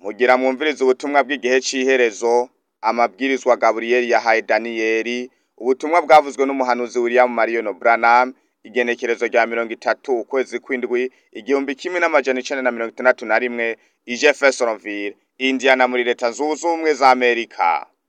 Mugira mwumvirize ubutumwa bw'igihe c'iherezo, amabwirizwa Gaburiyeli yahaye Daniyeli, ubutumwa bwavuzwe n'umuhanuzi William Marion Branham, igenekerezo rya mirongo itatu ukwezi kw'indwi, igihumbi kimwe n'amajana icenda na mirongo itandatu na rimwe, i Jeffersonville, Indiana muri leta zunze ubumwe za Amerika.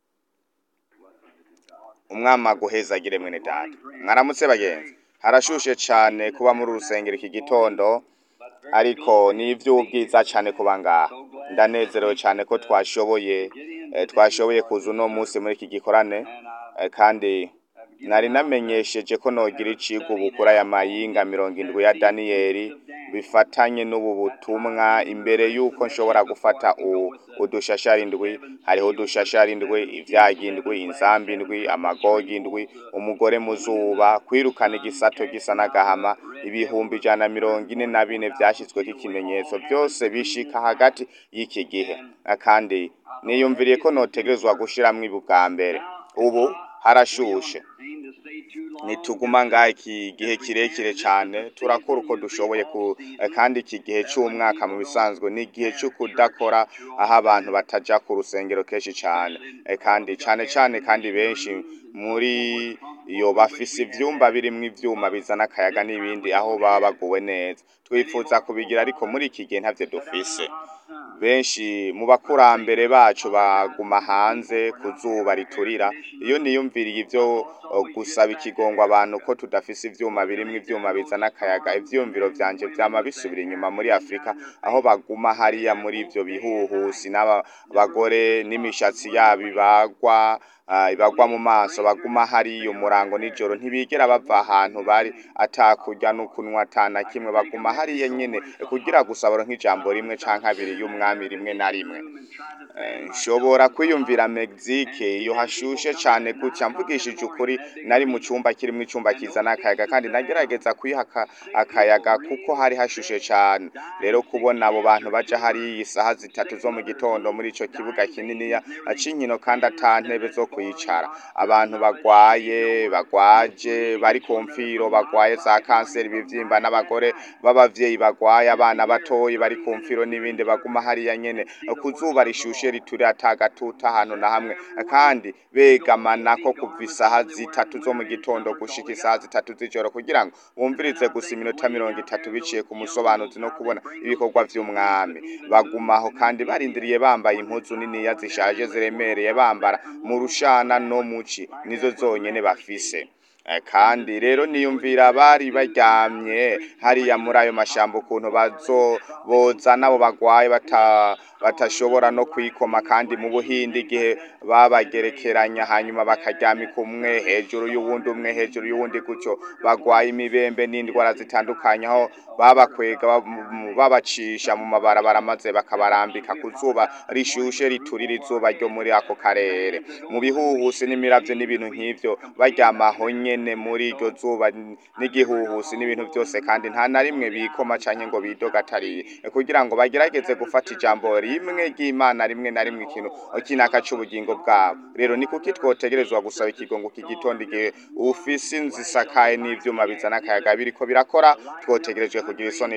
Umwami aguhezagire mwene data. Mwaramutse bagenzi. Harashushe cane kuba muri urusengero iki gitondo, ariko ni ivy'ubwiza cane kuba ngaha. Ndanezerewe cane ko twashoboye eh, twashoboye kuza uno musi muri iki gikorane, eh, kandi nari namenyesheje ko nogira icigwa ubu kuri aya mayinga mirongo indwi ya Daniyeli, bifatanye n'ubu butumwa imbere yuko nshobora gufata u- udushashara indwi, hariho udushashara indwi, ivyaga indwi, inzambi indwi, amagogi indwi, umugore mu zuba, kwirukana igisato gisa n'agahama, ibihumbi ijana na mirongo ine na bine vyashizweko ikimenyetso, vyose bishika hagati y'iki gihe. Ah, Kandi niyumviriye ko notegerezwa gushiramwo ibi bwa mbere. Ubu harashushe. Nituguma ngaha iki gihe kirekire cane, turakora uko dushoboye ku, eh, kandi iki gihe c'umwaka mu bisanzwe ni igihe co kudakora aho abantu bataja ku rusengero kenshi cane. Eh, kandi cane cane kandi benshi muri iyo bafise ivyumba birimwo ivyuma bizana akayaga n'ibindi aho baba baguwe neza. Twifuza kubigira ariko muri iki gihe ntavyo dufise. Benshi mu bakurambere bacu baguma hanze ku zuba riturira, iyo niyumviriye ivyo o, gusaba ikigongo abantu ko tudafise ivyuma birimwo ivyuma bizana akayaga, ivyiyumviro vyanje vyama bisubira inyuma muri Afrika, aho baguma hariya muri ivyo bihuhusi n'abagore n'imishatsi yabo ibagwa, ah, ibagwa mu maso, baguma hariya umurango n'ijoro, ntibigera bava ahantu bari atakurya n'ukunwa ata na kimwe, baguma hariya nyene kugira gusa baronke ijambo rimwe canke abiri y'umwami rimwe na rimwe. Eh, nshobora kwiyumvira Mexique iyo hashushe cane gutya mvugishije ukuri nari mu cumba kirimwo icumba kizana akayaga kandi nagerageza kwiha aka- akayaga kuko hari hashushe cane rero kubona abo bantu baja hariya isaha zitatu zo mu gitondo muri ico kibuga kininiya c'inkino kandi ata ntebe zo kwicara abantu bagwaye bagwaje bari ku mfiro bagwaye za kanseri ibivyimba n'abagore b'abavyeyi bagwaye abana batoyi bari ku mfiro n'ibindi baguma hariya nyene ku zuba rishushe rituri ata gatutu ahantu na hamwe kandi begamanako kuva isaha zitatu zo mu gitondo gushika isaha zitatu z'ijoro kugira ngo bumvirize gusa iminota mirongo itatu biciye ku musobanuzi no kubona ibikorwa vy'umwami bagumaho kandi barindiriye bambaye impuzu niniya zishaje ziremereye bambara mu rushana no muci nizo zonyene bafise Eh, kandi rero niyumvira bari baryamye hariya muri ayo mashamba ukuntu bazo boza nabo bagwaye bata batashobora no kwikoma kandi mu buhindi igihe babagerekeranya hanyuma bakaryamika umwe hejuru y'uwundi umwe hejuru y'uwundi gutyo bagwaye imibembe n'indwara zitandukanye aho babakwega ba- mu- babacisha mu mabarabara maze bakabarambika ku zuba rishushe riturira izuba ryo muri ako karere mu bihuhusi n'imiravyo n'ibintu nk'ivyo baryamaho nyene muri iryo zuba n- n'igihuhusi n'ibintu vyose kandi nta na rimwe bikoma canke ngo bidogatariye kugira ngo bagerageze gufata ijambo rimwe ry'Imana rimwe na rimwe ikintu kinaka c'ubugingo bwabo rero ni kuki twotegerezwa gusaba ikigongo kigitondo igihe ufise inzu isakaye n'ivyuma bizana akayaga biriko birakora twotegerejwe kugira isoni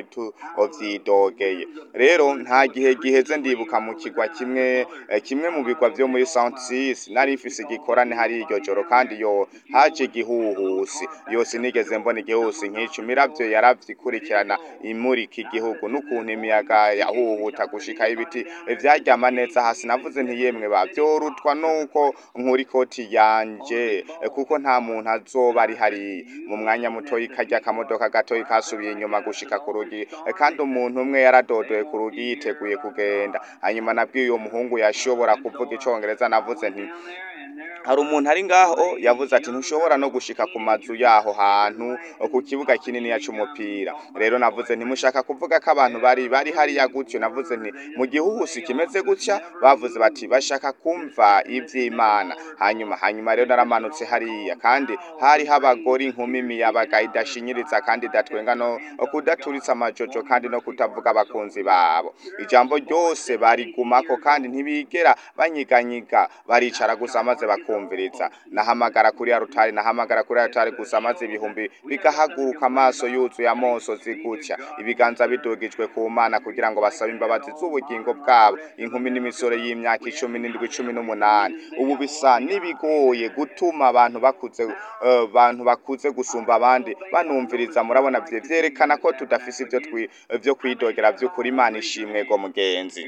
tuvyidogeye rero nta gihe giheze ndibuka mu kigwa kimwe eh, kimwe mu bigwa vyo muri Saint Sis nari mfise igikorane hari iryo joro kandi yo haje igihuhusi yose nigeze mbona igihuhusi nk'ico imiravyo yaravyikurikirana imurika igihugu n'ukuntu imiyaga yahuhuta gushikaho ibiti vyaryama neza hasi navuze nti yemwe ba vyorutwa nuko nkura ikoti yanje eh, kuko nta muntu azoba ari hariya mu mwanya mutoyi karya akamodoka gatoyi kasubiye inyuma gushika ku rugi eh, kandi umuntu umwe yaradodoye ku rugi yiteguye kugenda hanyuma nabwiye uwo muhungu yashobora kuvuga icongereza navuze nti hari umuntu ari ngaho yavuze ati ntushobora no gushika ku mazu yaho hantu ku kibuga kininiya c'umupira rero navuze ntimushaka kuvuga ko abantu bari bari hariya gutyo navuze nti mu gihuhusi kimeze gutya bavuze bati bashaka kumva ivy'imana hanyuma hanyuma rero naramanutse hariya kandi hariho abagore inkumi imiyabaga idashinyiriza kandi idatwenga no kudaturitsa amajojo kandi no kutavuga abakunzi babo ijambo ryose barigumako kandi ntibigera banyiganyiga baricara gusa maze bakumva kubumviriza nahamagara kuri arutari nahamagara kuri arutari gusa maze ibihumbi bigahaguruka amaso yuzuye amoso zigutya ibiganza bidugijwe ku mana kugira ngo basabe imbabazi z'ubugingo bwabo inkumi n'imisore y'imyaka icumi n'indwi cumi n'umunani ubu bisa n'ibigoye gutuma abantu bakuze eh, abantu bakuze gusumba abandi banumviriza murabona vye vyerekana ko tudafise ivyo twi- vyo kwidogera vy'ukuri imana ishimwe go mugenzi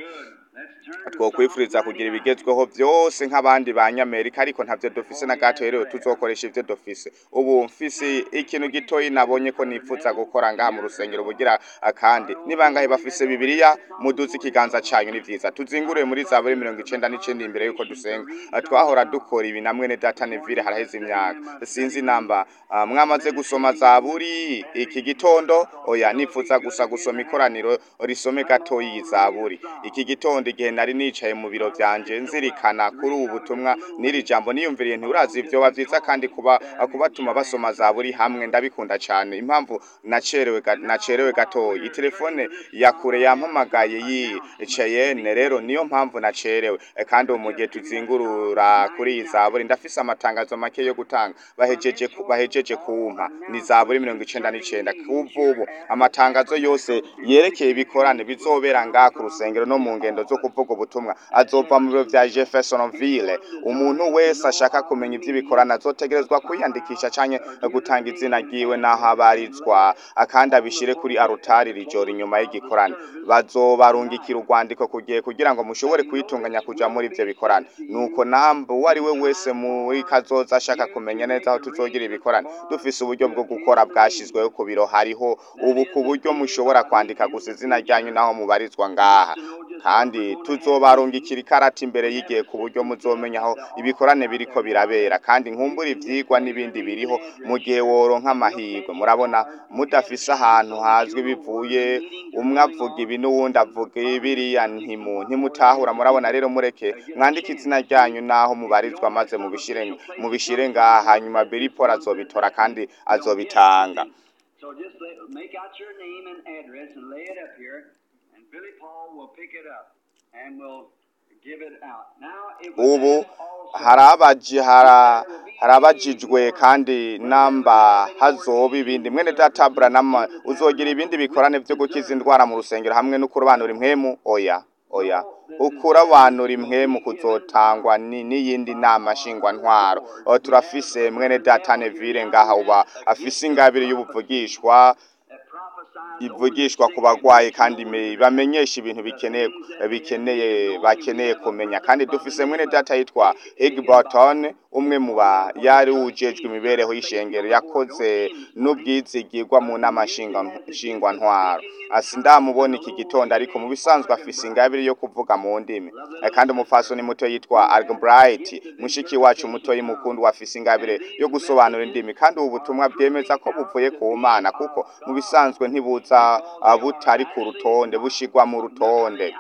twokwifuriza kugira ibigezweho byose nk'abandi ba nyamerika ariko ntavyo dufise na gato rero tuzokoresha ivyo dufise ubu mfise ikintu gitoyi nabonye ko nifuza gukora ngaha mu rusengero bugira akandi nibangahe bafise bibiliya muduze ikiganza canyu ni vyiza tuzingure muri zaburi mirongo icenda n'icenda imbere yuko dusenga Ah, twahora dukora ibi na mwene data nevire haraheze imyaka sinzi namba ah, mwamaze gusoma zaburi iki gitondo oya nifuza gusa gusoma ikoraniro risome gatoyi iyi zaburi iki gitondo igihe nari nicaye mu biro vyanje nzirikana kuri ubu butumwa n'iri jambo niyumviriye nturazi vyoba vyiza kandi kuba kubatuma basoma zaburi hamwe ndabikunda cane impamvu nacerewe ga- nacerewe gatoyi itelefone ya kure yampamagaye yicayene rero niyo mpamvu nacerewe Eh, kandi ubu mu gihe tuzingurura kuri iyi zaburi ndafise amatangazo make yo gutanga bahejeje ku- bahejeje kumpa ni zaburi mirongo icenda n'icenda kuva ubu amatangazo yose yerekeye ibikorane bizobera ngaha ku rusengero no mu ngendo zo kuvuga ubutumwa azova mu biro vya Jeffersonville umuntu wese ashaka kumenya ivy'ibikorane azotegerezwa kwiyandikisha canke gutanga izina ryiwe n'aho abarizwa akandi abishire kuri arutari rijoro inyuma y'igikorane bazobarungikira urwandiko kugiye kugira ngo mushobore kwitunganya kuja muri ivyo bikorane nuko namba uwo ari we wese muri kazoza ashaka kumenya neza aho tuzogira ibikorane dufise uburyo bwo gukora bwashizweho ku biro hariho ubu ku buryo mushobora kwandika gusa izina ryanyu naho mubarizwa ngaha kandi tuzobarungikira ikarata imbere y'igihe ku buryo muzomenya aho ibikorane biriko birabera kandi nkumbura ivyigwa n'ibindi biriho mu gihe woronka amahirwe murabona mudafise ahantu hazwi bivuye umwe avuga ibi n'uwundi avuga biriya ntimu ntimutahura murabona rero mureke mwandike izina ryanyu naho mubarizwa maze mubishire mubishire ngaha hanyuma Billy Paul azobitora kandi azobitanga So just lay, make out your name and address and lay it up here, and Billy Paul will pick it up and will give it out. Now it was ubu asked also- harabaji hara harabajijwe kandi namba hazoba ibindi mwene data Branham uzogira ibindi bikorane vyo gukiza indwara mu rusengero hamwe no kurobanura impwemu oya oya ukurabanura impwemu kuzotangwa ni n'iyindi nama nshingwa ntwaro O, turafise mwene data Neville ngaha uba afise ingabire y'ubuvugishwa that prophesies ivugishwa ku bagwayi kandi me- bamenyesha ibintu bikeneye bikeneye bakeneye kumenya kandi dufise mwene data yitwa Higburton umwe mu ba yari ujejwe imibereho y'ishengero yakoze n'ubwizigirwa mu nama nshinga nshingwa ntwaro asi ndamubona iki gitondo ariko mu bisanzwe afise ingabire yo kuvuga mu ndimi Eh, kandi umufasoni muto yitwa Albright mushiki wacu muto y'umukundu afise ingabire yo gusobanura indimi kandi ubu butumwa bwemeza ko buvuye ku mana kuko mu bisanzwe ntibuza ah, butari ku rutonde bushigwa mu rutonde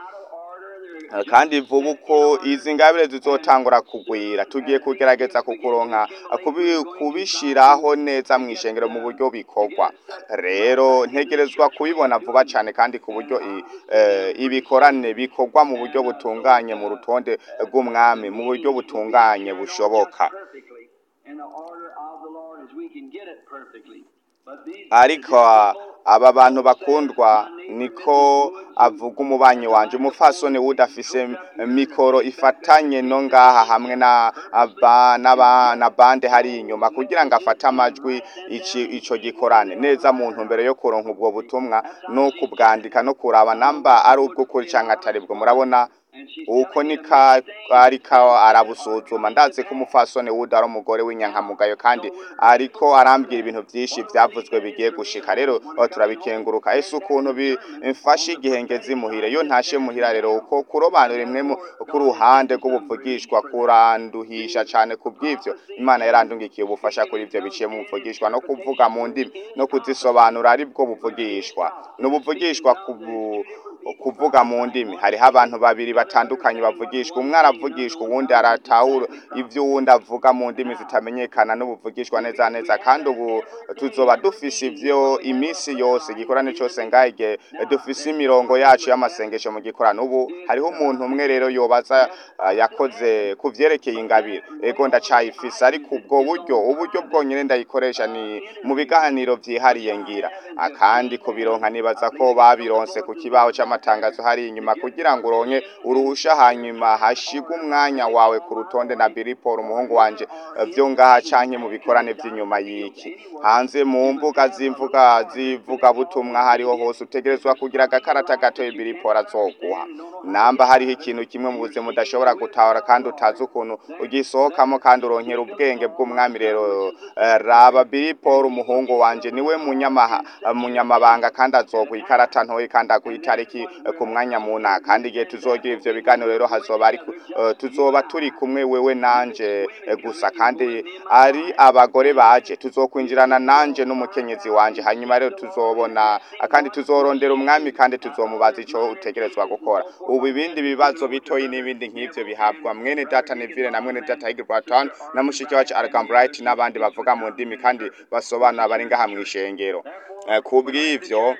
Eh, kandi vuba uko izi ngabire zizotangura kugwira tugiye kugerageza kukuronka ah, kubi- kubishiraho neza mu ishengero mu buryo bikorwa rero ntegerezwa kubibona vuba cyane kandi ku buryo i- eh, ibikorane bikorwa mu buryo butunganye mu rutonde rw'umwami mu buryo butunganye bushoboka perfectly in the order of the Lord as we can get it perfectly. But these ariko aba bantu bakundwa niko avuga umubanyi wanje umufasoni wudafise mikoro ifatanye no ngaha hamwe na aba- n'aba- na bande hari inyuma kugira ngo afate amajwi iki ico gikorane neza mu ntumbero yo kuronka ubwo butumwa no kubwandika no kuraba namba ari ubw'ukuri canke atari bwo murabona uko nika ariko arabusuzuma ndazi ko umufasoni wuda ari umugore w'inyankamugayo kandi ariko arambwira ibintu byinshi byavuzwe bigiye gushika rero aho turabikenguruka ese ukuntu bimfashe igihe ngeze imuhira iyo ntashe muhira rero uko kurobanura imwe mu ku ruhande rw'ubuvugishwa kuranduhisha cyane ku bw'ivyo imana yarandungikiye ubufasha kuri ivyo biciye mu buvugishwa no kuvuga mu ndimi no kuzisobanura ari bwo buvugishwa ni ubuvugishwa ku bu- kuvuga mu ndimi hariho abantu babiri batandukanye bavugishwa umwe aravugishwa uwundi aratahura ibyo uwundi avuga mu ndimi zitamenyekana n'ubuvugishwa neza neza kandi ubu tuzoba dufise ivyo iminsi yose igikorane cyose ngahe igihe dufise imirongo yacu y'amasengesho mu gikorano ubu hariho umuntu umwe rero yobaza ah, yakoze ku vyerekeye ingabire ego ndacayifise ariko ubwo buryo uburyo bwonyene ndayikoresha ni mu biganiro vyihariye ngira Ah, kandi kubironka nibaza ko babironse ku kibaho c'amatangazo hari inyuma kugira ngo uronke uruhusha hanyuma hashigwe umwanya wawe ku rutonde na Billy Paul umuhungu wanje eh, vyo ngaha canke mu bikorane vy'inyuma y'iki hanze mu mbuga z'imvuga zivuga butumwa hariho hose utegerezwa kugira agakarata gatoya Billy Paul azoguha namba hariho ikintu kimwe mu buzima udashobora gutahura kandi utazi ukuntu ugisohokamo kandi uronkera ubwenge bw'umwami rero eh, raba Billy Paul umuhungu wanje niwe munyamaha munyamabanga kandi azoguha ikarata ntoyi kandi aguha itariki eh, ku mwanya muna kandi igihe tuzogira ivyo biganiro rero hazoba ari ku- eh, tuzoba turi kumwe wewe nanje eh, gusa kandi ari abagore baje tuzokwinjirana nanje n'umukenyezi wanje hanyuma rero tuzobona kandi tuzorondera umwami kandi tuzomubaza ico utegerezwa gukora ubu ibindi bibazo bitoyi n'ibindi nk'ivyo bihabwa mwene data Neville na mwene data Higginbotham na mushiki wacu Arkham Bright n'abandi bavuga mu ndimi kandi basobanura bari ngaha mw'ishengero Eh, kubw'ivyo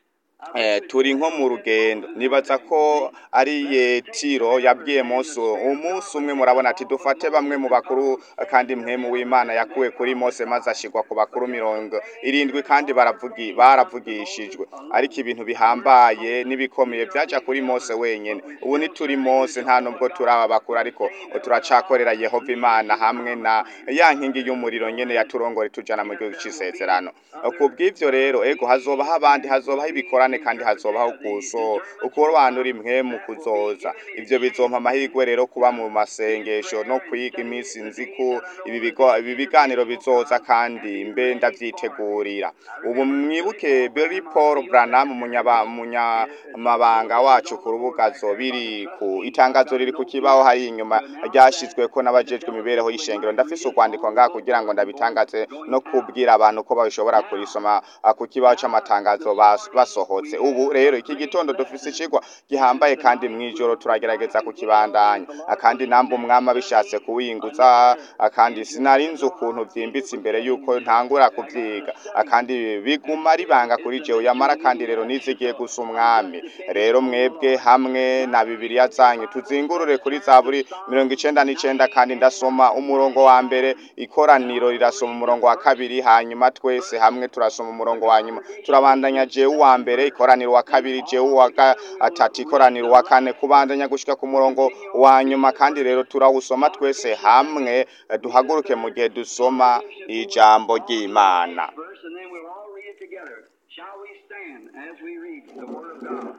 eh, turi nko mu rugendo nibaza ko ari yetiro yabwiye Mose umunsi umwe murabona ati dufate bamwe mu bakuru eh, kandi mwemu w'Imana yakuwe kuri Mose maze ashigwa ku bakuru mirongo irindwi kandi baravugi baravugishijwe ariko ibintu bihambaye n'ibikomeye byaja kuri Mose wenyene ubu nituri Mose nta nubwo turaba bakuru ariko turacakorera Yehova Imana hamwe na ya nkingi y'umuriro nyene yaturongore tujana mu gihugu c'isezerano kubw'ivyo rero ego hazobaho abandi hazobaho ibikorane kandi hazobaho kuso ukurobanura impwe mu kuzoza ivyo bizompa amahirwe rero kuba mu masengesho no kwiga iminsi nzi ko ibi bigo- ibi biganiro bizoza kandi mbe ndavyitegurira ubu mwibuke Billy Paul Branham umunyaba- umunyamabanga wacu ku rubuga zobiri ku itangazo riri ku kibaho hari inyuma ryashizweko n'abajejwe imibereho y'ishengero ndafise ukwandiko ngaha kugira ngo ndabitangaze no kubwira abantu ko bashobora kurisoma ah, ku kibaho c'amatangazo bas- basohotse ubu rero iki gitondo dufise icigwa gihambaye kandi mw'ijoro turagerageza kukibandanya Ah, kandi namba umwami abishatse kuwinguza ah, kandi sinari nzi ukuntu vyimbitse imbere yuko ntangura kuvyiga Ah, kandi biguma ribanga kuri jewe yamara kandi rero nizigiye gusa umwami rero mwebwe hamwe na bibiliya zanyu tuzingurure kuri zaburi mirongo icenda n'icenda kandi ndasoma umurongo wa mbere ikoraniro rirasoma umurongo wa kabiri hanyuma twese hamwe turasoma umurongo wa nyuma turabandanya jewe uwa mbere ikoraniro wa kabiri jewe uwa gatatu ikoraniro wa kane kubandanya gushika ku murongo wa nyuma kandi rero turawusoma twese hamwe eh, duhaguruke mu gihe dusoma ijambo ry'Imana verse, and then we'll all read it together. Shall we stand as we read the Word of God?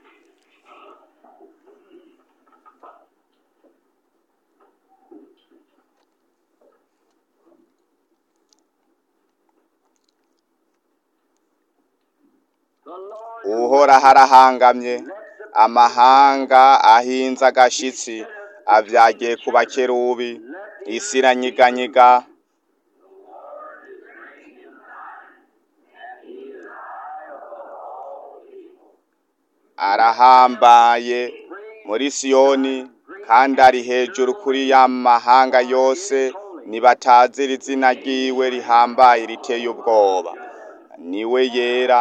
The Lord uhoraho arahangamye amahanga ahinze agashitsi avyagiye ku bakerubi isi iranyiganyiga arahambaye muri siyoni kandi ari hejuru kuri ya mahanga yose nibatazira izina ryiwe rihambaye riteye ubwoba niwe yera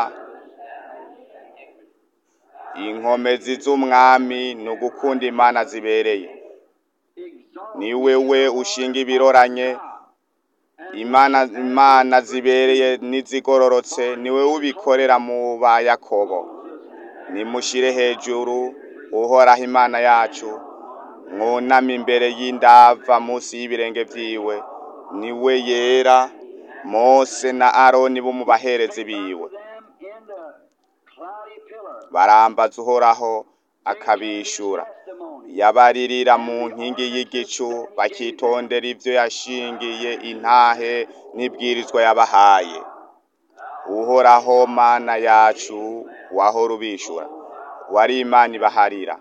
inkomezi z'umwami ni ugukunda imana zibereye ni wewe ushinga ibiroranye imana imana zibereye n'izigororotse ni wewe ubikorera mu ba yakobo nimushire hejuru uhoraho imana yacu mwuname imbere y'indava munsi y'ibirenge vyiwe niwe yera mose na aroni bo mu baherezi biwe them in the cloudy pillar barambaza uhoraho akabishura testimony. yabaririra mu nkingi y'igicu bakitondera ivyo yashingiye intahe n'ibwirizwa yabahaye uhoraho mana yacu wahora ubishura wari imana ibaharira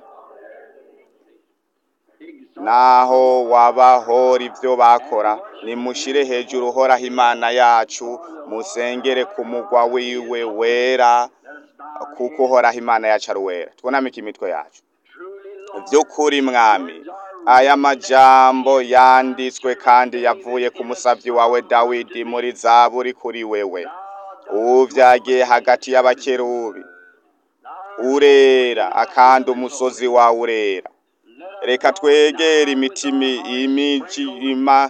naho wabahora ivyo bakora nimushire hejuru uhoraho imana yacu musengere ku mugwa wiwe wera kuko uhoraho imana yacu ari uwera twunamike imitwe yacu by'ukuri mwami aya majambo yanditswe kandi yavuye ku musavyi wawe dawidi muri zaburi kuri wewe uvyagiye hagati y'abakerubi urera akandi umusozi wawe urera reka twegere imitima imijima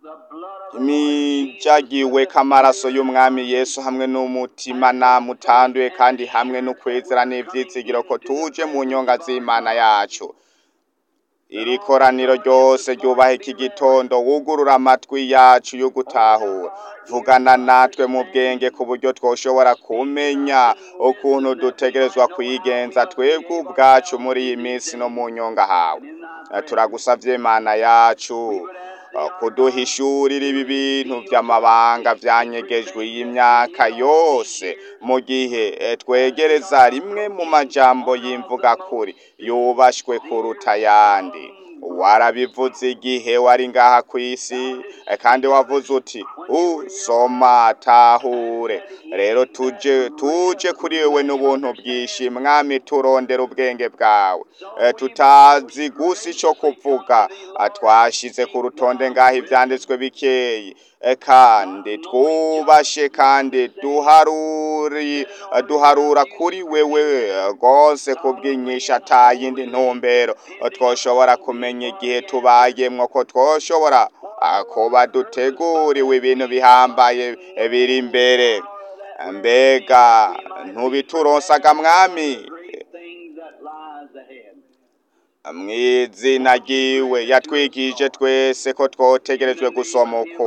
imijagiwe k'amaraso y'umwami yesu hamwe n'umutima namutanduye kandi hamwe n'ukwezera n'ivyizigiro ko tuje mu nyonga z'imana yacu iri koraniro ryose ryubaha iki gitondo wugurura amatwi yacu yo gutahura vugana natwe mu bwenge ku buryo twoshobora kumenya ukuntu dutegerezwa kwigenza twebwe ubwacu muri iyi minsi no mu nyonga hawe turagusavye mana yacu kuduhishurira ibi bintu vy'amabanga vyanyegejwe y'imyaka yose mu gihe twegereza rimwe mu majambo y'imvuga kuri yubashwe kuruta ayandi warabivuze igihe wari ngaha ku isi kandi wavuze uti usoma tahure rero tuje tuje kuri wewe n'ubuntu bwinshi mwami turondera ubwenge bwawe tutazi gusa ico kuvuga twashize ku rutonde ngaho ivyanditswe bikeyi kandi twubashe kandi duharuri duharura kuri wewe rwose kubw'inyisha atayindi ntumbero twoshobora kumenya igihe tubayemwo ko twoshobora kuba duteguriwe ibintu bihambaye biri imbere mbega ntubituronsaga mwami mw'izina ryiwe yatwigije twese ko twotegerejwe gusoma uko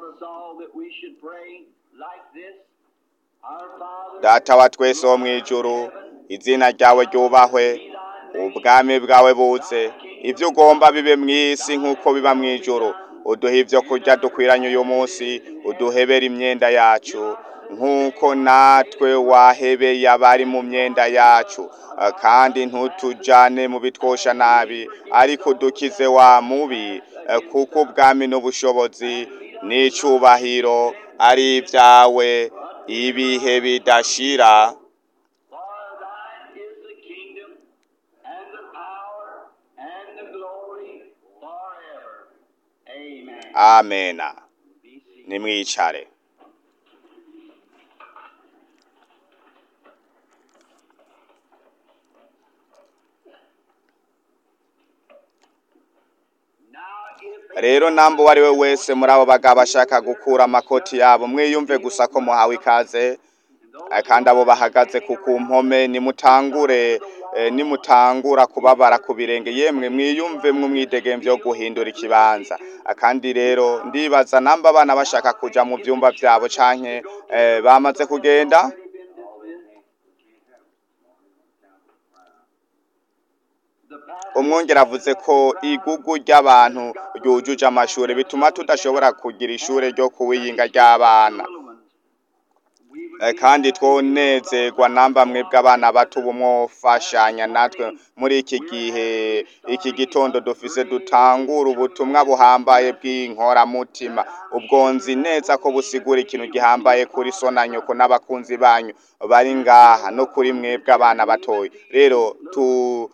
data wa twese wo mw'ijuru izina ryawe ryubahwe ubwami bwawe buze ibyo ugomba bibe mw'isi nk'uko biba mw'ijuru uduhe ibyo kurya dukwiranye uyu munsi uduhebere imyenda yacu nk'uko natwe wahebeye abari mu myenda yacu kandi ntutujane mu bitwosha nabi ariko udukize wa mubi kuko ubwami n'ubushobozi n'icubahiro ari ibyawe ibihe bidashira amena nimwicare rero namba uwo ari we wese muri abo bagabo bashaka gukura amakoti yabo mwiyumve gusa ko muhawe ikaze kandi abo bahagaze ku mpome nimutangure nimutangura kubabara ku birenge yemwe mwiyumve mw'umwidegemvyo yo guhindura ikibanza kandi rero ndibaza namba abana bashaka kuja mu vyumba vyabo canke bamaze kugenda umwongera avuze ko igugu ry'abantu ryujuje amashuri bituma tudashobora kugira ishure ryo kuwiyinga ry'abana kandi twonezerwa namba mwebwe abana bato bumwofashanya natwe muri iki gihe iki gitondo dufise dutangura ubutumwa buhambaye bw'inkoramutima ubwo nzi neza ko busigura ikintu gihambaye kuri so na nyoko n'abakunzi banyu bari ngaha no kuri mwebwe abana batoya rero tu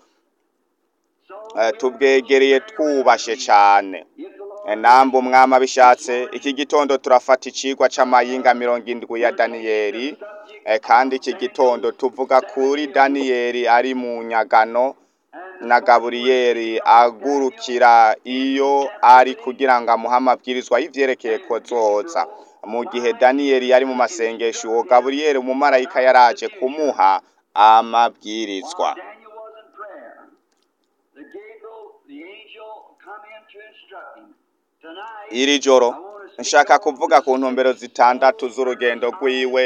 tubwegereye twubashe cyane namba umwami abishatse iki gitondo turafata icigwa c'amayinga mirongo indwi ya daniyeli kandi iki gitondo tuvuga kuri daniyeli ari mu nyagano na gaburiyeli agurukira iyo ari kugira ngo amuhe amabwirizwa y'ivyerekeye kozoza mu gihe daniyeli yari mu masengesho uwo gaburiyeli umumarayika yaraje kumuha amabwirizwa iri joro nshaka kuvuga ku ntumbero zitandatu z'urugendo rwiwe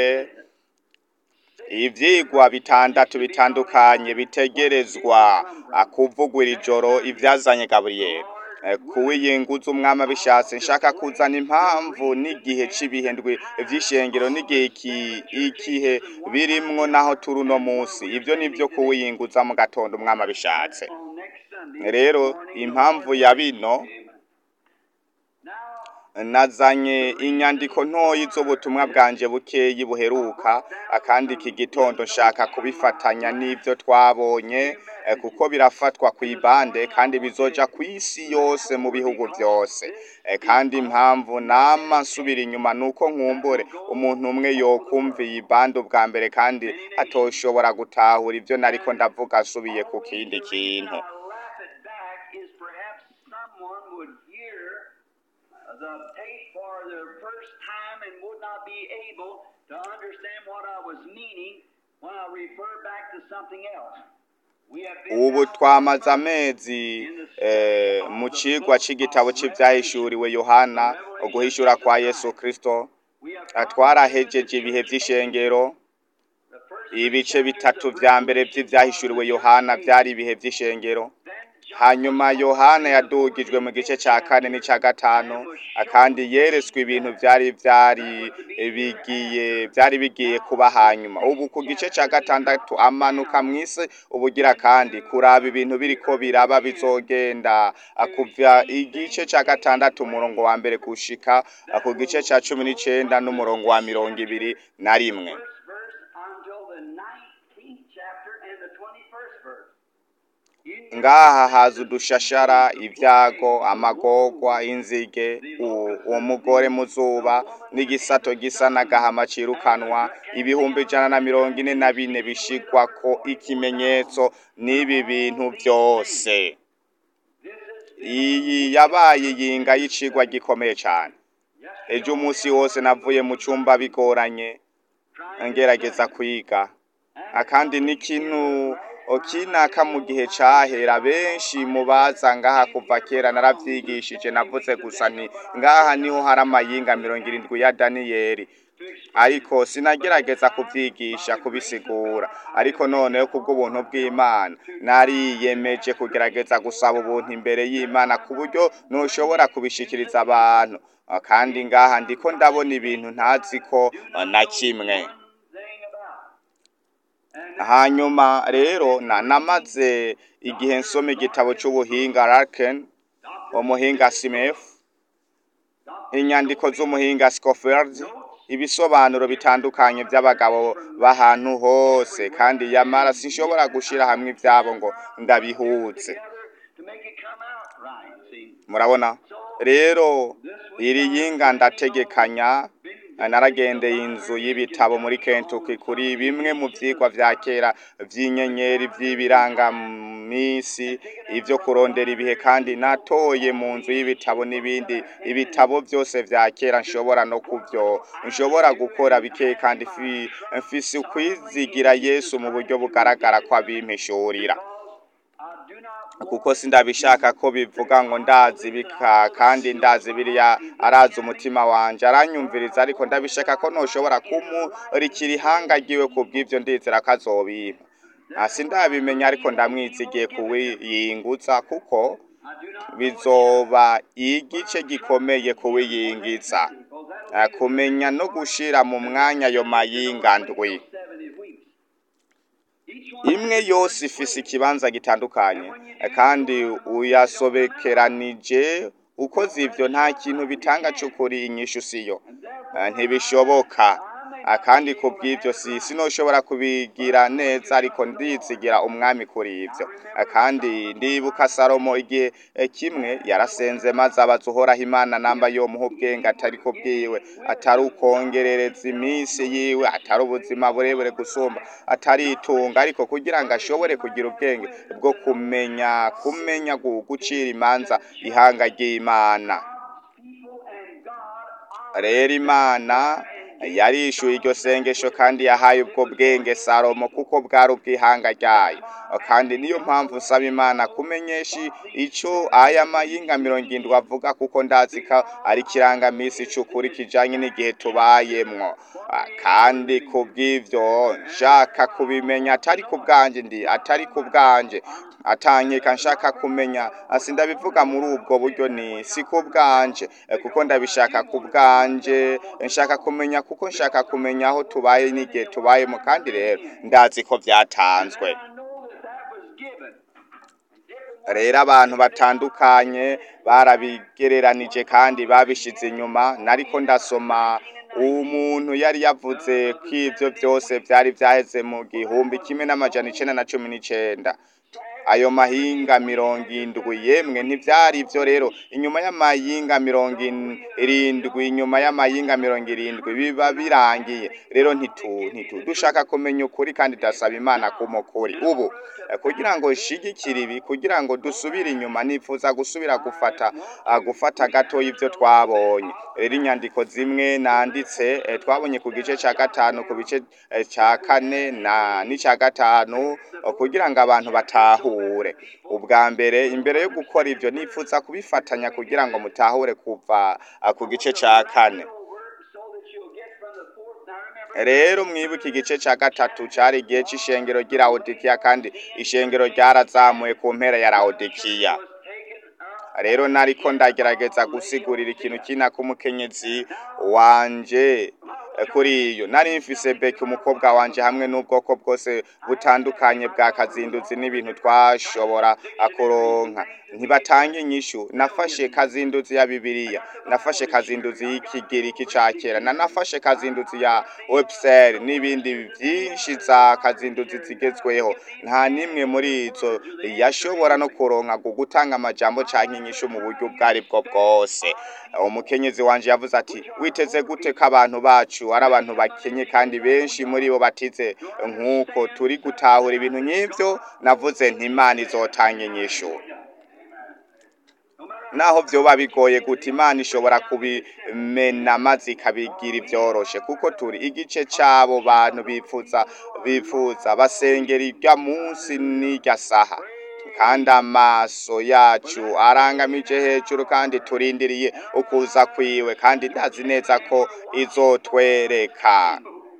ivyigwa bitandatu bitandukanye bitegerezwa kuvugwa iri joro ivyazanye gaburiyeli kuwiyinguza umwami abishatse nshaka kuzana impamvu n'igihe c'ibihe ndwi vy'ishengero n'igihe ikihe birimwo naho turi uno munsi ivyo nivyo kuwiyinguza mu gatondo umwami abishatse rero impamvu ya bino nazanye inyandiko ntoyi z'ubutumwa bwanje bukeyi buheruka kandi iki gitondo nshaka kubifatanya n'ibyo twabonye eh, kuko birafatwa ku ibande kandi bizoja ku isi yose mu bihugu byose Eh, kandi impamvu nama nsubira inyuma nuko nkumbure umuntu umwe yokumva iyi bande ubwa mbere kandi atoshobora gutahura ibyo nariko ndavuga asubiye ku kindi kintu I laugh it back is perhaps someone would hear the tape for the first time and would not be able to understand what I was meaning when I refer back to something else. We have been ubu now twamaze amezi eh, mu cigwa c'igitabo c'ivyahishuriwe yohana uguhishura kwa yesu kristo we have Ah, twarahejeje ibihe vy'ishengero the first ibice bitatu vya mbere vy'ivyahishuriwe yohana vyari ibihe vy'ishengero hanyuma yohana yadugijwe mu gice ca kane n'ica gatanu ah, kandi yeretswe ibintu vyari vyari bigiye vyari bigiye kuba hanyuma ubu ku gice ca gatandatu amanuka mw'isi ubugira kandi kuraba ibintu biriko biraba bizogenda ah, kuva igice ca gatandatu umurongo wa mbere gushika ah, ku gice ca cumi n'icenda n'umurongo wa mirongo ibiri na rimwe first verse until the 19th chapter and the 21st verse. In ngaha haza udushashara ibyago amagorwa inzige u- uwo mugore mu zuba n'igisato gisa n'agahama cirukanwa ibihumbi ijana na mirongo ine na bine bishigwako ikimenyetso n'ibi bintu byose iyi yabaye yinga y'icigwa gikomeye cane ejo umunsi wose navuye mu cumba bigoranye ngerageza kwiga akandi n'ikintu kinaka mu gihe cahera benshi mu baza ngaha kuva kera naravyigishije navuze gusa ni ngaha niho hari amayinga mirongo irindwi ya daniyeli ariko sinagerageza kuvyigisha kubisigura ariko noneho kubw'ubuntu bw'imana nariyemeje kugerageza gusaba ubuntu imbere y'imana ku buryo ntushobora kubishikiriza abantu Ah, kandi ngaha ndiko ndabona ibintu ntazi ko ah, na kimwe thing about. hanyuma rero na namaze igihe nsoma igitabo c'ubuhinga Larkin umuhinga Smith inyandiko z'umuhinga Scofield ibisobanuro bitandukanye by'abagabo b'ahantu hose kandi yamara sinshobora gushira hamwe ivyabo ngo ndabihuze to make it come out right, see. murabona rero iri yinga ndategekanya naragendeye inzu y'ibitabo muri Kentucky kuri bimwe mu vyigwa vya kera vy'inyenyeri vy'ibirangamisi ivyo kurondera ibihe kandi natoye mu nzu y'ibitabo n'ibindi ibitabo vyose vya kera nshobora no kuvyo nshobora gukora bike kandi fi- mfise ukwizigira Yesu mu buryo bugaragara ko abimpishurira I do not kuko sindabishaka ko bivuga ngo ndazi bika kandi ndazi biriya arazi umutima wanje aranyumviriza ariko ndabishaka ko noshobora kumurikira ihanga ryiwe ku bw'ivyo ndizera ko azobimpa Ah, sindabimenya ariko ndamwizigiye kuwiyingutsa kuko I do not bizoba igice gikomeye kuwiyingiza Ah, kumenya no gushira mu mwanya ayo mayinga ndwi seventy weeks. Each one imwe yose ifise ikibanza gitandukanye eh, kandi uyasobekeranije ukoze ivyo nta kintu bitanga c'ukuri inyishu siyo Eh, ntibishoboka Ah, kandi ku bw'ivyo si sinoshobora kubigira neza ariko ndizigira umwami kuri ivyo Ah, kandi ndibuka salomo igihe eh, kimwe yarasenze maze abaza uhoraho imana namba yomuha ubwenge atari ku bwiwe atari ukongerereza iminsi yiwe atari ubuzima burebure gusumba atari itunga ariko kugira ngo ashobore kugira ubwenge bwo kumenya kumenya gu- gucira imanza ihanga ry'imana people and God rero imana yarishuye iryo sengesho kandi yahaye ubwo bwenge salomo kuko bwari ubw'ihanga ryayo kandi niyo mpamvu nsaba imana kumenyesha ico aya mayinga mirongo indwi avuga kuko ndazi ko ari ikirangamisi c'ukuri kijanye n'igihe tubayemwo Ah, kandi ku bw'ivyo nshaka kubimenya atari ku bwanje ndi atari ku bwanje atankeka nshaka kumenya asi ndabivuga muri ubwo buryo ni si ku bwanje eh, kuko ndabishaka ku bwanje nshaka kumenya kuko nshaka kumenya aho tubaye n'igihe tubayemo kandi rero ndazi ko vyatanzwe I know that that was given. And different rero abantu batandukanye barabigereranije kandi babishize inyuma nariko ndasoma umuntu yari yavuze ko ivyo byose vyari vyaheze mu gihumbi kimwe n'amajana icenda na cumi n'icenda ayo mahinga mirongo indwi yemwe ntivyari ivyo rero inyuma y'amahinga mirongo in- irindwi inyuma y'amahinga mirongo irindwi biba birangiye rero ntitu ntitu dushaka kumenya ukuri kandi ndasaba imana kuma ukuri ubu eh, kugira ngo nshigikire ibi kugira ngo dusubire inyuma nifuza gusubira gufata ah, gufata gato y'ivyo twabonye rero inyandiko zimwe nanditse eh, twabonye ku gice ca gatanu ku bice eh, ca kane na n'ica gatanu eh, kugira ngo abantu batahure ubwa mbere imbere yo gukora ivyo nifuza kubifatanya kugira ngo mutahure kuva ah, ku gice ca kane so that you'll get from the fourth. Now remember, rero mwibuke igice ca gatatu cari igihe c'ishengero ry'i Laodikiya kandi ishengero ryarazamuye ku mpera ya Laodikiya was taken up. rero nariko ndagerageza gusigurira ikintu kina k'umukenyezi wanje eh, kuri iyo nari mfise beki umukobwa wanje hamwe n'ubwoko bwose butandukanye bwa kazinduzi n'ibintu twashobora kuronka ntibatanga inyishu nafashe kazinduzi ya bibiliya nafashe kazinduzi y'ikigiriki ca kera na nafashe kazinduzi ya website n'ibindi vyinshi za kazinduzi zigezweho nta nimwe muri izo yashobora no kuronka ku gutanga amajambo canke inyishu mu buryo ubwo ari bwo bwose umukenyezi wanje yavuze ati witeze gute ko abantu bacu ari abantu bakenye kandi benshi muri bo batize nk'uko turi gutahura ibintu nk'ivyo navuze nti imana izotanga inyishu naho vyoba bigoye guta imana ishobora kubimena maze ikabigira ivyoroshe kuko turi igice c'abo bantu bifuza bifuza basengera irya munsi n'irya saha kandi amaso yacu arangamije hejuru kandi turindiriye ukuza kwiwe kandi ndazi neza ko izotwereka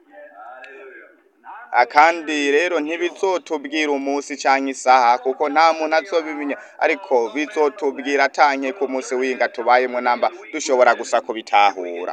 Ah, kandi rero ntibizotubwira umunsi canke isaha kuko nta muntu azobimenya ariko bizotubwira atanke ku munsi winga tubayemwo namba dushobora gusa kubitahura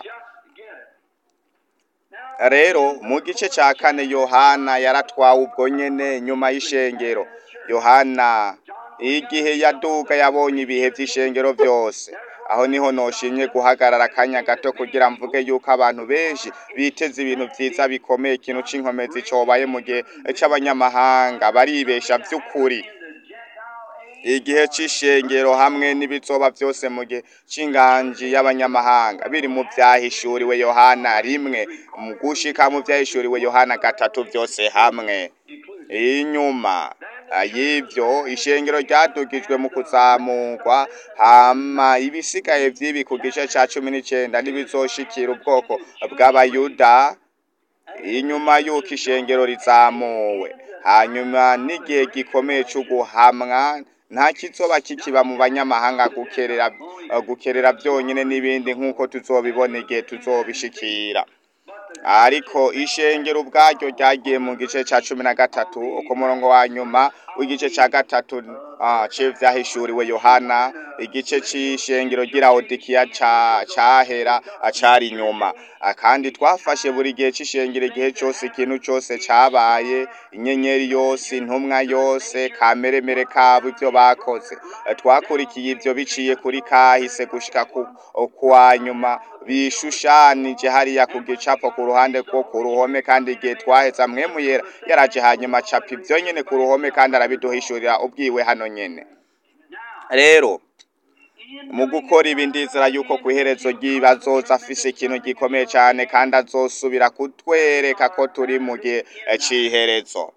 rero mu gice ca kane yohana yaratwawe ubwo nyene nyuma y'ishengero yohana igihe yaduga yabonye ibihe vy'ishengero vyose aho niho noshimye guhagarara akanya gato kugira mvuge yuko abantu benshi biteze ibintu vyiza bikomeye ikintu c'inkomezi cobaye mu gihe c'abanyamahanga baribesha vy'ukuri igihe c'ishengero hamwe n'ibizoba vyose mu gihe c'inganji y'abanyamahanga biri mu vyahishuriwe yohana rimwe mu gushika mu vyahishuriwe yohana gatatu vyose hamwe inyuma y'ivyo ishengero ryadugijwe mu kuzamurwa hama ibisigaye vy'ibi ku gice ca cumi n'icenda ntibizoshikira ubwoko bw'abayuda inyuma y'uko ishengero rizamuwe hanyuma n'igihe gikomeye c'uguhamwa nta kizoba kikiba mu banyamahanga gukerera gukerera vyonyene n'ibindi nk'uko tuzobibona igihe tuzobishikira ariko ishengero ubwaryo ryagiye mu gice ca cumi na gatatu ku murongo wa nyuma w'igice ca gatatu ah, c'ivyahishuriwe yohana igice c'ishengero ry'ilawodikiya ca cahera acari inyuma Ah, kandi twafashe buri gihe c'ishengero igihe cose ikintu cose cabaye inyenyeri yose intumwa yose kameremere kabo ivyo bakoze Eh, twakurikiye ivyo biciye kuri kahise gushika ku kwa nyuma bishushanije hariya ku gicapo ku ruhande rwo ku ruhome kandi igihe twaheza mwemu yera yaraje hanyuma acapa ivyo nyene ku ruhome kandi arabiduhishurira ubwiwe hano nyene rero mu gukora ibi ndizera yuko ku iherezo ry'ibazoza afise ikintu gikomeye cane kandi azosubira kutwereka ko turi mu gihe eh, c'iherezo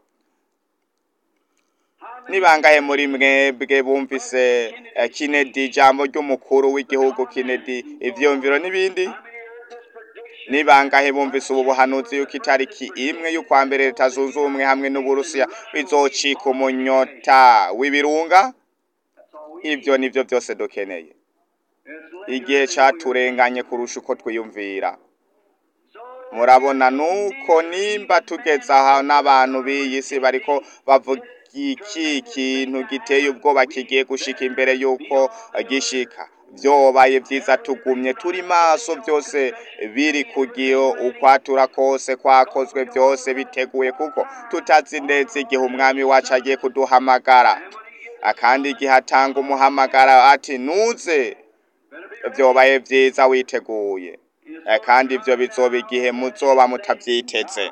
ni bangahe muri mwebwe bumvise eh, Kennedy ijambo ry'umukuru w'igihugu Kennedy ivyumviro n'ibindi ni bangahe bumvise ubu buhanuzi yuko itariki imwe y'ukwa mbere leta zunze ubumwe hamwe n'uburusiya bizocika umunyota w'ibirunga ivyo nivyo vyose dukeneye igihe caturenganye kurusha uko twiyumvira murabona nuko nimba tugeze aha n'abantu b'iyi si bariko bavuga iki kintu giteye ubwoba kigiye gushika imbere yuko gishika vyobaye vyiza tugumye turi maso vyose biri kugiyo ukwatura kose kwakozwe vyose biteguye kuko tutazi neza igihe umwami wacu agiye kuduhamagara akandi igihe atanga umuhamagara ati nuze vyobaye vyiza witeguye Eh, kandi ivyo bizoba igihe muzoba mutavyiteze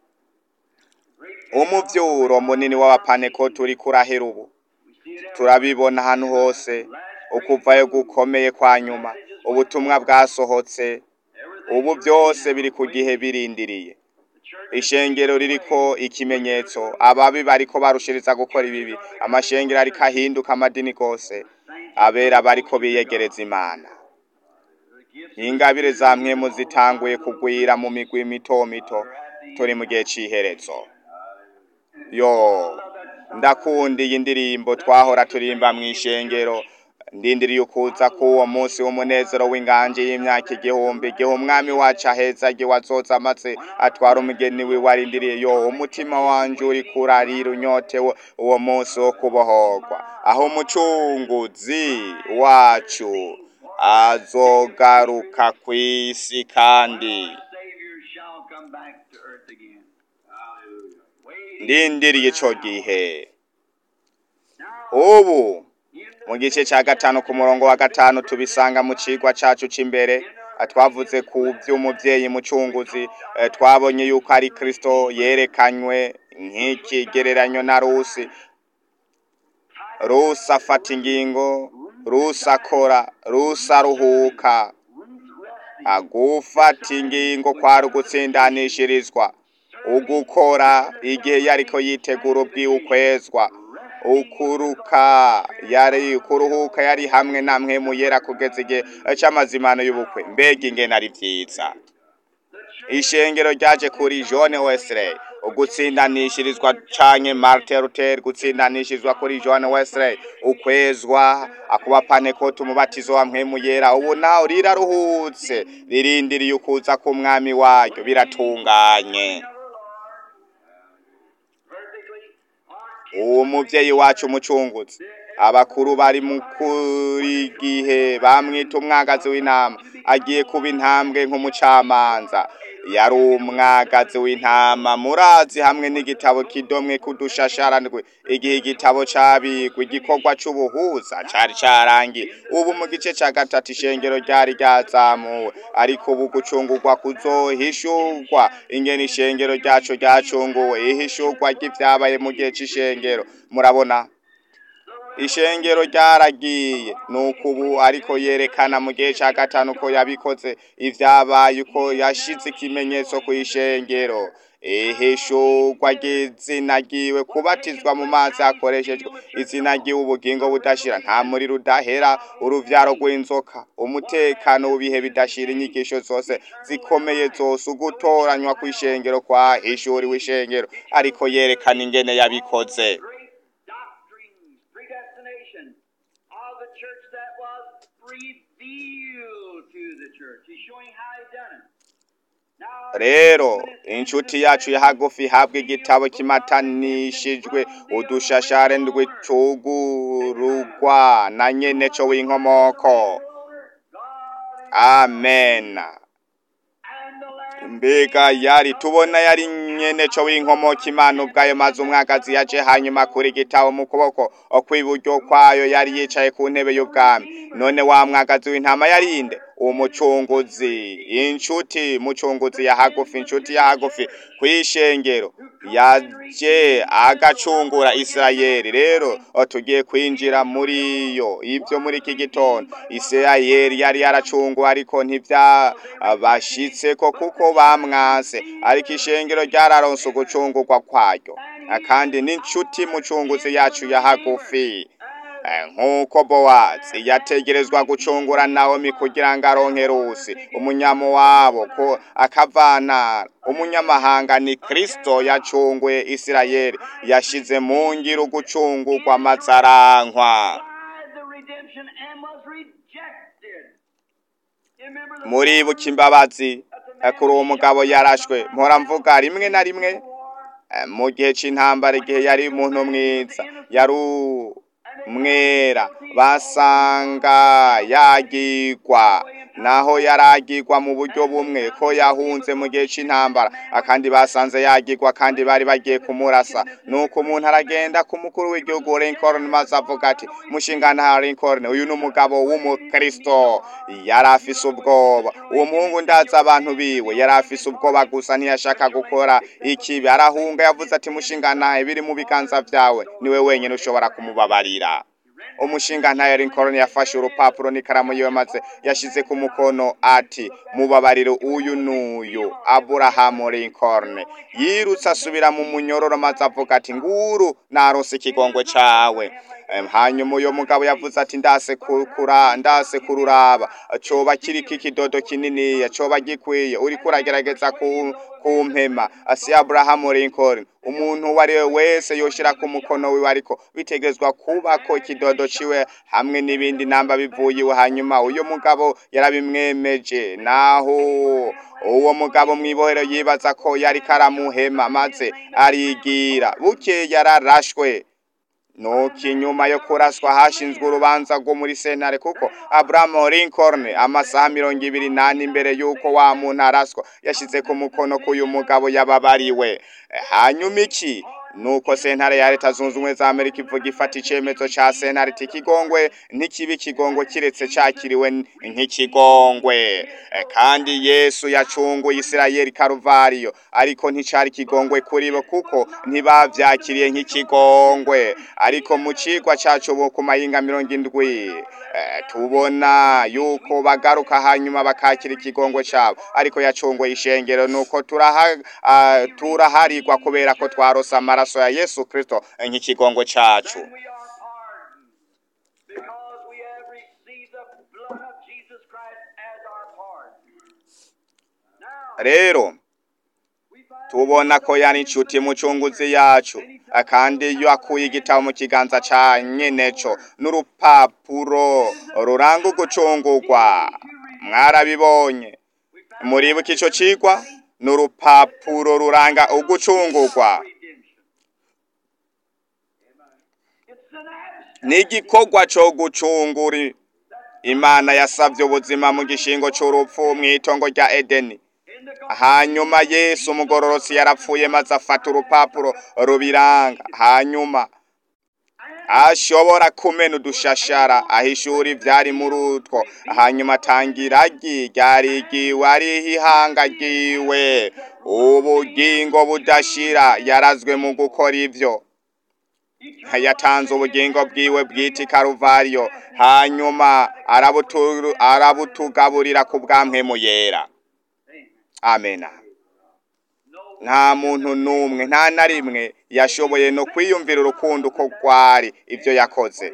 umuvyuro munini w'abapanekoti uriko urahera ubu turabibona ahantu hose ukuvayo gukomeye kwa nyuma ubutumwa bwasohotse ubu byose biri ku gihe birindiriye ishengero ririko ikimenyetso ababi bariko barushiriza gukora ibibi amashengero ariko ahinduka amadini gose abera bariko biyegereza imana ingabire za mwemu zitanguye kugwira mu migwi mito mito turi mu gihe c'iherezo yo ndakunda iyi ndirimbo twahora turimba mu ishengero ndindiriye ukuza k'uwo munsi w'umunezero w'inganje y'imyaka igihumbi igihe umwami wacu aheza igihe wazoza amaze atwara umugeni wiwe arindiriye yo umutima wanje uri kurarira unyotewe uwo munsi wo kubohorwa aho umucunguzi wacu azogaruka kw'isi kandi Savior shall come back to earth again. Hallelujah. Wait ndindiriye ico gihe now ubu in the mu gice cya gatanu ku murongo wa gatanu tubisanga mu cigwa cacu c'imbere eh, twavuze ku vy'umuvyeyi mucunguzi eh, twabonye yuko ari kristo yerekanywe nk'ikigereranyo na rusi rusi afata ingingo rusi akora rusi aruhuka agufata ingingo kwari ugutsindanishirizwa ugukora igihe yariko yitegura ubwiwe ukwezwa ukuruka yari kuruhuka yari hamwe namwe muyera kugeza igihe c'amazimano y'ubukwe mbega ingene ari vyiza ishengero ryaje kuri John Wesley ugutsindanishirizwa canke Martin Luther gutsindanishirizwa kuri John Wesley ukwezwa akuba panekoti umubatizo wa mpwemu yera ubu naho riraruhutse ririndiriye ukuza k'umwami waryo biratunganye perfectly uwo muvyeyi wacu umucunguzi abakuru bari mu kuri gihe bamwita umwagazi w'intama agiye kuba intambwe nk'umucamanza yari umwagazi w'intama murazi hamwe n'igitabo kidomwe kudushasharandwe igihe igitabo cabigwa igikorwa c'ubuhuza cari carangiye ubu mu gice ca gatatu ishengero ryari ryazamuwe ariko ubu gucungurwa kuzohishurwa ingene ishengero ryacu ryacunguwe ihishurwa ry'ivyabaye mu gihe c'ishengero murabona ishengero ryaragiye nuko ubu ariko yerekana mu gihe ca gatanu ko yabikoze ivyabaye uko yashize ikimenyetso ku ishengero ihishurwa ry'izina ryiwe kubatizwa mu mazi hakoreshejwe izina ryiwe ubugingo budashira nta muriro udahera uruvyaro rw'inzoka umutekano w'ibihe bidashira inyigisho zose zikomeye zose ugutoranywa kw'ishengero kwa hishuriwe ishengero ariko yerekana ingene yabikoze great doctrines, predestination of the church that was revealed to the church. He's showing how he done it. Now, rero inshuti yacu ya hagufi ihabwa igitabo kimatanishijwe udushashare ndwicugurugwa na nyene co w'inkomoko amen and the Lamb mbega yari tubona yari nyene co w'inkomoko imana ubwayo maze umwagazi yaje hanyuma kuri igitabo mu kuboko kw'iburyo kwayo yari yicaye ku ntebe y'ubwami none wa mwagazi w'intama yarinde umucunguzi inshuti mucunguzi ya hagufi inshuti ya hagufi kw'ishengero yaje agacungura isirayeli rero tugiye kwinjira muri yo ibyo muri iki gitondo isirayeli yari yaracunguwe ariko ntivyabashitseko kuko bamwase ariko ishengero ryararonse ugucungurwa kwayo kandi n'inshuti mucunguzi yacu ya hagufi Eh, nk'uko bowazi yategerezwa gucungura nawomi kugira ngo aronke rusi umunyamuwabo ko akavanara umunyamahanga ni kristo yacunguye isirayeli yashize mu ngiro ugucungurwa amaze arankwa tried the redemption and was rejected. You remember the muribuka imbabazi eh, kuri uwo mugabo yarashwe mpora mvuga rimwe na rimwe war? eh, mu gihe c'intambara igihe yari umuntu mwiza yari umwera basanga yagirwa naho yaragirwa mu buryo bumwe ko yahunze mu gihe c'intambara akandi basanze yagirwa kandi bari bagiye kumurasa nuko umuntu aragenda ku mukuru w'igihugu Lincoln maze avuga ati mushingana Lincoln uyu ni umugabo w'umukristo yari afise ubwoba uwo muhungu ndazi abantu biwe yari afise ubwoba gusa ntiyashaka gukora ikibi arahunga yavuze ati mushingana biri mu biganza vyawe niwe wenyine ushobora kumubabarira umushinga ntayo Lincoln yafashe urupapuro n'ikaramu yiwe maze yashize ku mukono ati mubabariro uyu n'uyu Abraham Lincoln yirutse asubira mu munyororo maze avuga ati nguru narose ikigongwe cawe Em, hanyuma uyo mugabo yavuze ati ndase kukura ndase kururaba coba kiriko ikidodo kininiya coba gikwiye uriko uragerageza ku kumpema asi Abraham Lincoln umuntu uwo ari we wese yoshira ku mukono wiwe ariko bitegezwa kubako ikidodo ciwe hamwe n'ibindi namba bivuye iwe hanyuma uyo mugabo yarabimwemeje naho uwo mugabo mwibohero yibaza ko yari karamuhema maze arigira buke yararashwe nuko inyuma yo kuraswa hashinzwe urubanza rwo muri sentare kuko Abraham Lincoln amasaha mirongo ibiri nane imbere y'uko wa muntu araswa yashize ku mukono k'uyu mugabo yababariwe hanyuma iki nuko sentare ya leta zunze ubumwe za amerika ivuga ifata icemezo ca sentare iti ikigongwe ntikibe ikigongwe kiretse cakiriwe nk'ikigongwe Eh, kandi yesu yacunguye isirayeli karuvariyo ariko nticari ikigongwe kuri bo kuko ntibavyakiriye nk'ikigongwe ariko mu cigwa cacu ubu ku mayinga mirongo indwi eh, tubona yuko bagaruka hanyuma bakakira ikigongwe cabo ariko yacunguye ishengero nuko turaha ah, turaharigwa kubera ko twarose amaraso ya yesu kristo eh, nk'ikigongwe cacu Then we are pardoned because we have received the blood of Jesus Christ as our pardon. Now, rero we find tubona ko yari inshuti mucunguzi yacu kandi iyo akuye igitabo mu kiganza ca nyeneco n'urupapuro ruranga ugucungurwa mwarabibonye muribuka ico cigwa n'urupapuro ruranga ugucungurwa redemption. It's an abstract. ni igikorwa co gucungura imana yasavye ubuzima mu gishingo c'urupfu mw'itongo rya edeni In the hanyuma yesu umugororotsi yarapfuye maze afata urupapuro rubiranga hanyuma ashobora kumena udushashara ahishura ivyari muri utwo hanyuma atangira agi ryarigiwe ariho ihanga ryiwe ubugingo budashira yarazwe mu gukora ivyo yatanze ubugingo bwiwe bwita ikaruvariyo hanyuma arabutu- arabutugaburira ku bwamwemu yera amena nta muntu n'umwe nta na rimwe yashoboye no kwiyumvira urukundo uko rwari ibyo yakoze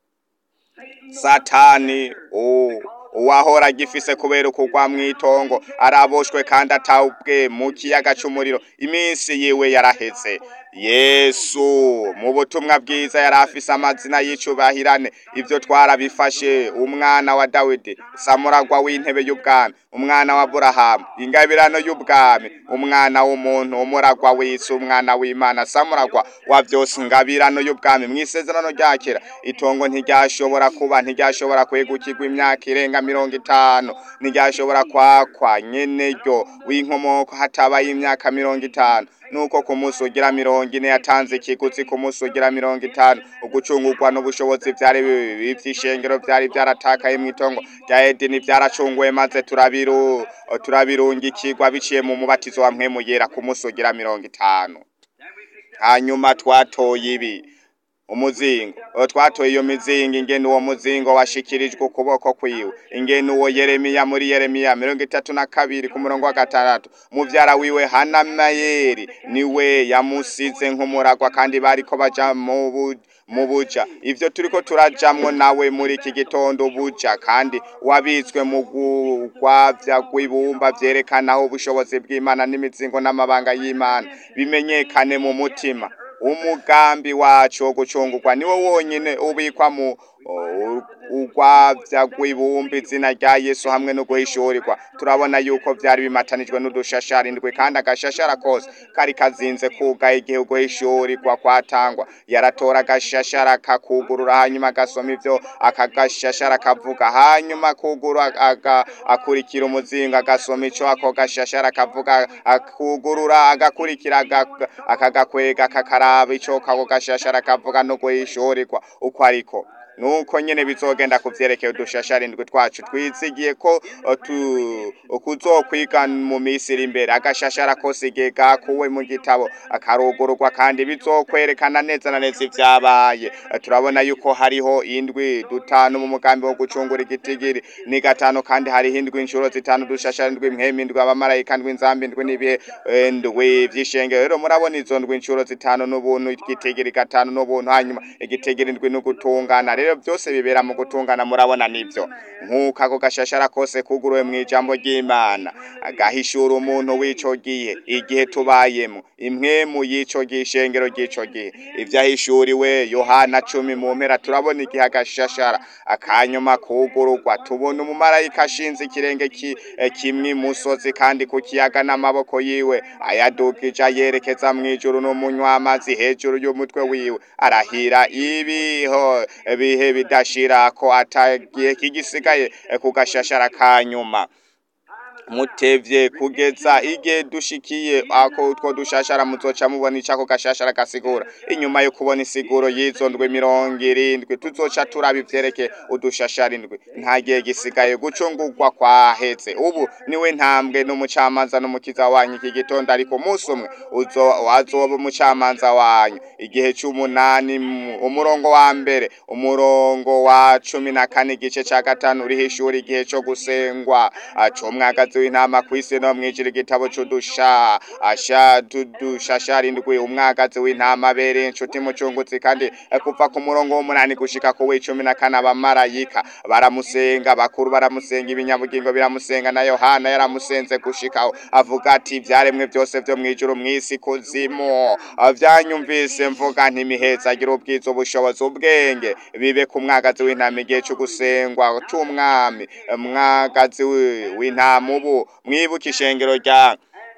satani u- uwahora agifise kubera ukugwa mw'itongo araboshwe kandi atawubwe mu kiyaga c'umuriro iminsi yiwe yaraheze yesu mu butumwa bwiza yari afise amazina y'icubahirane ivyo twarabifashe umwana wa dawidi samuragwa w'intebe y'ubwami umwana wa aburahamu ingabirano y'ubwami umwana w'umuntu umuragwa w'isi umwana w'imana samuragwa wa vyose ingabirano y'ubwami mw'isezerano rya kera itongo ntiryashobora kuba ntiryashobora kwegukirwa imyaka irenga mirongo itanu ntiryashobora kwakwa nyene ryo w'inkomoko hatabaye imyaka mirongo itanu nuko ku munsi ugira mirongo ine yatanze ikiguzi ku munsi ugira mirongo itanu ugucungurwa n'ubushobozi vyari bibi vy'ishengero vyari vyaratakaye mw'itongo rya edeni vyaracunguwe maze turabiru turabirungikirwa biciye mu mubatizo wa mpwemu yera ku munsi ugira mirongo itanu hanyuma twatoye ibi umuzingo uwo twatoye iyo mizingo ingene uwo muzingo washikirijwe ukuboko kwiwe ingene uwo yeremiya muri yeremiya mirongo itatu na kabiri ku murongo wa gatandatu muvyara wiwe hanamayeri niwe yamusize nk'umuragwa kandi bariko baja mu bu- mu buja ivyo turiko turajamwo nawe muri iki gitondo buja kandi wabitswe mu gugwavya rw'ibumba vyerekanaho ubushobozi bw'imana n'imizingo n'amabanga y'imana bimenyekane mu mutima umugambi wacu wo gucungurwa niwo wonyine ubikwa mu u- urwavya rw'ibumba izina rya yesu hamwe no guhishurirwa turabona yuko vyari bimatanijwe n'udushashara indwi kandi agashashara kose kari kazinze kugaye igihe uguhishurirwa kwatangwa yaratora agashashara kakugurura hanyuma agasoma ivyo akagashashara kavuga hanyuma kugura aga, akurikira umuzinga agasoma ico ako gashashara kavuga akugurura agakurikira aga- akagakwega kakaraba ico ako gashashara kavuga no guhishurirwa uko ariko nuko nyene bizogenda kuvyerekeye udushashara indwi twacu twizigiye ko uh, tu kuzokwiga mu misi iri imbere agashashara kose igihe gakuwe mu gitabo akarugururwa kandi bizokwerekana neza na neza ivyabaye Uh, turabona yuko hariho indwi dutanu mu mugambi wo gucungura igitigiri ni gatanu kandi hariho indwi inshuro zitanu dushashara indwi mpemu indwi abamarayika ndwi inzambi indwi n'ibihe eh, ndwi vy'ishengero rero murabona izo ndwi inshuro zitanu n'ubuntu igitigiri gatanu n'ubuntu hanyuma igitigiri indwi n'ugutungana rero byose bibera mu gutungana murabona nivyo nk'uko ako gashashara kose kuguruwe mu ijambo ry'imana agahishura umuntu w'ico gihe igihe tubayemo impwemu y'ico gihe ishengero ry'ico gihe ivyahishuriwe yohana cumi mu mpera turabona igihe agashashara akanyuma kugururwa tubona umumarayika ashinze ikirenge ki, eh, kimwe imusozi kandi ku kiyaga n'amaboko yiwe ayadugije ayerekeza mw'ijuru n'umunywa amazi hejuru y'umutwe wiwe arahira ibiho bihe bidashira ko atagihe kigisigaye eh, ku gashashara kanyuma mutevye kugeza igihe dushikiye ako utwo dushashara muzoca mubona icako gashashara gasigura inyuma yo kubona isiguro y'izo ndwi mirongo irindwi tuzoca turaba ivyerekeye udushashara indwi nta gihe gisigaye gucungurwa kwaheze ubu niwe ntambwe n'umucamanza n'umukiza wanyu iki gitondo ariko umunsi umwe uzo wazoba umucamanza wanyu igihe c'umunani mu- umurongo wa mbere umurongo wa cumi na kane igice ca gatanu urihishura igihe co gusengwa ah, c'umwagazi w'intama kw'isi no mw'ijuru igitabo c'udusha asha tudushashara indwi umwagazi w'intama abereye inshuti mucunguzi kandi eh, kuva ku murongo w'umunani gushika ku w'icumi na kane abamarayika baramusenga bakuru baramusenga ibinyabugingo biramusenga na yohana yaramusenze gushikaho avuga ati ivyaremwe byose vyo mw'ijuru mw'isi kuzimu Ah, vyanyumvise mvuga nti miheza agira ubwiza ubushobozi ubwenge bibe ku mwagazi w'intama igihe co gusengwa c'umwami mwagazi wi- w'intama ubu mwibuke ishengero rya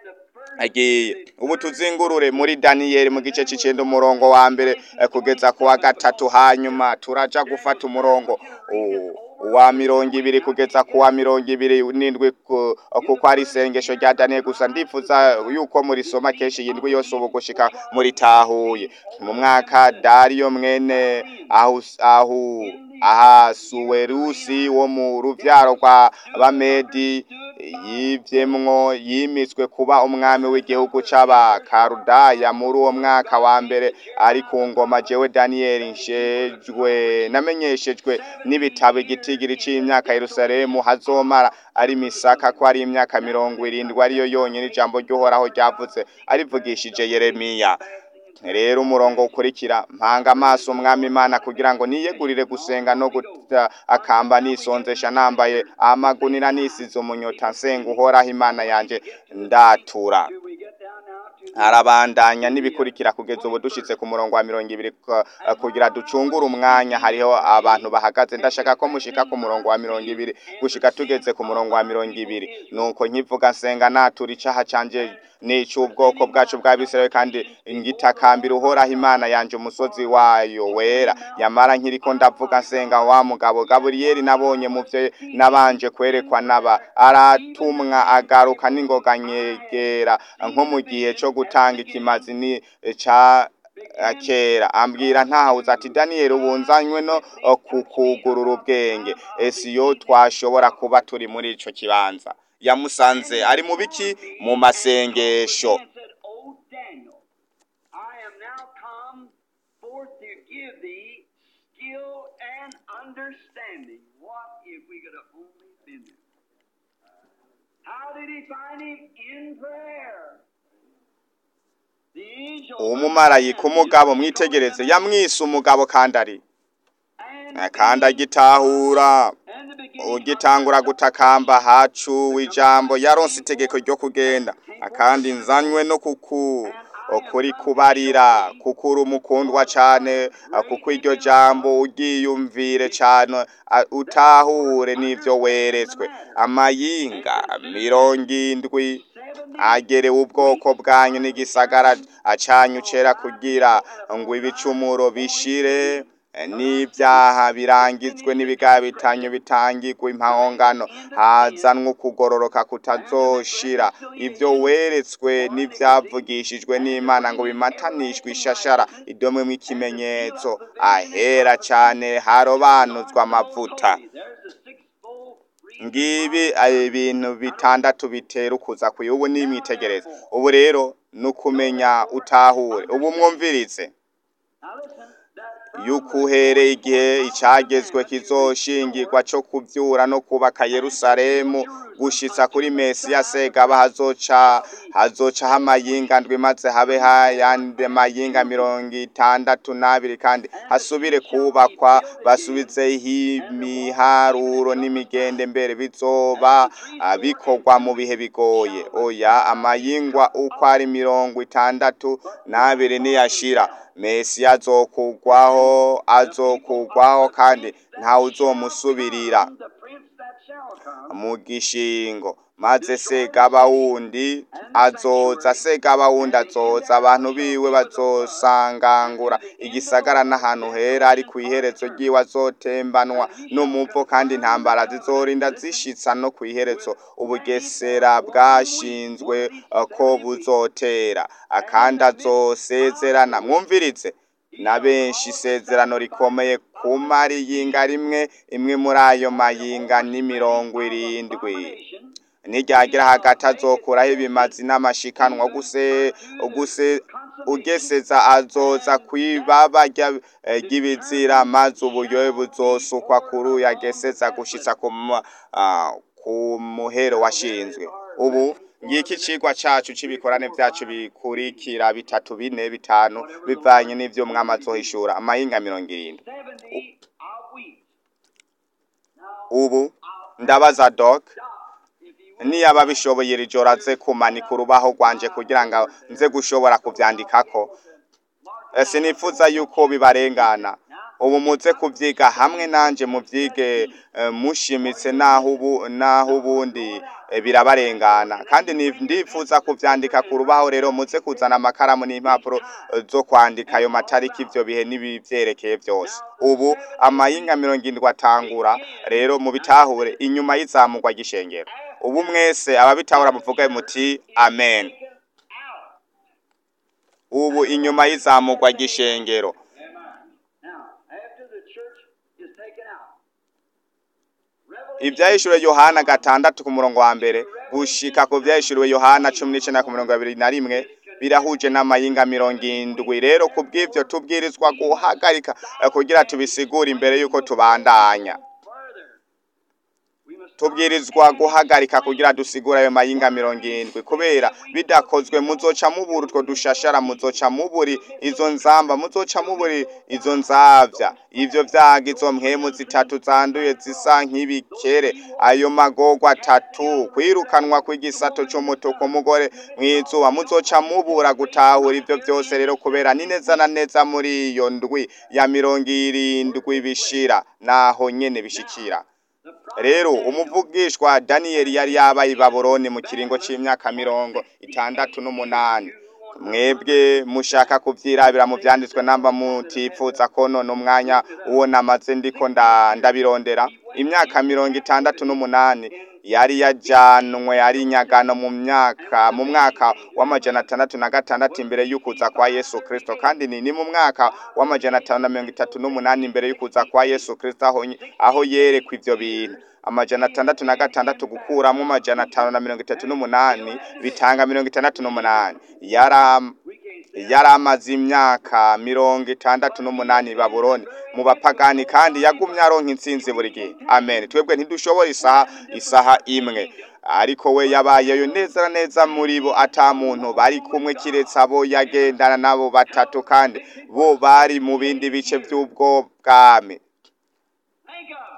agiye ubu tuzingurure muri daniyeli mu gice c'icenda umurongo wa mbere eh, kugeza ku wa gatatu hanyuma turaja gufata umurongo u- wa mirongo ibiri kugeza ku wa mirongo ibiri n'indwi ku- kuko ari isengesho rya daniyeli gusa ndifuza yuko murisoma kenshi iyi ndwi yose ubu gushika muritahuye mu mwaka dariyo mwene ahus- ahu ahasuwerusi wo mu ruvyaro rwa bamedi yivyemwo yimitswe kuba umwami w'igihugu c'abakarudaya muri uwo mwaka wa mbere ari ku ngoma jewe daniyeli nshejwe namenyeshejwe n'ibitabo igitigiri c'imyaka yerusalemu hazomara ari misaka ko ari imyaka mirongo irindwi ariyo yonyene ijambo ry'uhoraho ryavuze arivugishije yeremiya rero umurongo ukurikira mpanga amaso umwami imana kugira ngo niyegurire gusenga no guta akamba nisonzesha nambaye amagunira nisize umunyota nsenga uhoraho imana yanje ndatura Do we get down now to arabandanya n'ibikurikira kugeza ubu dushitse ku murongo wa mirongo ibiri ku- kugira ducungure umwanya hariho abantu bahagaze ndashaka ko mushika ku murongo wa mirongo ibiri gushika tugeze ku murongo wa mirongo ibiri nuko nkivuga nsenga natura icaha canje n'ic'ubwoko bwacu bw'abisirayeli kandi ngitakambira uhoraho imana yanje umusozi wayo wera yamara nkiriko ndavuga nsenga wa mugabo gaburiyeli nabonye mu vyo nabanje kwerekwa naba aratumwa agaruka n'ingoga nyegera nko mu gihe co gutanga ikimazi ni ca eh, kera ambwira ntahawuze ati daniyeli ubunzanywe no eh, kukugurura ubwenge esiyo twashobora kuba turi muri ico kibanza yamusanze ari mu biki mu masengesho and said, O Daniel, I am now come forth to give thee skill and understanding. What if we could have only been there? How did he find him? In prayer. The angel umumarayika umugabo mwitegereze yamwise umugabo kandi ari and, kandi agitahura and the beginning ugitangura gutakamba hacu ijambo yaronse itegeko ryo kugenda akandi nzanywe no kuku kuri kubarira kuko uri umukundwa cane kuko iryo jambo uryiyumvire cane utahure n'ivyo weretswe amayinga mirongo indwi agerewe ubwoko bwanyu n'igisagara acanyu cera kugira ngo ibicumuro bishire n'ibyaha birangizwe n'ibigabitanyo bitangirwa impahongano hazanwe ukugororoka kutazoshira ibyo weretswe n'ibyavugishijwe n'imana ngo bimatanishwe ishashara idomwemo ikimenyetso ahera cyane harobanuzwa amavuta ngibi ibintu bitandatu bitera ukuza kuyo ubu ni imwitegereza ubu rero ni ukumenya utahure ubu mwumviritse yuko uhereye igihe icyagezwe kizoshingirwa cyo kubyura no kubaka Yerusalemu gushitsa kuri Mesiya segaba hazoca hazocaho amayinga ndwi maze habe hayandi mayinga mirongo itandatu n'abiri kandi hasubire kubakwa basubizeho imiharuro n'imigende mbere bizoba bikorwa mu bihe bigoye oya amayingwa uko ari mirongo itandatu n'abiri niyashira Mesiya azokugwaho azokugwaho kandi ntawe uzomusubirira mu gishingo maze segaba wundi azoza segaba wundi azoza abantu biwe bazosangangura igisagara n'ahantu hera ari ku iherezo ry'iwe azotembanwa n'umuvo kandi intambara zizorinda zishitsa no ku iherezo ubugesera bwashinzwe ko buzotera akandi azosezerana mwumviritse na benshi isezerano rikomeye ku mariyinga rimwe imwe muri ayo mayinga ni mirongo irindwi niryagira hagati azokuraho ibimazi n'amashikanwa guse guse ugeseza azoza kwibaba ry'ibizira maze uburyohe buzosukwa kuri uyu ageseza gushitsa ku muhero washinzwe ubu ngiki cigwa cacu c'ibikorane vyacu bikurikira bitatu bine bitanu bivanye n'ivyo mwama azohishura amayinga mirongo irindwi ubu ndabaza dok niyaba bishoboye iri joro aze kumanika urubaho rwanje kugira ngo nze gushobora kuvyandikako sinifuza yuko bibarengana ubu muze kuvyiga hamwe nanje muvyige mushimitse naho ubu naho ubundi birabarengana kandi ndifuza kuvyandika ku rubaho rero muze kuzana amakaramu n'impapuro zo kwandika ayo matariki ivyo bihe n'ibivyerekeye vyose ubu amayinga mirongo indwi atangura rero mu bitahure inyuma y'izamurwa ry'ishengero ubu mwese ababitahura muvuga muti amen ubu inyuma y'izamurwa ry'ishengero ibyahishuriwe yohana gatandatu ku murongo wa mbere gushika ku byahishuriwe yohana cumi n'icenda ku mirongo ibiri na rimwe birahuje n'amayinga mirongo indwi rero ku bw'ivyo tubwirizwa guhagarika kugira tubisigure imbere y'uko tubandanya tubwirizwa guhagarika kugira dusigure ayo mayinga mirongo indwi kubera bidakozwe muzoca mubura utwo dushashara muzoca muburi izo nzamba muzoca muburi izo nzavya ivyo vyaga izo mpwemu zitatu zanduye zisa nk'ibikere ayo magorwa atatu kwirukanwa kw'igisato c'umutuku umugore mw'izuba muzoca mubura gutahura ivyo vyose rero kubera ni neza na neza muri iyo ndwi ya mirongo irindwi bishira naho nyene bishikira rero umuvugishwa daniyeli yari yabaye i babuloni mu kiringo c'imyaka mirongo itandatu n'umunani mwebwe mushaka kuvyirabira mu vyanditswe namba mutifuza ko none umwanya uwo namaze ndiko ndabirondera imyaka mirongo itandatu n'umunani yari yajanwe ari inyagano mu myaka mu mwaka w'amajana atandatu na gatandatu imbere y'ukuza kwa Yesu Kristo kandi ni ni mu mwaka w'amajana atanu na mirongo itatu n'umunani imbere y'ukuza kwa Yesu Kristo aho aho yerekwa ivyo bintu amajana atandatu na gatandatu gukuramo amajana atanu na mirongo itatu n'umunani bitanga mirongo itandatu n'umunani yara yari amaze imyaka mirongo itandatu n'umunani babuloni mu bapagani kandi yagumye aronka intsinzi buri gihe amen twebwe ntidushobora isaha isaha imwe ariko we yabayeyo neza na neza muri bo ata muntu bari kumwe kiretse abo yagendana nabo batatu kandi bo bari mu bindi bice by'ubwo bwami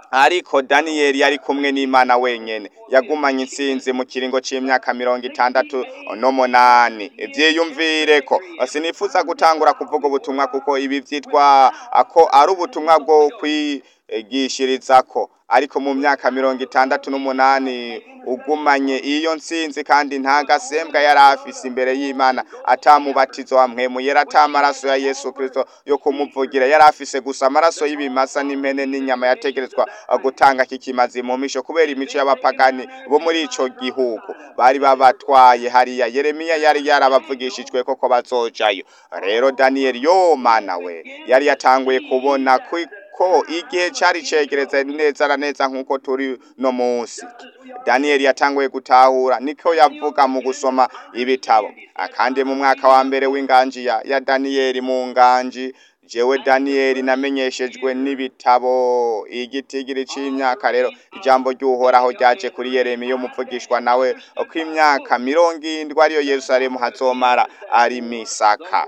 ariko daniyeli yari kumwe n'imana wenyene yagumanye intsinzi mu kiringo c'imyaka mirongo itandatu n'umunani vyiyumvire ko sinifuza gutangura kuvuga ubutumwa kuko ibi vyitwa ko ari ubutumwa bwo kwigishirizako ariko mu myaka mirongo itandatu n'umunani ugumanye iyo ntsinzi kandi nta gasembwa yari afise imbere y'imana atamubatizo wa mpwemu yera ata amaraso ya yesu kristo yo kumuvugira yari afise gusa amaraso y'ibimasa n'impene n'inyama yategerezwa gutanga kikimazi mu misho kubera imico y'abapagani bo muri ico gihugu bari babatwaye hariya yeremiya yari yarabavugishijwe koko bazojayo rero daniyeli yo mana we yari yatanguye kubona kwi ko igihe cari cegereze neza na neza nk'uko turi no munsi daniyeli yatanguye gutahura niko yavuga mu gusoma ibitabo kandi mu mwaka wa mbere w'inganji ya, ya daniyeli mu nganji jewe daniyeli namenyeshejwe n'ibitabo igitigiri c'imyaka rero ijambo ry'uhoraho ryaje kuri yeremiya umuvugishwa nawe ko imyaka mirongo indwi ariyo yerusalemu hazomara ari misaka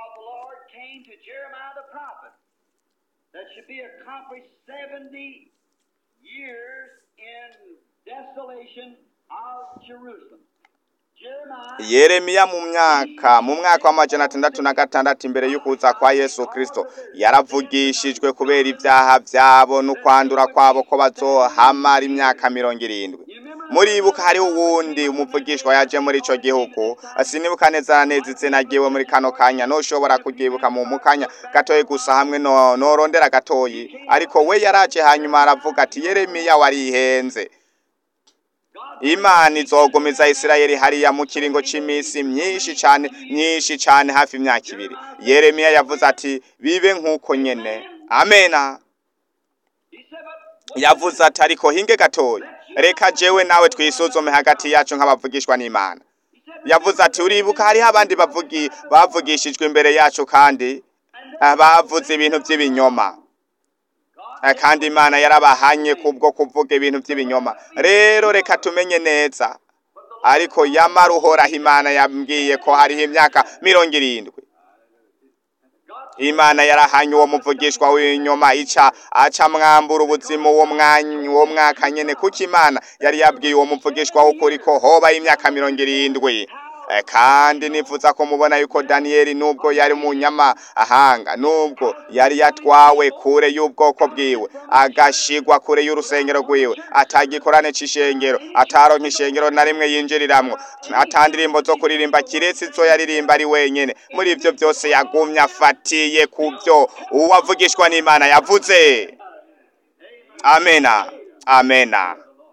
that should be accomplished 70 years in desolation of Jerusalem. yeremiya mu myaka mu mwaka w'amajana atandatu na gatandatu imbere y'ukuza kwa yesu kristo yaravugishijwe kubera ibyaha byabo n'ukwandura kwabo ko bazohamara imyaka mirongo irindwi muribuka hariho uwundi umuvugishwa yaje muri ico gihugu sinibuka neza na neza izina ryiwe muri kano kanya noshobora kuryibuka mu mukanya gatoyi gusa hamwe no norondera gatoyi ariko we yaraje hanyuma aravuga ati yeremiya warihenze imana izogumiza isirayeli hariya mu kiringo c'imisi myinshi cane myinshi cane hafi imyaka ibiri yeremiya yavuze ati bibe nk'uko nyene amena yavuze ati ariko hinge gatoya reka jewe nawe twisuzume hagati yacu nk'abavugishwa n'imana yavuze ati uribuka hariho abandi bavugi bavugishijwe imbere yacu kandi bavuze ibintu by'ibinyoma kandi imana yarabahanye kubwo kuvuga ibintu by'ibinyoma rero reka tumenye neza ariko yamara uhoraho imana yambwiye ko hariho imyaka mirongo irindwi imana yarahanye uwo muvugishwa w'inyuma ica aca mwambura ubuzima uwo mwanya uwo mwaka nyene kuko imana yari yabwiye uwo muvugishwa w'ukuri ko hoba imyaka mirongo irindwi kandi nifuza ko mubona yuko daniyeli nubwo yari munyamahanga nubwo yari yatwawe kure y'ubwoko bwiwe agashigwa kure y'urusengero rwiwe atagikorane c'ishengero ataronka ishengero na rimwe yinjiriramwo ata ndirimbo zo kuririmba kiretse izo yaririmba ari wenyene muri ivyo byose yagumye afatiye ku vyo uwavugishwa n'imana yavuze amena amena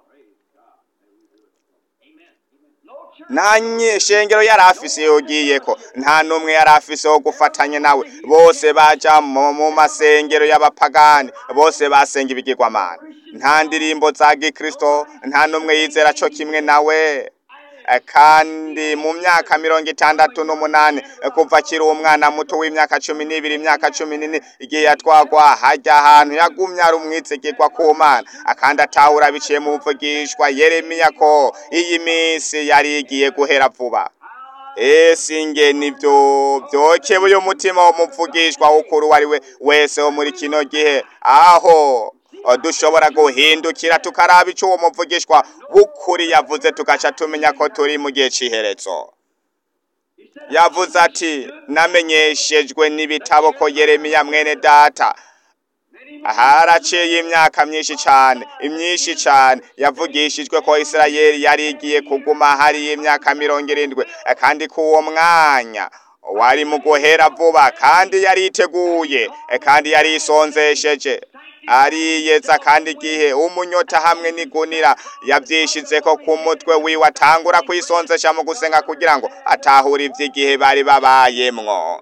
nta nyeshengero yari afise yogiyeko nta n'umwe yari afise wo gufatanya nawe bose baja mu masengero y'abapagani bose basenga ibigirwamana nta ndirimbo za gikristo nta n'umwe yizera co kimwe nawe kandi mu myaka mirongo itandatu n'umunani kuva akiri umwana muto w'imyaka cumi n'ibiri imyaka cumi n'ine igihe yatwagwa hajya ahantu yagumye ari umwizigirwa ku mana akandi atahura biciye mu buvugishwa yeremiya ko iyi minsi yari igiye guhera vuba ese inge nivyo vyokebuye umutima w'umuvugishwa w'ukuri uwo ari we wese wo muri kino gihe aho dushobora guhindukira tukaraba ico uwo muvugishwa w'ukuri yavuze tugaca tumenya ko turi mu gihe c'iherezo yavuze ati namenyeshejwe n'ibitabo ko yeremiya mwene data haraciye imyaka myinshi cane imyinshi cane yavugishijwe ko isirayeli yari igiye kuguma hariyo imyaka mirongo irindwi kandi ko uwo mwanya wari mu guhera vuba kandi yariteguye kandi yari isonzesheje ariyeza kandi igihe umunyota hamwe n'igunira yavyishizeko ku mutwe wiwe atangura kwisonzesha mu gusenga kugira ngo atahure ivy'igihe bari babayemwo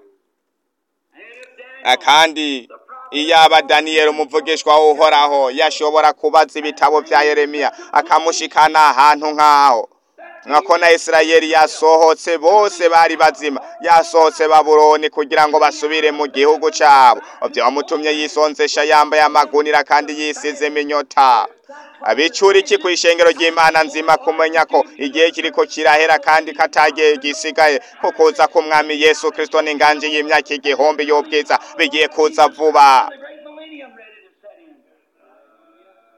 kandi iyaba daniyeli umuvugishwa uhoraho yashobora kubaza ibitabo vya yeremiya akamushikana ahantu nk'aho nkako na isirayeli yasohotse bose bari bazima yasohotse babuloni kugira ngo basubire mu gihugu cabo vyamutumye yisonzesha yambaye amagunira kandi yisize iminyota abicura iki kw'ishengero ry'imana nzima kumenya ko igihe kiriko kirahera kandi katagiye gisigaye ko kuza k'umwami yesu kristo n'inganji y'imyaka igihumbi y'ubwiza bigiye kuza vuba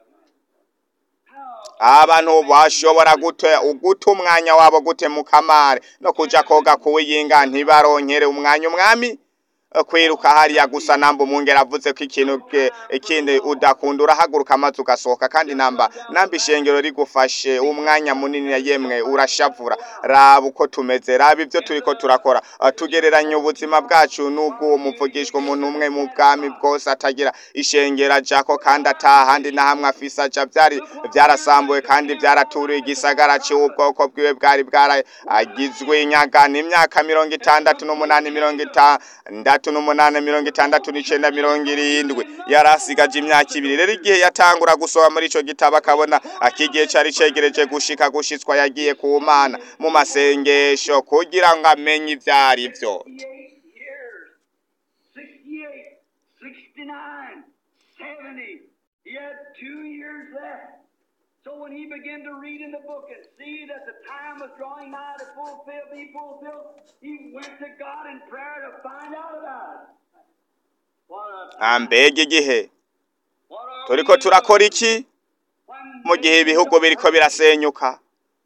abantu bashobora gute uguta umwanya wabo gute mu kamare no kuja koga kuwiyinga ntibaronkere umwanya umwami kwiruka hariya gusa namba umwungera avuze ko ikintu ke- ikindi udakunda urahaguruka maze ugasohoka kandi namba namba ishengero rigufashe umwanya munini yemwe urashavura raba uko tumeze raba ibyo turiko turakora Ah, tugereranya ubuzima bwacu n'ubw'uwo muvugishwa umuntu umwe mu bwami bwose atagira ishengero ajako kandi atahandi na hamwe afise aja vyari vyarasambuwe kandi vyaraturiye igisagara c'ubwoko bwiwe bwari bwaragizwe inyagana imyaka mirongo itandatu n'umunani mirongo itandatu n'umunani mirongo itandatu n'icenda mirongo irindwi yari asigaje imyaka ibiri rero igihe yatangura gusoma muri ico gitabo akabona akigihe cari cegereje gushika gushitswa yagiye ku mana mu masengesho kugira ngo amenye ivyo ari vyo 68 years, 68, 69, 70. He had two years left. So when he began to read in the book and see that the time was drawing nigh to fulfill, be fulfilled, he went to God in prayer to find out about it. What a Ah, mbega igihe what are turiko we turakora iki when mu gihe ibihugu biriko birasenyuka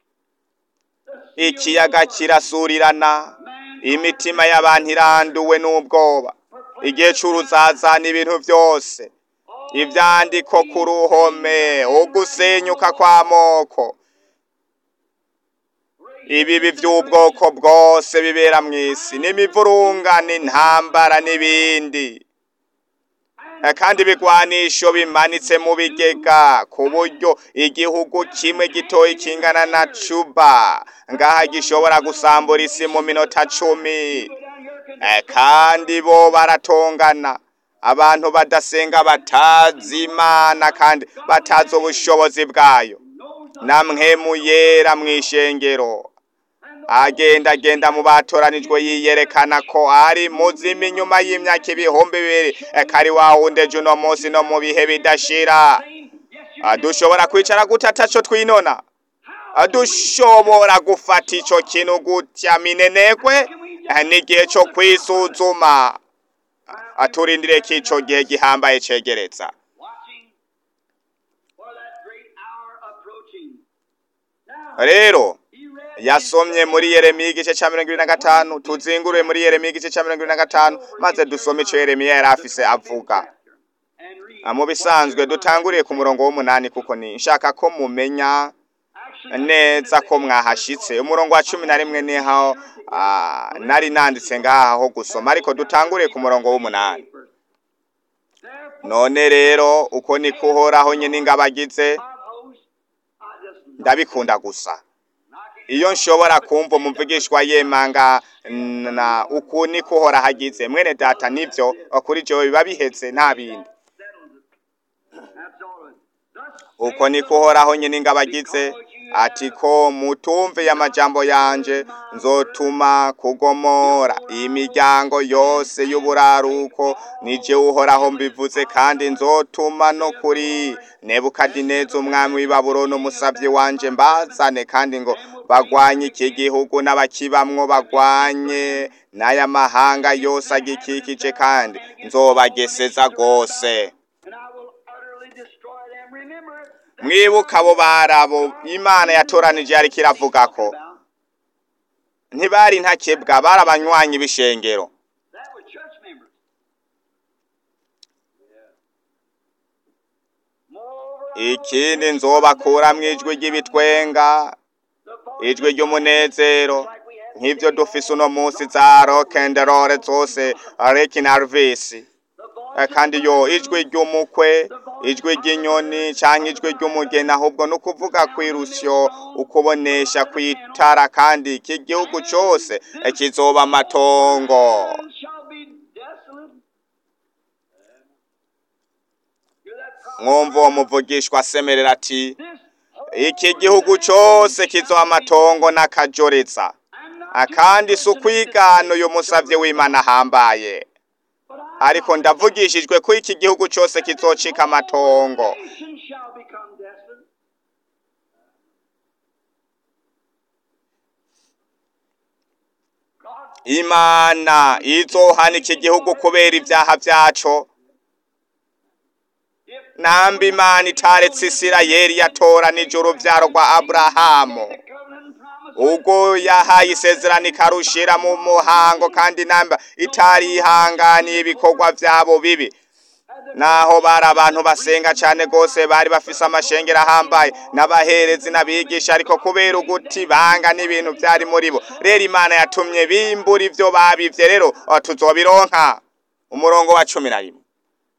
ikiyaga kirasurirana imitima y'abantu iranduwe n'ubwoba igihe c'uruzaza n'ibintu vyose ivyandiko ku ruhome ugusenyuka kw'amoko ibibi vy'ubwoko bwose bibera mw'isi n'imivurunga n'intambara n'ibindi Eh, kandi ibigwanisho bimanitse mu bigega ku buryo igihugu kimwe gitoyi kingana na cuba ngaha gishobora gusambura isi mu minota cumi Eh, kandi bo baratongana abantu badasenga batazi imana kandi batazi ubushobozi bwayo namwe muyera mw'ishengero agenda agenda mu batoranijwe yiyerekana ko ari muzima inyuma y'imyaka ibihumbi bibiri Eh, kari wahundeje uno munsi no mu bihe bidashira Ah, dushobora kwicara gute ataco twinona Ah, dushobora gufata ico kintu gutya minenekwe Eh, n'igihe co kwisuzuma Ah, turindire ko ico gihe gihambaye cegereza watching for that great hour approaching. Now, rero he read yasomye muri yeremiya igice ca mirongo ibiri na gatanu tuzingure muri yeremiya igice ca mirongo ibiri na gatanu maze dusome ico yeremiya yari afise avuga and read. Ah, mu bisanzwe dutanguriye ku murongo w'umunani kuko ni nshaka ko mumenya Actually, neza ko mwahashitse umurongo wa cumi na rimwe niho ah, nari nanditse ngaha ho gusoma ariko dutanguriye ku murongo w'umunani therefore, none rero uko niko uhoraho nyine ingabo agize of hosts, I just ndabikunda gusa knocking iyo nshobora kumva umuvugishwa yemanga na uku niko uhora hagize mwene data nivyo kuri jewe biba bihetse nta bindi settles it. That's all it is. Thus uko niko uhoraho nyine ingabo agize ati ko mutumviye amajambo yanje nzotuma kugomora imiryango yose y'uburaruko nije uhoraho mbivuze kandi nzotuma no kuri nebukadineza umwami w'i babuloni umusavyi wanje mbazane kandi ngo bagwanye iki gihugu n'abakibamwo bagwanye n'aya mahanga yose agikikije kandi nzobageseza rwose and I will utterly destroy them. Remember, that mwibuka abo barabo imana yatoranije yariko iravuga ko about ntibari ntakebwa bari abanywanyi b'ishengero that were church members. Moreover, I will ikindi take nzobakuramwo ijwi ry'ibitwenga the voice ijwi ry'umunezero nk'ivyo dufise uno munsi za rock and roll zose Ricky na Elvis the Eh, voice kandi yo ijwi ry'umukwe ijwi ry'inyoni canke ijwi ry'umugeni ahubwo ni ukuvuga kw'irusyo ukubonesha kw'itara kandi iki gihugu cose eh, kizoba amatongo land shall be desolate. Hear that prophet? mwumva uwo muvugishwa asemerera ati This whole iki gihugu cose kizoba amatongo n'akajoretsa I'm not Ah, kandi si ukwigana uyu musavye w'imana ahambaye but I ariko ndavugishijwe ko iki gihugu cose kizocika amatongo nation shall become desolate. God imana izohana iki gihugu kubera ivyaha vyaco namba imana itaretse isirayeli yatoranije uruvyaro rwa aburahamu ubwo yahaye isezerano ikarushira mu muhango kandi namba itarihanganiye ibikorwa vyabo bibi naho bari abantu basenga cyane rwose bari bafise amashengero ahambaye n'abaherezi n'abigisha ariko kubera uguti banga n'ibintu byari muri bo rero imana yatumye bimbura ivyo babivye rero tuzobironka umurongo wa cumi na rimwe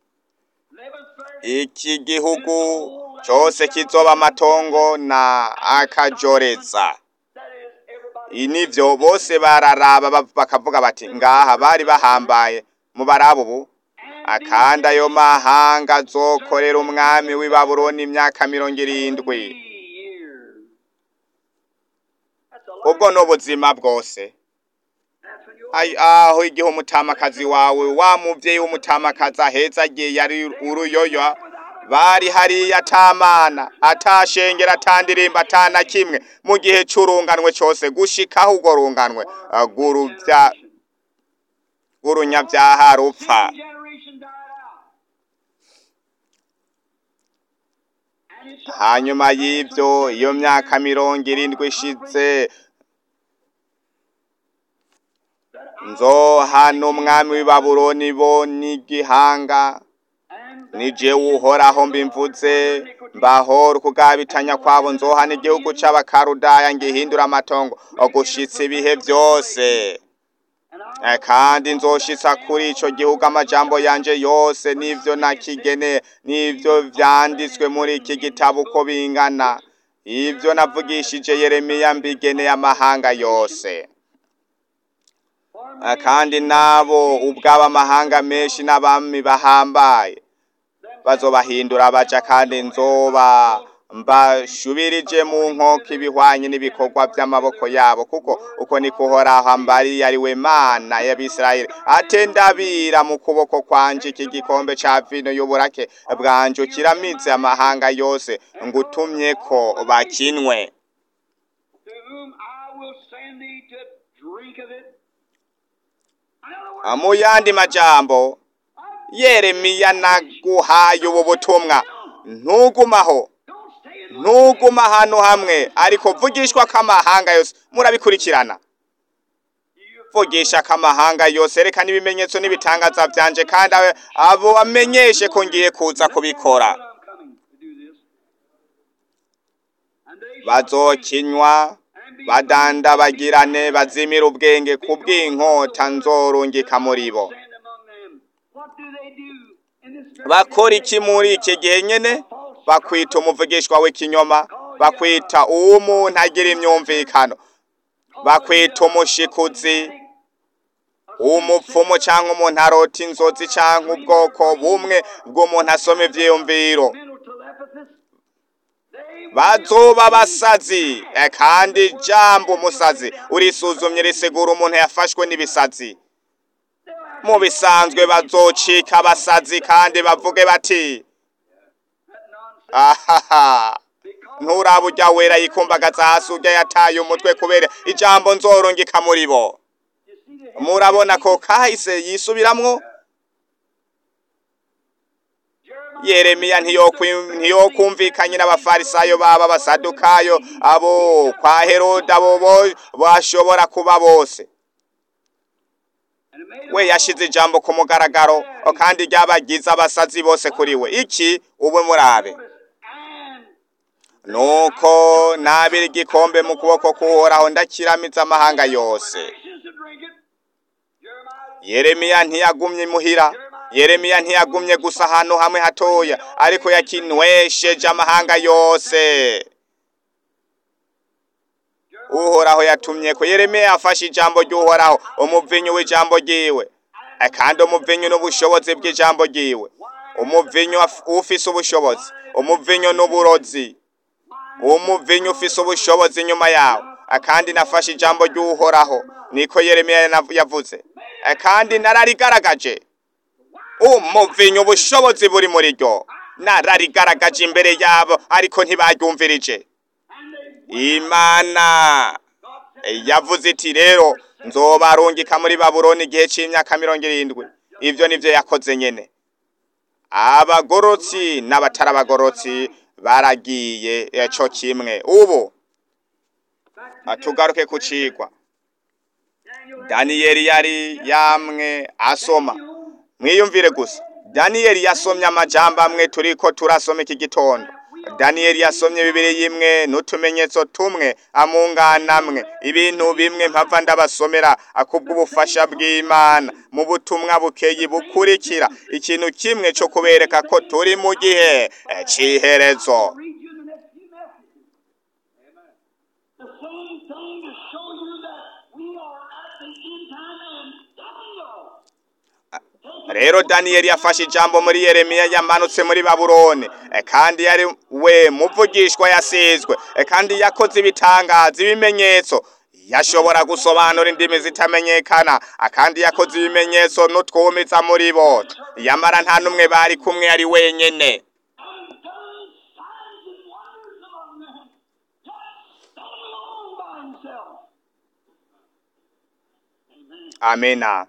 iki gihugu cyose kizoba amatongo na akajoreza nivyo bose bararaba bakavuga bati ngaha bari bahambaye mu barabu ubu akandi ayo mahanga azokorera umwami w'i babuloni imyaka mirongo irindwi ubwo ni ubuzima bwose aho igihe umutamakazi wawe wa muvyeyi w'umutamakazi aheza agiye yari uruyoyo bari hariya atamana atashengera atandirimba atana kimwe mu gihe c'urunganwe cose gushikaho urwo runganwe guruvya gurunyavyaha rupfa hanyuma y'ivyo iyo myaka mirongo irindwi ishize nzohana umwami w'i babuloni bo n'igihanga nije uhoraho mbimvuze mbahora ukugabitanya kwabo nzohana igihugu c'abakarudaya ngihindura amatongo ogushitsa ibihe vyose kandi nzoshitsa kuri ico gihugu amajambo yanje yose n'ivyo nakigene n'ivyo vyanditswe muri iki gitabo uko bingana ivyo navugishije yeremiya mbigeneye amahanga yose kandi nabo ubwabo amahanga menshi n'abami bahambaye bazobahindura baja kandi nzoba mbashubirije mu nkoko ibihwanye n'ibikorwa by'amaboko yabo kuko uko niko uhoraho ambariye ari we mana y'abisirayeli ate ndabira mu kuboko kwanje iki gikombe ca vino y'uburake bwanje ukiramitse amahanga yose ngutumye ko bakinwe mu yandi majambo yeremiya naguhaye ubu butumwa ntugumaho ntuguma ahantu hamwe ariko vugishwa k'amahanga yose murabikurikirana vugisha k'amahanga yose reka n'ibimenyetso n'ibitangaza byanje kandi abo bamenyeshe ko ngiye kuza kubikora bazokinywa badandabagirane bazimira ubwenge ku bw'inkota nzorungika muri bo bakora iki muri iki gihe nyene bakwita umuvugishwa w'ikinyoma bakwita uw'umuntu agira imyumvikano bakwita umushikuzi umupfumu cyangwa umuntu arota inzozi cyangwa ubwoko bumwe bw'umuntu asoma ivyiyumviro bazoba basazi kandi jambo umusazi urisuzumye risigura umuntu yafashwe n'ibisazi mu bisanzwe bazocika abasazi kandi bavuge bati ahaha nturaba ujya wera yikumbagaza hasi ujya yataye umutwe kubera ijambo nzorungika muri bo murabona ko kahise yisubiramwo yeremiya ntiyokumvikanye n'abafarisayo baba abasadukayo abo kwa heroda abo bashobora kuba bose we yashize ijambo ku mugaragaro kandi ryabagize abasazi bose kuri we iki ubu murabe nuko nabira igikombe mu kuboko k'uhoraho ndakiramiza amahanga yose yeremiya ntiyagumye imuhira yeremiya ntiyagumye gusa ahantu hamwe hatoya ariko yakinwesheje amahanga yose uhoraho yatumye ko yeremiya yafashe ijambo ry'uhoraho umuvinyu w'ijambo ryiwe kandi umuvinyu n'ubushobozi bw'ijambo ryiwe umuvinyu ufise ubushobozi umuvinyu n'uburozi umuvinyu ufise ubushobozi inyuma yawo kandi nafashe ijambo ry'uhoraho niko yeremiya yavuze kandi nararigaragaje umuvinyu ubushobozi buri muri ryo nararigaragaje imbere yabo ariko ntibaryumvirije imana yavuze iti rero nzobarungika muri babuloni igihe cy'imyaka mirongo irindwi ibyo nibyo yakoze nyine abagorotsi n'abatari abagorotsi baragiye eh, co kimwe ubu ah, tugaruke ku cigwa daniyeli yari yamwe asoma mwiyumvire gusa daniyeli yasomye amajambo amwe turiko turasoma iki gitondo daniyeli yasomye bibiri yimwe n'utumenyetso tumwe amungana amwe ibintu bimwe mpava ndabasomera akubw'ubufasha bw'imana mu butumwa bukeyi bukurikira ikintu kimwe co kubereka ko turi mu gihe eh, c'iherezo read you in the next few messages. The same thing to show you that we are at the end time and Daniel. rero daniyeli yafashe ijambo muri yeremiya yamanutse muri babuloni Eh, kandi yari we muvugishwa yasizwe Eh, kandi yakoze ibitangaza ibimenyetso yashobora gusobanura indimi zitamenyekana Ah, kandi yakoze ibimenyetso n'utwumiza muri bo yamara nta n'umwe bari kumwe ari wenyene and done signs and wonders among them. Just standing alone by himself. Amen. amena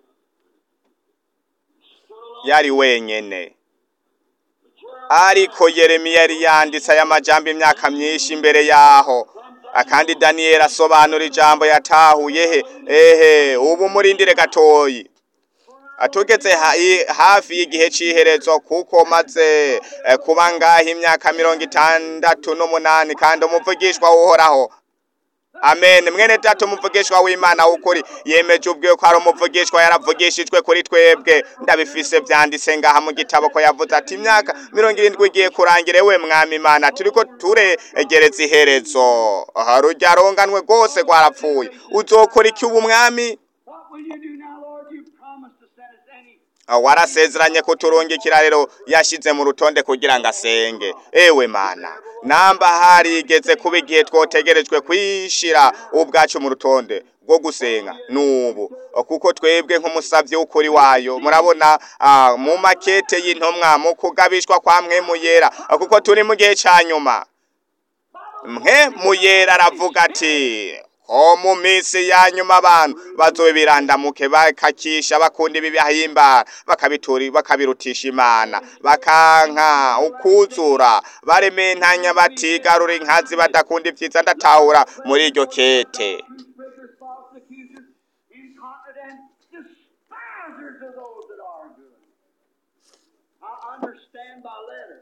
yari wenyene ariko yeremiya yari yanditse aya majambo imyaka myinshi imbere yaho akandi daniyeli asobanura ijambo yatahuye he ehe ubu murindire gatoyi atugeze ha- i- hafi y'igihe c'iherezo kuko maze eh, kuba ngaho imyaka mirongo itandatu n'umunani kandi umuvugishwa uhoraho amen mwene data umuvugishwa w'imana w'ukuri yemeje ubwiwe ko ari umuvugishwa yaravugishijwe kuri twebwe ndabifise vyanditse ngaha mu gitabo ko yavuze ati imyaka mirongo irindwi igiye kurangira ewe mwami imana turiko turegereza iherezo aha rurya runganwe rwose rwarapfuye uzokora iki ubu mwami What will you do now, Lord? You promised to send us any. Ah, warasezeranye kuturungikira rero yashize mu rutonde kugira ngo asenge ewe mana namba harigeze kuba igihe twotegerejwe kwishira ubwacu mu rutonde rwo gusenga nubu kuko twebwe nk'umusavyi w'ukuri wayo murabona ah, mu makete y'intumwa mu kugabishwa kwa mwemu yera ah, kuko turi mu gihe ca nyuma mwe muyera aravuga ati ko mu minsi ya nyuma abantu bazobirandamuke bakakisha bakunda ibibahimbara bakabitura bakabirutisha imana bakanka ukuzura barementanya batigarura inkazi badakunda ivyiza ndatahura muri iryo kete Newspapers, false accusers, incontinent, despisers of those that are good. I understand by letter.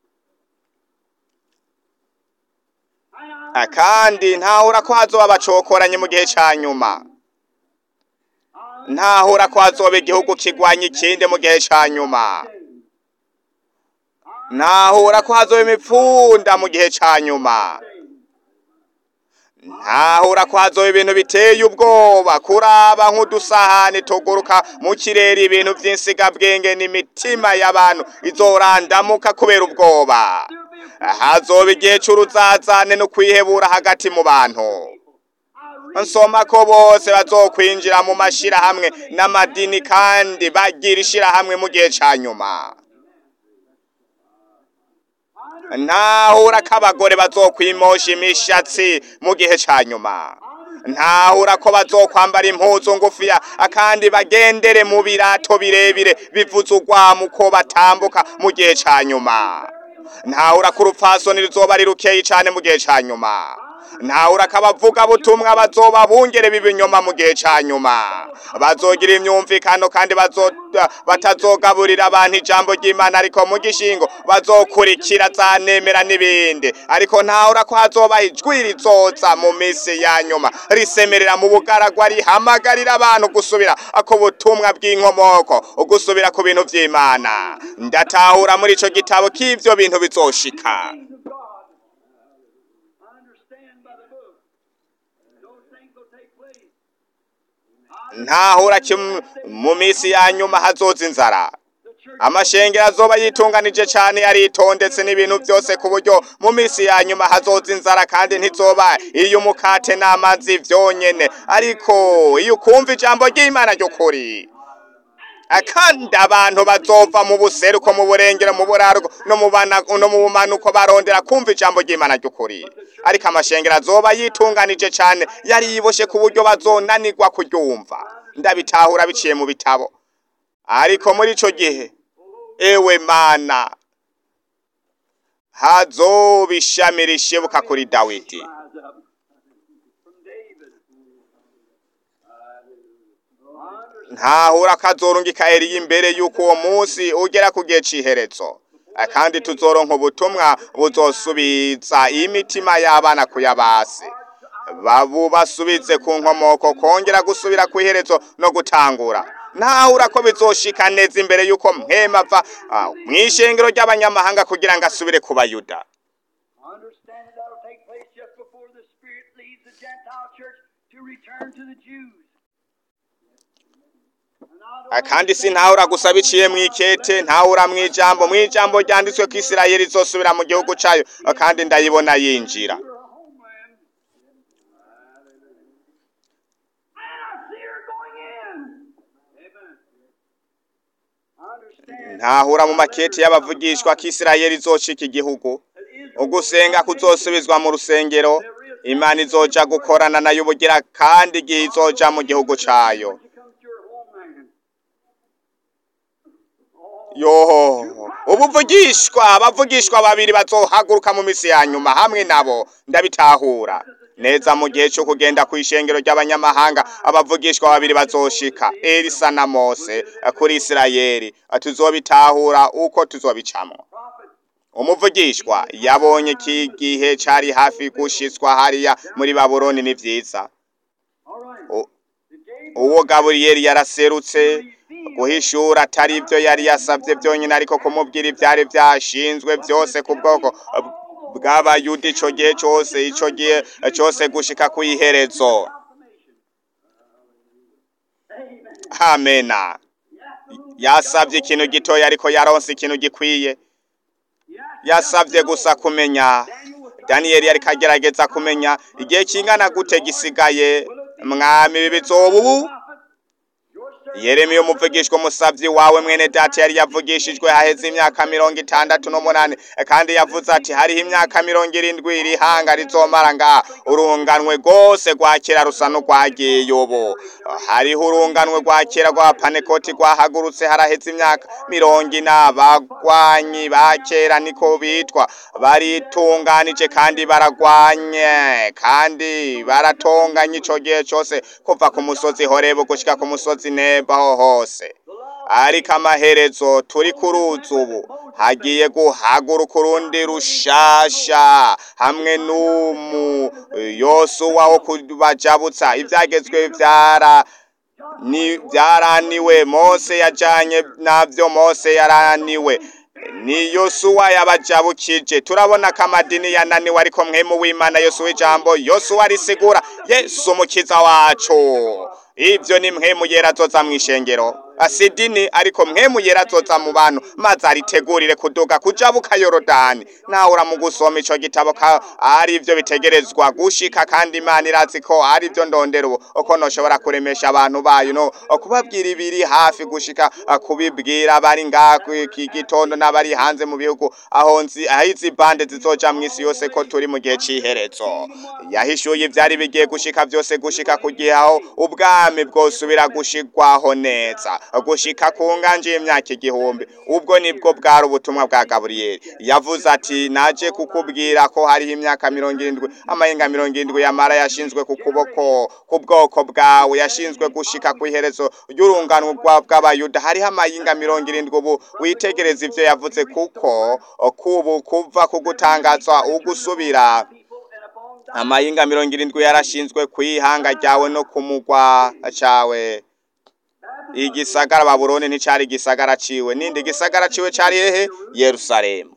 And I Ah, kandi ntahura ko hazoba bacokoranye mu gihe ca nyuma ntahura ko hazoba igihugu kigwanya ikindi mu gihe ca nyuma ntahura ko hazoba imipfunda mu gihe ca nyuma ntahura ko hazoba ibintu biteye ubwoba kuraba nk'udusahani tuguruka mu kirere ibintu vy'insigabwenge n'imitima y'abantu izorandamuka kubera ubwoba hazoba igihe c'uruzazane no kwihebura hagati mu bantu nsoma ko bose bazokwinjira mu mashirahamwe n'amadini kandi bagira ishirahamwe mu gihe ca nyuma ntahura ko abagore bazokwimosha imishatsi mu gihe ca nyuma ntahura ko bazokwambara impuzu ngufiya akandi bagendere mu birato birebire bivuze urwamu ko batambuka mu gihe ca nyuma ntahura ko urupfasoni ruzoba ari rukeyi cane mu gihe ca nyuma ntahura ko abavuga butumwa bazoba bungere b'ibinyoma mu gihe ca nyuma bazogira imyumvikano kandi bazo- batazogaburira abantu ijambo ry'imana ariko mu gishingo bazokurikira za nemera n'ibindi ariko ntahura ko hazoba ijwi rizoza mu minsi ya nyuma risemerera mu bugaragwa rihamagarira abantu gusubira ako butumwa bw'inkomoko gusubira ku bintu vy'imana ndatahura muri ico gitabo k'ivyo bintu bizoshika things of God. I understand by the book. Those things will take place. ntahura kim mu minsi ya nyuma hazoza inzara The church amashengero azoba yitunganije cane yaritondetse n'ibintu vyose ku buryo mu minsi ya nyuma hazoza inzara kandi ntizoba iyo umukate n'amazi vyonyene ariko iyo ukumva ijambo ry'imana ry'ukuri kandi abantu bazova mu buseruko mu burengero mu buraruko no mu bana- no mu bumanuko barondera kumva ijambo ry'imana ry'ukuri ariko amashengero azoba yitunganije cane yari yiboshe ku buryo bazonanirwa kuryumva ndabitahura biciye mu bitabo ariko muri ico gihe ewe mana hazoba ishami rishibuka kuri dawidi rise up from David. Understand ntahura kazorungika Eliya imbere y'uko uwo munsi ugera ku gihe c'iherezo Eh, kandi tuzoronka ubutumwa buzosubiza imitima y'abana kuyabasi babu basubize ku nkomoko kongera gusubira ku iherezo no gutangura ntahura ko bizoshika neza imbere y'uko mwema ava ah, mw'ishengero ry'abanyamahanga kugira ngo asubire ku bayuda Understand that that'll take place just before the Spirit leaves the Gentile church to return to the Jews. And I Ah, don't kandi understand sintahura how gusa biciye mu ikete ntahura mu ijambo mu ijambo ryanditswe ko isirayeli izosubira mu gihugu cayo ah, kandi ndayibona yinjira your homeland. And I see her going in. Amen. I understand ntahura mu makete y'abavugishwa ko isirayeli izoshika igihugu that Israel ugusenga kuzosubizwa mu rusengero imana izoja gukorana nayo ubugira kandi igihe izoja mu gihugu cayo when she comes to her homeland. Oh, yoho ubuvugishwa abavugishwa babiri bazohaguruka mu misi ya nyuma hamwe nabo ndabitahura neza mu gihe cyo kugenda ku ishengero ry'abanyamahanga abavugishwa babiri bazoshika elisa na mose eh, kuri isirayeli Eh, tuzobitahura uko tuzobicamo prophet, umuvugishwa yabonye iki gihe cari hafi gushitswa hariya muri babuloni ni vyiza all right. U- The Gabriel uwo gaburiyeli yaraserutse guhishura atari ibyo yari yasabye byonyine ariko kumubwira ibyari byashinzwe byose ku bwoko bw'abayuda ico gihe cose ico gihe cose gushika ku iherezo confirmation. Amen. amena yasabye ikintu gitoya ariko yaronse ikintu gikwiye yasabye gusa kumenya daniyeli yariko agerageza kumenya igihe kingana gute gisigaye mwami ibi bizoba ubu yeremiya umuvugishwa umusavyi wawe mwene data yari yavugishijwe haheze imyaka mirongo itandatu n'umunani kandi yavuze ati hariho imyaka mirongo irindwi iri hanga rizomara ngaha urunganwe rwose rwa kera rusa n'urwagiye ubu hariho urunganwe rwa kera rwa panekoti rwahagurutse haraheze imyaka mirongo ine abagwanyi ba kera niko bitwa baritunganije kandi baragwanye kandi baratonganye ico gihe cose kuva ku musozi horebu gushika ku musozi nebaho hose ariko amaherezo turi ku ruzi ubu hagiye guhaguruka urundi rushasha hamwe n'umu yosuwa wo kubajabutsa ivyagezwe vyara ni byaraniwe mose yajanye navyo mose yaraniwe ni yosuwa yabajabukije turabona ko amadini yananiwe ariko mwemu w'imana yosuwa ijambo yosuwa risigura yesu umukiza wacu ivyo ni mwemu yera azoza mw'ishengero asidini ariko mwemu yera azoza mu bantu maze aritegurire kuduga kujabuka yorodani nawe uramu gusoma ico gitabo ka ari ivyo bitegerezwa gushika kandi imana irazi ko ari ivyo ndondera ubu uko noshobora kuremesha abantu bayo no kubabwira ibiri hafi gushika ah, kubibwira bari ngaha iki gitondo n'abari hanze mu bihugu aho nzi aho izi bande zizoja mw'isi yose ko turi mu gihe c'iherezo yahishuye ivyari bigiye gushika vyose gushika ku gihe aho ubwami bwosubira gushigwaho neza gushika ku nganje y'imyaka igihumbi ubwo nibwo bwari ubutumwa bwa gaburiyeli yavuze ati naje kukubwira ko hariho imyaka mirongo irindwi amahinga mirongo irindwi yamara yashinzwe ku kuboko ku bwoko bwawe yashinzwe gushika ku iherezo ry'urungano rwa- bw'abayuda hariho amahinga mirongo irindwi ubu witegereza ivyo yavuze kuko kubu kuva ku gutangazwa ugusubira amahinga mirongo irindwi yarashinzwe kw'ihanga ryawe no ku mugwa cawe igisagara babuloni nticari igisagara ciwe nindi gisagara ciwe cari hehe yerusalemu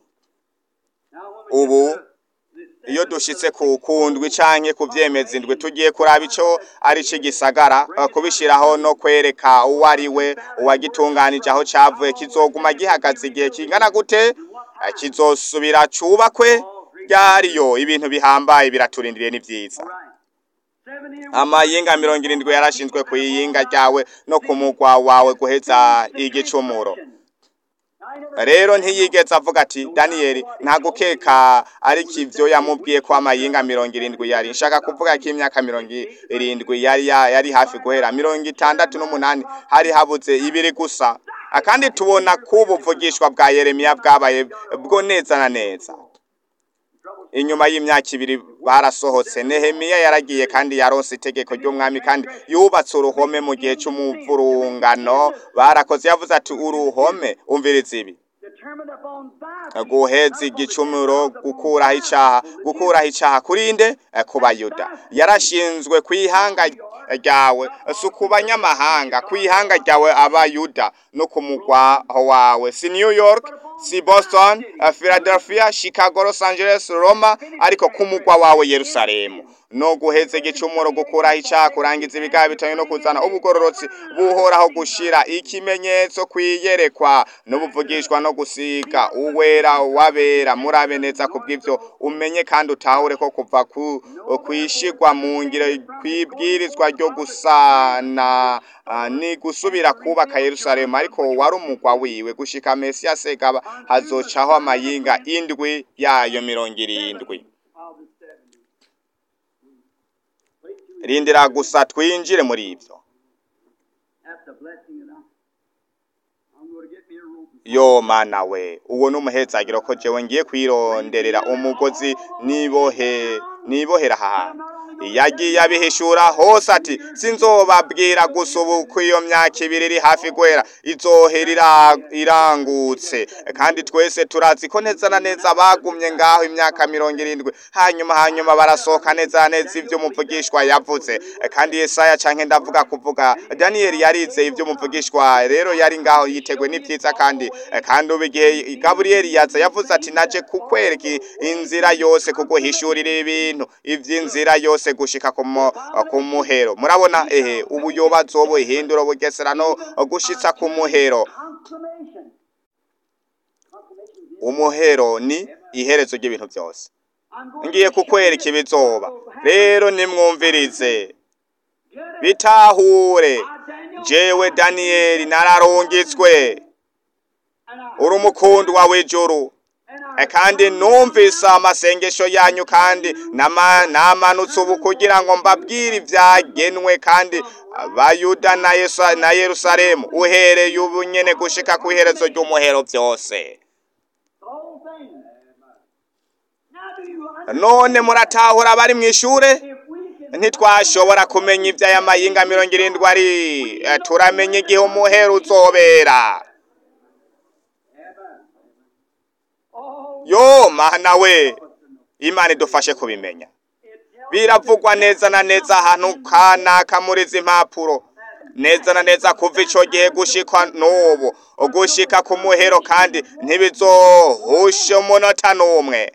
ubu iyo dushitse ku kundwi canke ku vyemeza indwi tugiye kuraba ico ari c'igisagara eh, kubishiraho no kwereka uwo ari we uwagitunganije aho cavuye kizoguma gihagaze igihe kingana gute Eh, kizosubira cubakwe ryariyo ibintu bihambaye biraturindiriye ni vyiza amayinga mirongo irindwi yarashinzwe ku iyinga ryawe no ku mugwa wawe guheza igicumuro rero ntiyigeze avuga ati daniyeli nta gukeka ariko ivyo yamubwiye ko amayinga mirongo irindwi yari nshaka kuvuga ko imyaka mirongo irindwi yari ya- yari hafi guhera mirongo itandatu n'umunani hari habuze ibiri gusa kandi tubona ko ubuvugishwa bwa yeremiya bwabaye bwo neza na neza inyuma y'imyaka ibiri barasohotse nehemiya yaragiye kandi yaronse itegeko ry'umwami kandi yubatse uruhome mu gihe cy'umuvurungano barakoze yavuze ati uruhome umviriza ibi determined upon thy guheza igicumuro gukuraho icaha gukuraho icaha kurinde Eh, ku bayuda yarashinzwe ku ihanga ryawe si ku banyamahanga ku ihanga ryawe abayuda no ku mugwa wawe si new york si boston eh, philadelphia chicago los angeles roma ariko ku mugwa wawe yerusalemu no guheza igicumuro gukuraho icaha kurangiza ibigaha bitanye no kuzana ubugororotsi buhoraho gushira ikimenyetso kwiyerekwa n'ubuvugishwa no gusiga uwera wabera murabe neza kubw'ivyo umenye kandi utahure ko kuva ku kwishigwa mu ngiro kwibwirizwa ryo gusana ah, ni gusubira kubaka Yerusalemu ariko wari umugwa wiwe gushika Mesiya segaba hazocaho amayinga indwi yayo mirongo irindwi of the seventy. rindira gusa twinjire muri ivyo That's a blessing enough. I'm going to get me a rope. yo mana we uwo ni umuhezagiro ko jewe ngiye kwironderera umugozi nibohe nibohera aha hantu yagiye abihishura hose ati sinzobabwira gusa ubu ko iyo myaka ibiri iri hafi guhera izohera ira- irangutse kandi twese turazi ko neza na neza bagumye ngaho imyaka mirongo irindwi hanyuma hanyuma barasohoka neza na neza ibyo umuvugishwa yavuze kandi yesaya canke ndavuga kuvuga daniyeli yarize ibyo umuvugishwa rero yari ngaho yiteguye n'ibyiza kandi kandi ubu igihe gaburiyeli yaza yavuze ati naje kukwereka inzira yose kuguhishurira ibintu ivy'inzira yose gushika ku mu- ku muhero murabona ehe ubu yobazo buhindura bugesera no gushitsa ku muhero Consummation. Consummation is umuhero ni iherezo ry'ibintu byose I'm going ngiye to show kukwereka you ibizoba what will happen. rero nimwumvirize Get it? bitahure I, Daniel, jewe daniyeli nararungitswe and I, uri umukundwa w'ijuru and E I, kandi numvise amasengesho yanyu kandi nama- namanutse ubu kugira ngo mbabwire ibyagenwe kandi abayuda na Yesu- na yerusalemu uhereye ubu nyene gushika ku iherezo ry'umuhero byose the whole thing. Now do you understand? none muratahura abari mu ishure If we can ntitwashobora kumenya iby'aya mayinga mirongo irindwi ari Eh, turamenya igihe umuhero uzobera oh, yo mana we imana idufashe kubimenya biravugwa neza na neza ahantu kanaka muri izi mpapuro neza na neza kuva ico gihe gushikwa n'ubu gushika ku muhero kandi ntibizohusha umunota n'umwe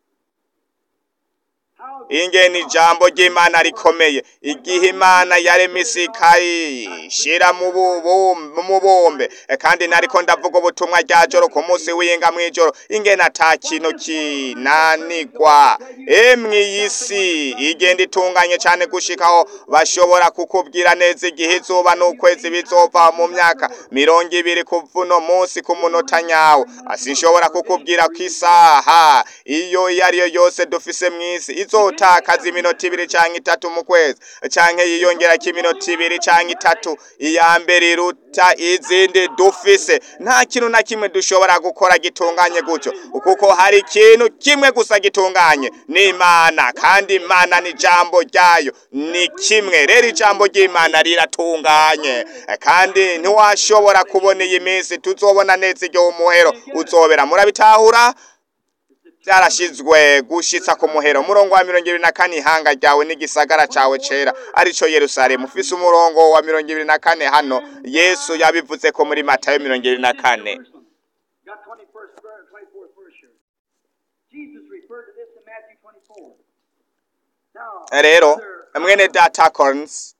how ingene ijambo ry'imana rikomeye igihe imana yaremye isi ikayishira mu bubum- mu mubumbe E, kandi nariko ndavuga ubutumwa rya joro ku munsi w'inga mw'ijoro ingene ata kintu kinanigwa emwe iyi si igenda itunganye cane gushikaho bashobora kukubwira neza igihe izuba n'ukwezi bizova mu myaka mirongo ibiri kuva uno munsi ku munota nyawo sinshobora kukubwira ko isaha iyo iyo ariyo yose dufise mw'isi izotakaza iminota ibiri canke itatu mu kwezi canke yiyongerako iminota ibiri canke itatu iya mbere iruta izindi dufise nta kintu na kimwe dushobora gukora gitunganye gutyo kuko hari ikintu kimwe gusa gitunganye ni imana kandi imana ni ijambo ryayo ni kimwe rero ijambo ry'imana riratunganye kandi ntiwashobora kubona iyi minsi tuzobona neza igihe umuhero uzobera murabitahura byarashizwe gushitsa ku muhero umurongo wa mirongo ibiri na kane ihanga ryawe n'igisagara cawe cera arico yerusalemu ufise umurongo wa mirongo ibiri na kane hano yesu yabivuze ko muri matayo mirongo ibiri na kane got 21st verse, 24th verse here. Jesus referred to this in Matthew 24. Now, rero other- mwene data corns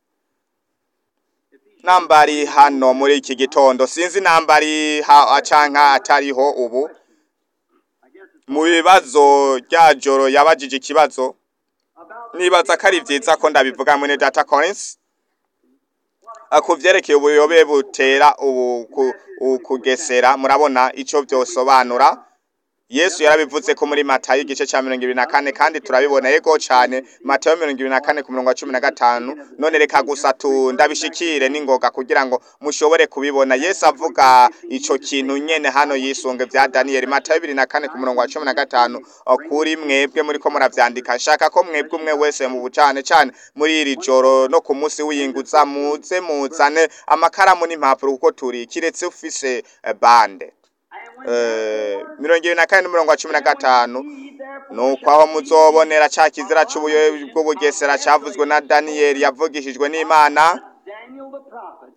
nambari hano muri iki gitondo sinzi nambari ha canka atariho ubu I guess it's mu bibazo rya joro yabajije ikibazo about nibaza ko ari vyiza ko ndabivuga mwene data Collins Ah, ku vyerekeye ubuyobe butera ubu ku- ukugesera murabona ico vyosobanura yesu yarabivuze ko muri matayo igice cya mirongo ibiri na kane kandi turabibona yego cyane matayo mirongo ibiri na kane ku murongo wa cumi na gatanu none reka gusa tu ndabishikire n'ingoga kugira ngo mushobore kubibona yesu avuga ico kintu nyene hano yisunge vya daniyeli matayo ibiri na kane ku murongo wa cumi na gatanu o, kuri mwebwe muriko muravyandika nshaka ko mwebwe umwe wese mu bucane cane muri iri joro no ku munsi w'iyinguza muze muzane amakaramu n'impapuro kuko turi kiretse ufise eh, bande Eh, mirongo ibiri na kane n'umurongo wa cumi na gatanu nuko aho muzobonera ca kizira c'ubuyobe bw'ubugesera cavuzwe na daniyeli yavugishijwe n'imana Daniel the prophet.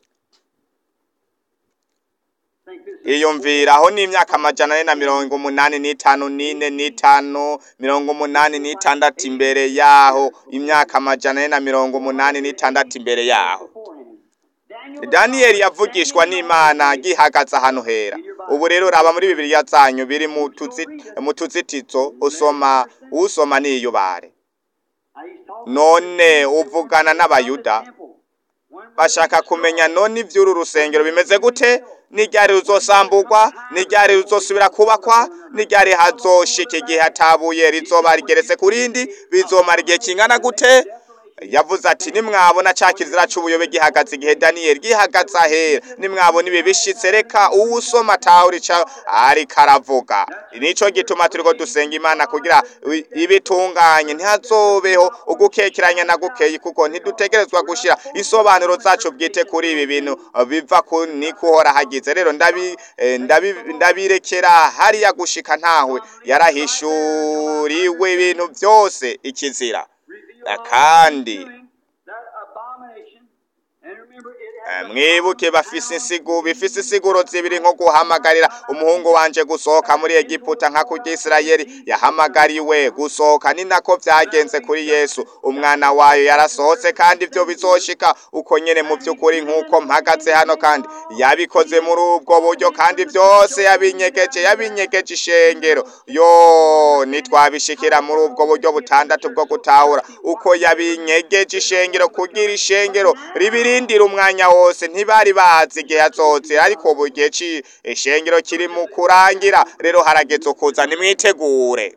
Think this is iyumviraho n'imyaka amajana ane na mirongo umunani n'itanu n'ine n'itanu mirongo umunani n'itandatu imbere yaho imyaka amajana ane na mirongo umunani n'itandatu imbere yaho beforehand. Daniel the daniyeli prophet, yavugishwa n'imana gihagaze ahantu hera ubu rero raba muri bibiliya zanyu biri mu tuzi- mu tuzitizo usoma usoma niyubare Now he's talking none uvugana n'abayuda temple. When will bashaka kumenya none ivy'uru rusengero bimeze gute n'iryari ruzosambugwa n'iryari ruzosubira kubakwa n'iryari hazoshika igihe hatabuye rizoba rigeretse ku rindi bizomara igihe kingana gute yavuze ati nimwabona ca kizira c'ubuyobe gihagaze igihe daniyeli gihagaze ahera nimwabona ibi bishitse reka uwusoma tawuri ca ariko aravuga nico gituma turiko dusenga imana kugira i- ibitunganye ntihazobeho ugukekeranya na gukeyi kuko ntidutegerezwa gushira isobanuro zacu bwite kuri ibi bintu eh, biva ku niko uhora hagize rero ndabi eh, ndabi- ndabirekera hariya gushika ntawe yarahishuriwe ibintu byose ikizira reveal all kandi doing that abomination. And remember, it Eh, has a mwibuke bafise insigu bifise insiguro zibiri nko guhamagarira umuhungu wanje gusohoka muri egiputa nka kurya isirayeli yahamagariwe gusohoka ni nako vyagenze kuri yesu umwana wayo yarasohotse kandi ivyo bizoshika uko nyene mu vy'ukuri nk'uko mpagaze hano kandi yabikoze muri ubwo buryo kandi vyose yabinyegeje yabinyegeje ishengero yo nitwabishikira muri ubwo buryo butandatu bwo gutahura uko yabinyegeje ishengero kugira ishengero ribirindira umwanya wose ntibari bazi igihe azozira ariko ubu igihe ci ishengero kiri mu kurangira rero harageze ukuza nimwitegure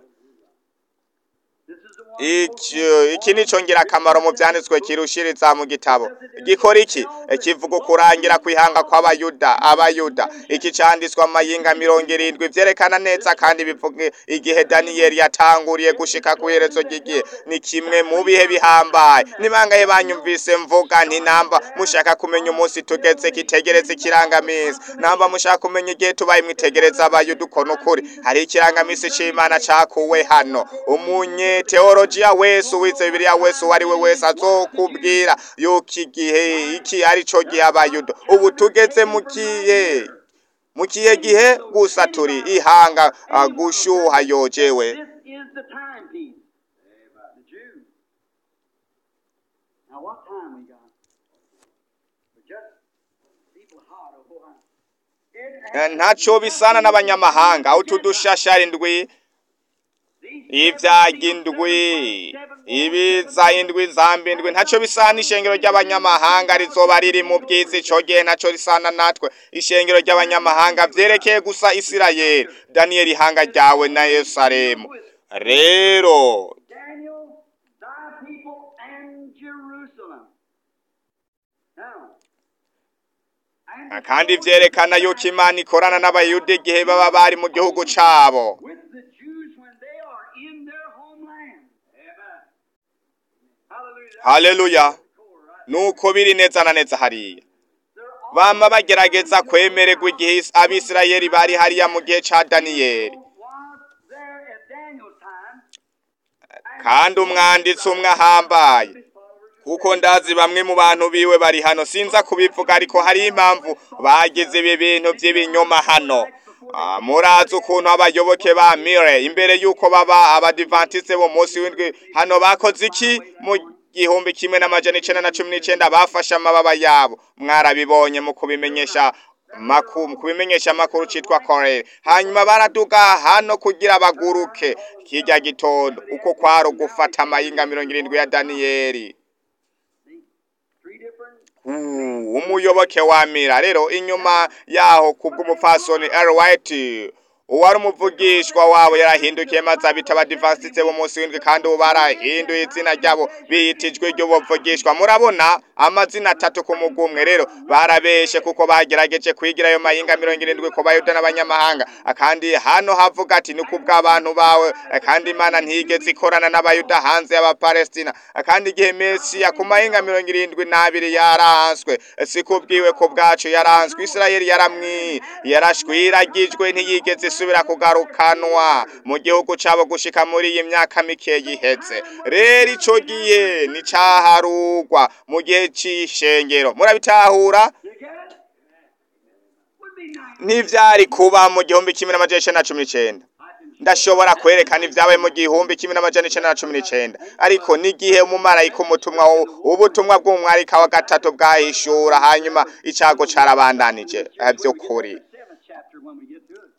This is the one. iki iki nico ngirakamaro mu vyanditswe kirushiriza mu gitabo gikora iki Eh, kivuga ukurangira kwihanga kw'abayuda abayuda iki canditswe amayinga mirongo irindwi vyerekana neza kandi bivuga igihe daniyeli yatanguriye gushika ku iherezo ry'igihe ni kimwe mu bihe bihambaye nibangahe banyumvise mvuga nti namba mushaka kumenya umunsi tugeze kitegereza ikirangamisi namba mushaka kumenya igihe tubaye mwitegereza abayuda uko nukuri hari ikirangamisi c'imana cakuwe hano umunye teologiya wese uwize bibiliya wese uwo ari we wese azokubwira yuko igihe iki ari co gihe abayuda ubu tugeze mu kihe mu kihe gihe gusa turi ihanga ah, gushuha yojewe This is the timepiece. The Jews. Now, what time we got? We're just people hot. Oh, boy. It Eh, has ntaco bisana n'abanyamahanga utu dushashara indwi ibyaga indwi ibiza indwi zamba indwi ntaco bisana ishengero ry'abanyamahanga rizoba riri mu bwiza ico gihe ntaco risana natwe ishengero ry'abanyamahanga vyerekeye gusa isirayeli daniyeli ihanga ryawe na yerusalemu rero Daniel, thy people, and Jerusalem. Now, and kandi vyerekana yuko imana ikorana n'abayuda igihe baba bari mu gihugu cabo with the Jews when they are in their homeland. Amen. Hallelujah. haleluya nuko biri neza na neza hariya They're all bama bagerageza kwemererwa igihe abisirayeli bari hariya mu gihe ca daniyeli was there at Daniel's time. kandi umwanditsi umwe ahambaye kuko ndazi bamwe mu bantu biwe bari hano sinza kubivuga ariko hari impamvu bagize ibi bintu by'ibinyoma hano Ah, murazi ukuntu abayoboke ba mire imbere y'uko baba abadivantiste bo munsi w'indwi hano bakoze iki mu gihumbi kimwe n'amajana icenda na cumi n'icenda bafashe amababa yabo mwarabibonye mu kubimenyesha maku mu kubimenyesha amakuru citwa korere hanyuma baraduga hano kugira baguruke kirya gitondo uko kwari ugufata amayinga mirongo irindwi ya daniyeli Three different Uh, umuyoboke wa mira rero inyuma yaho kubw'umupfasoni L. White uwari umuvugishwa wabo yarahindukiye maze abita abadivansitse b'umunsi w'indwi kandi ubu barahinduye izina ryabo biyitijwe iryo bavugishwa murabona amazina atatu ku mugumwe rero barabeshe kuko bagerageje kwigira ayo mahinga mirongo irindwi ku bayuda n'abanyamahanga kandi hano havuga ati ni kubw'abantu bawe kandi imana ntigeze ikorana n'abayuda hanze y'abapalestina kandi igihe mesiya ku mahinga mirongo irindwi n'abiri yaranswe si kubwiwe ku bwacu yaranswe isirayeli yaramwi yarashwiragijwe ntiyigeze isubira kugarukanwa mu gihugu cabo gushika muri iyi myaka mike yiheze rero ico gihe nicaharugwa mu gihe c'ishengero murabitahura You get it? Would be nice. ntivyari kuba mu gihumbi kimwe n'amajana icenda na cumi n'icenda ndashobora kwerekana ibyabaye mu gihumbi kimwe n'amajana icenda na cumi n'icenda ariko n'igihe umumarayika umutumwa wo- ubutumwa bw'umwarika wa gatatu bwahishura hanyuma icago carabandanije Eh, vy'ukuri Seventh chapter when we get to it.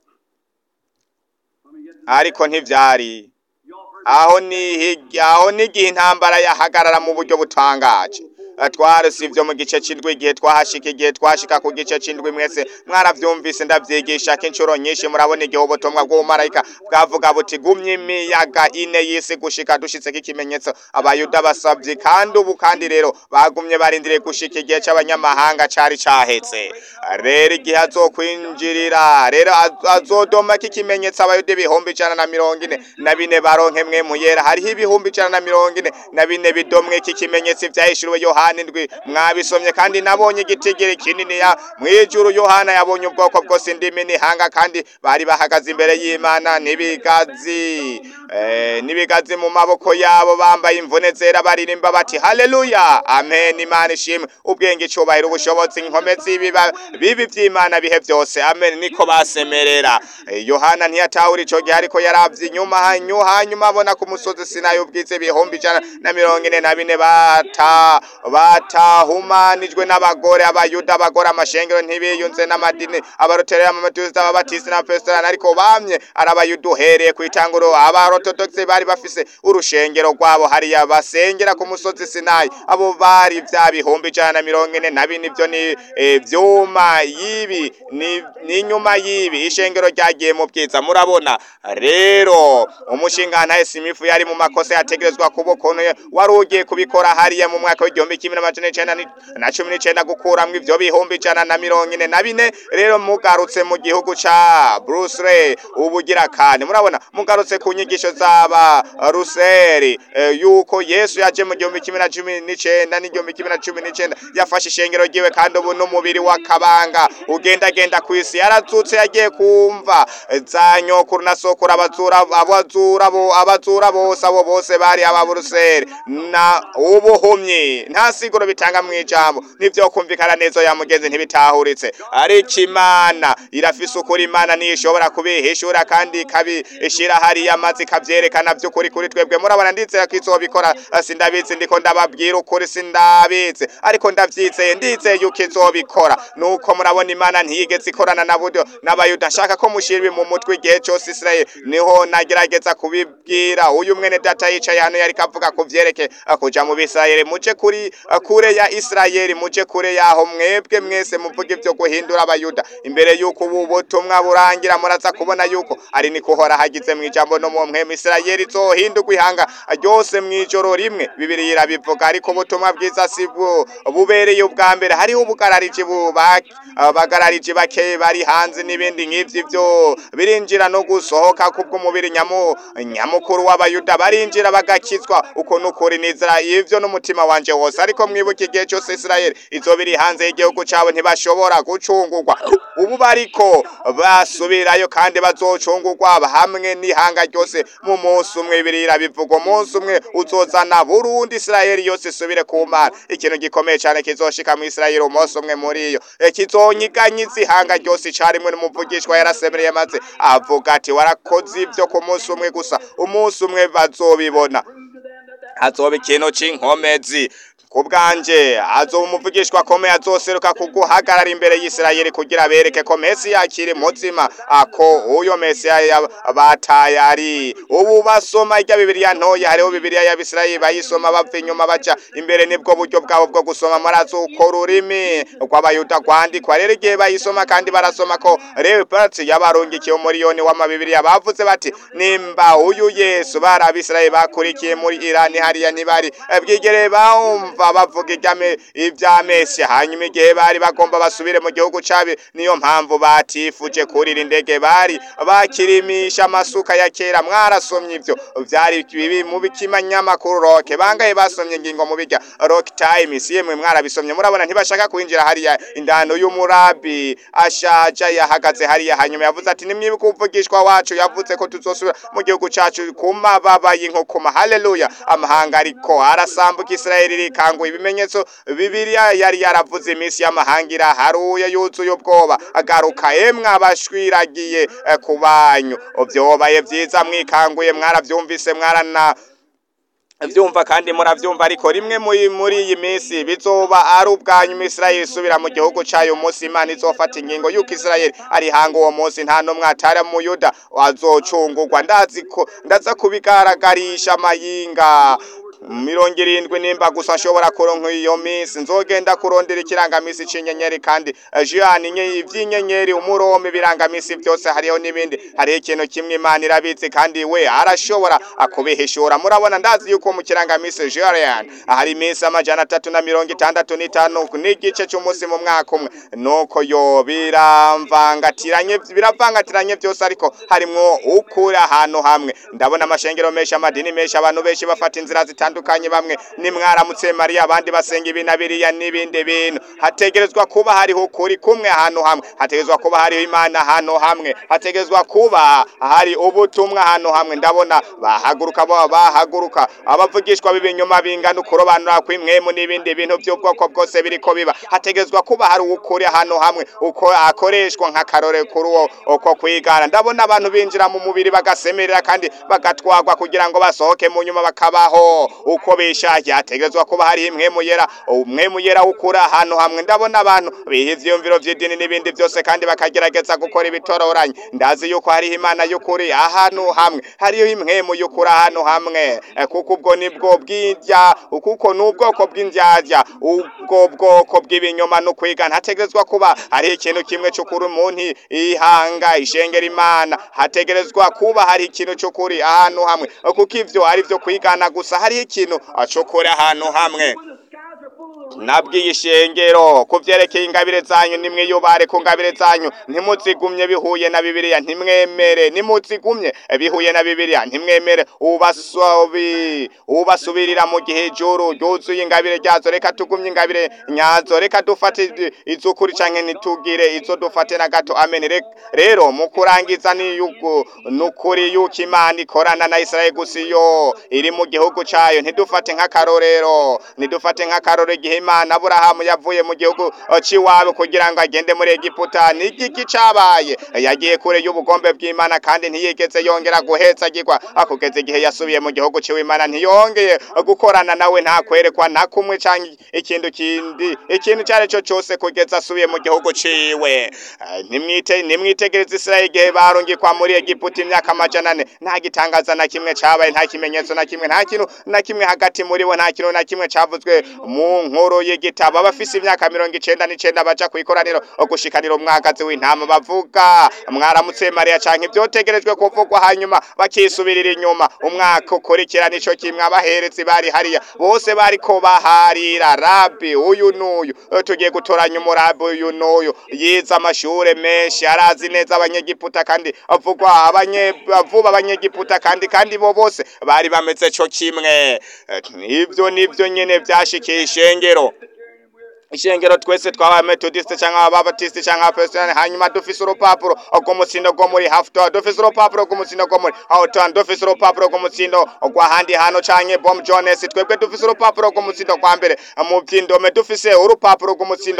When we get to ariko ntivyari y'all heard aho ni aho n'igihe intambara yahagarara mu buryo butangaje twari si ibyo mu gice c'indwi igihe twahashika igihe twashika ku gice c'indwi mwese mwaravyumvise ndavyigisha ko inshuro nyinshi murabona igihe ubutumwa bw'ubumarayika bwavuga buti gumye imiyaga ine y'isi gushika dushitseko ikimenyetso abayuda basavye kandi ubu kandi rero bagumye barindiriye gushika igihe c'abanyamahanga cari cahetse rero igihe azokwinjirira rero az- azodomako ikimenyetso abayuda ibihumbi ijana na mirongo ine na bine baronke mwe muyera hariho ibihumbi ijana na mirongo ine na bine bidomwe iki kimenyetso ivyahishuriwe yohana indwi mwabisomye kandi nabonye igitigiri kinini ya mwijuru yohana yabonye ubwoko bwose indimi n'ihanga kandi bari bahagaze imbere y'imana n'ibigazi eh, n'ibigazi mu maboko yabo bambaye imvune zera baririmba bati haleluya amen imana ishimwe ubwenge icubahiro ubushobozi inkomezi ibiba bibi vy'imana bihe vyose amen niko basemerera Eh, yohana ntiyatahura ico gihe ariko yaravye inyuma hanyu hanyuma abona ku musozi sinayi ubwize ibihumbi ijana na mirongo ine na bine bata batahumanijwe n'abagore abayuda abagore amashengero ntibiyunze n'amadini abaroterera amametuzida ababatisi n'abapesitorani ariko bamye ari abayuda uhereye ku itanguro abarotodokisi bari bafise urushengero rwabo hariya basengera ku musozi sinayi abo bari vya bihumbi ijana na mirongo ine na bine ivyo ni eh, vyuma y'ibi ni n'inyuma y'ibi ishengero ryagiye mu bwiza murabona rero umushingantahe simifu yari mu makosa yategerezwa kuba ukuntu ye- wari ugiye kubikora hariya mu mwaka w'igihumbi kimwe n'amajana icenda ni- na cumi n'icenda gukuramwo ivyo bihumbi ijana na mirongo ine na bine rero mugarutse mu gihugu ca Bruce Ray ubugira kandi murabona mugarutse ku nyigisho z'aba Ruseri eh, yuko Yesu yaje mu gihumbi kimwe na cumi n'icenda n'igihumbi kimwe na cumi n'icenda yafashe ishengero ryiwe kandi ubu n'umubiri wa kabanga ugendagenda ku isi yarazutse yagiye kumva eh, za nyokuru na sokuru abazura abazura bo abazura bose abo bose bari ababuruseri na ubuhumyi nta siguro bitanga mu ijambo nivyo kumvikana neza ya mugenzi ntibitahuritse ariko imana irafise ukuri imana niyo ishobora kubihishura kandi ikabishira hariya maze ikavyerekana vy'ukuri kuri twebwe murabona ndizera ko izobikora eh, sindabizi ndiko ndababwira ukuri sindabizi ariko ndavyizeye ndizeye yuko izobikora nuko murabona imana ntiyigeze ikorana na buryo n'abayuda nshaka ko mushira mu mutwe igihe cose Israel niho nagerageza kubibwira uyu mwene data yicaye hano yariko avuga ku vyereke eh, kuja mu bisirayeli muje kuri eh, kure ya Israeli muje kure yaho mwebwe mwese muvuga ivyo guhindura abayuda imbere yuko ubu butumwa burangira muraza kubona yuko ari niko uhora hagize mu ijambo no mu mwemu Israeli izohindurwa ihanga ryose mw'ijoro rimwe bibiri irabivuga ariko ubutumwa bwiza si bwo bubereye ubwa mbere hariho ubugarariji bubaki abagarariji bake bari hanze n'ibindi nk'ivyo ivyo birinjira no gusohoka kubw'umubiri nyamu nyamukuru w'abayuda barinjira bagakizwa uko nukuri nizera ivyo n'umutima wanje wose ariko mwibuke igihe cyose Israeli izoba iri hanze y'igihugu cabo ntibashobora gucungurwa ubu bariko basubirayo kandi bazocungurwa hamwe n'ihanga ryose mu munsi umwe birira bivuga umunsi umwe uzozana Burundi Israeli yose isubire ku Mana ikintu gikomeye cyane kizoshika mu Israeli umunsi umwe muri iyo Eh, kizonyiganyiza ihanga ryose icarimwe n'umuvugishwa yarasemereye maze avuga ati warakoze ivyo ku munsi umwe gusa umunsi umwe bazobibona prove to them that that hazoba ikintu c'inkomezi ku bwanje azoba umuvugishwa akomeye azoseruka kuguhagarara imbere y'isirayeli kugira bereke ko mesiya akiri muzima ako uyo mesiya ya- bataye ari ubu basoma irya bibiriya ntoya hariho bibiriya y'abisirayeli bayisoma bava inyuma baca imbere nibwo buryo bwabo bwo gusoma marazi uko ururimi rw'abayuda rwandikwa rero igihe bayisoma kandi barasoma ko leopati yabarungikiye umuriyoni w'amabibiriya bavuze bati nimba uyu yesu bari abisirayeli bakurikiye muri irani hariya ntibari bwigere bumva bavuga iby'ame- ibya mesiya hanyuma igihe bari bagomba basubire mu gihugu cabi niyo mpamvu batifuje kurira indege bari bakirimisha amasuka ya kera mwarasomye ivyo vyari bibi mu bikimanyamakuru roke bangaye basomye ingingo mu bijya rock times yemwe mwarabisomye murabona ntibashaka kwinjira hariya indano y'umurabi ashaja yahagaze hariya hanyuma yavuze ati nimwibuka umuvugishwa wacu yavuze ko tuzosubira mu gihugu cacu ku mababa y'inkokoma haleluya amahanga ariko arasambuka isirayeli rikanguye ibimenyetso bibiliya yari yaravuze iminsi y'amahanga iraharuye yuzuye ubwoba agaruka emwe abashwiragiye eh, ku banyu vyobaye vyiza mwikanguye mwaravyumvise mwarana vyumva kandi muravyumva ariko rimwe muri muri iyi minsi bizoba ari ubwanyu Isirayeli isubira mu gihugu cayo umunsi Imana izofata ingingo yuko Isirayeli ari hanga uwo munsi nta numwe atari mu Yuda azocungurwa ndazi ko ndaza kubigaragarisha amayinga mirongo irindwi nimba gusa nshobora kuronka iyo minsi nzogenda kurondera ikirangamisi c'inyenyeri kandi eh, Jean inye ivy'inyenyeri umurome ibirangamisi byose hariho n'ibindi hariho ikintu kimwe Imana irabizi kandi we arashobora akubihishura murabona ndazi yuko mu kirangamisi Jean hari iminsi amajana atatu na mirongo itandatu n'itanu n'igice c'umunsi mu mwaka umwe nuko yo biramvangatiranye biravangatiranye byose ariko harimwo ukuri ahantu hamwe ndabona amashengero menshi amadini menshi abantu benshi bafata inzira zitandukanye bamwe ni mwaramutse mariya abandi basenga ibi na biriya n'ibindi bintu hategerezwa kuba hariho ukuri kumwe ahantu hamwe hategerezwa kuba hariho imana ahantu hamwe hategerezwa kuba hari ubutumwa ahantu hamwe ndabona bahaguruka bo bahaguruka abavugishwa b'ibinyoma bingana ukurobanura kw'imwemu n'ibindi bintu by'ubwoko bwose biriko biba hategerezwa kuba hari ukuri ahantu hamwe uko akoreshwa nk'akarore kuri uwo uko kwigana ndabona abantu binjira mu mubiri bagasemerera kandi bagatwagwa kugira ngo basohoke mu nyuma bakabaho uko bishakiye hategerezwa kuba hari imwemu yera umwemu yera ukura ahantu hamwe ndabona abantu biha ivyiyumviro vy'idini n'ibindi byose kandi bakagerageza gukora ibitororanye ndazi yuko hariho imana y'ukuri ahantu hamwe hariho imwemu y'ukuri ahantu hamwe Eh, kuko ubwo nibwo bw'irya kuko n'ubwoko bw'indyarya ubwo bwoko bw'ibinyoma no kwigana hategerezwa kuba hariho ikintu kimwe c'ukuri umuntu ihanga ishengera imana hategerezwa kuba hari ikintu c'ukuri ahantu hamwe kuko ivyo ari vyo kwigana gusa hariho ikintu c'ukuri ahantu hamwe nabwiye ishengero ku vyerekeye ingabire zanyu nimwiyubare ku ngabire zanyu ntimuzigumye bihuye na bibiliya ntimwemere nimuzigumye bihuye na bibiliya ntimwemere ubasubi ubasubirira mu gihe ijuru ryuzuye ingabire ryazo reka tugumye ingabire nyazo reka dufate iz- iz'ukuri canke nitugire izo dufate na gato amen Re- rero mu kurangiza ni yuko nukuri yuko imana ikorana na Israeli gusa iyo iri mu gihugu cayo ntidufate nk'akarorero nidufate nk'akarorero igihe imana aburahamu yavuye mu gihugu eh, c'iwabo kugira ngo agende muri egiputa ni igiki cabaye yagiye kure y'ubugombe bw'imana kandi ntiyigeze yongera guhetsagirwa kugeza igihe yasubiye mu gihugu ciwe imana ntiyongeye gukorana nawe nta kwerekwa na kumwe canke ikintu kindi ikintu cari co cose kugeza asubiye mu gihugu ciwe Eh, nimwite nimwitegereze Israeli igihe barungikwa muri Egiputa imyaka amajana ane nta gitangaza na kimwe cabaye nta kimenyetso na kimwe nta kintu na kimwe hagati muri bo nta kintu na kimwe cavuzwe mu nkuru y'igitabo abafise imyaka mirongo icenda n'icenda baja kw'ikoraniro gushikanira umwagazi w'intama bavuga mwaramutse Mariya canke ivyotegerejwe kuvugwa hanyuma bakisubirira inyuma umwaka ukurikira nico kimwe abaherezi bari hariya bose bariko baharira rabi uyu n'uyu Eh, tugiye gutoranya umurabi uyu n'uyu yize amashure menshi arazi neza abanyegiputa kandi avugwa abanye avuba abanyegiputa kandi kandi bo bose bari bameze co kimwe Eh, ivyo nivyo nyene vyashikiye ishengero ishengero twese twaba metodiste cyangwa ababatisite cyangwa abapresitani hanyuma dufise urupapuro rw'umutsindo rwo muri hafuto dufise urupapuro rw'umutsindo rwo muri hawuton dufise urupapuro rw'umutsindo rw'ahandi hano canke bom jones twebwe dufise urupapuro rw'umutsindo kwa mbere mu vyindome dufise urupapuro rw'umutsindo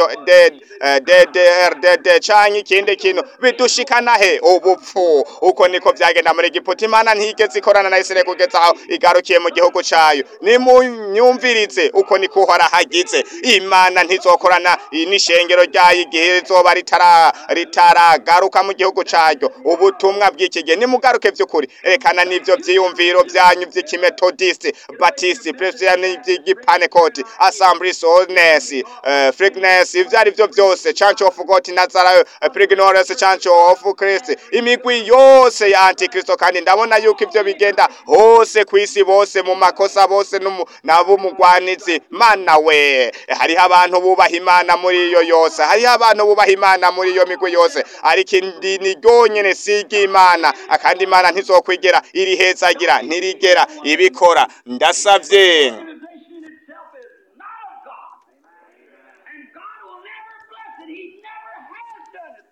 ddrdd canke ikindi kintu bidushikana he ubupfu uko niko vyagenda muri giputa imana ntigeze ikorana na isirayeli kugeza aho igarukiye mu gihugu cayo nimunyumvirize uko niko uhora hagize imana ntizokorana n'ishengero ryayo igihe rizoba ritara ritaragaruka mu gihugu caryo ubutumwa bw'iki gihe nimugaruke vy'ukuri erekana n'ivyo vyiyumviro vyanyu vy'ikimetodiste batiste presbyterian vy'igipanekoti assemblies holiness uh, freakness ivyo ari vyo vyose church of god nazareth uh, pregnores church of christ imigwi yose ya antikristo kandi ndabona yuko ivyo bigenda hose kw'isi bose mu makosa bose n'abumugwanizi mana we hariho abantu bubaha imana muri iyo yose hariho abantu bubaha imana muri iyo migwi yose ariko indi ni ryonyene siga imana kandi imana ntizokwigera irihezagira ntirigera ibikora ndasavye organization itself is not of God. And God will never bless it. He never has done it.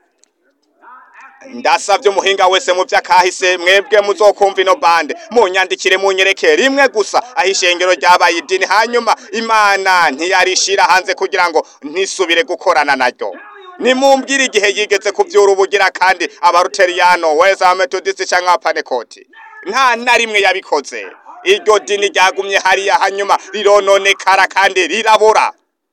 Now, after ndasavye umuhinga wese mu vy'akahise mwebwe muzokumva ino bande munyandikire munyereke rimwe gusa aho ishengero ryabaye idini hanyuma imana ntiyarishira hanze kugira ngo ntisubire gukorana naryo nimumbwire igihe yigeze kuvyura ubugira kandi abaruteriyano wese abametodisi canke abapanekoti nta na rimwe yabikoze iryo dini ryagumye hariya hanyuma rirononekara kandi rirabura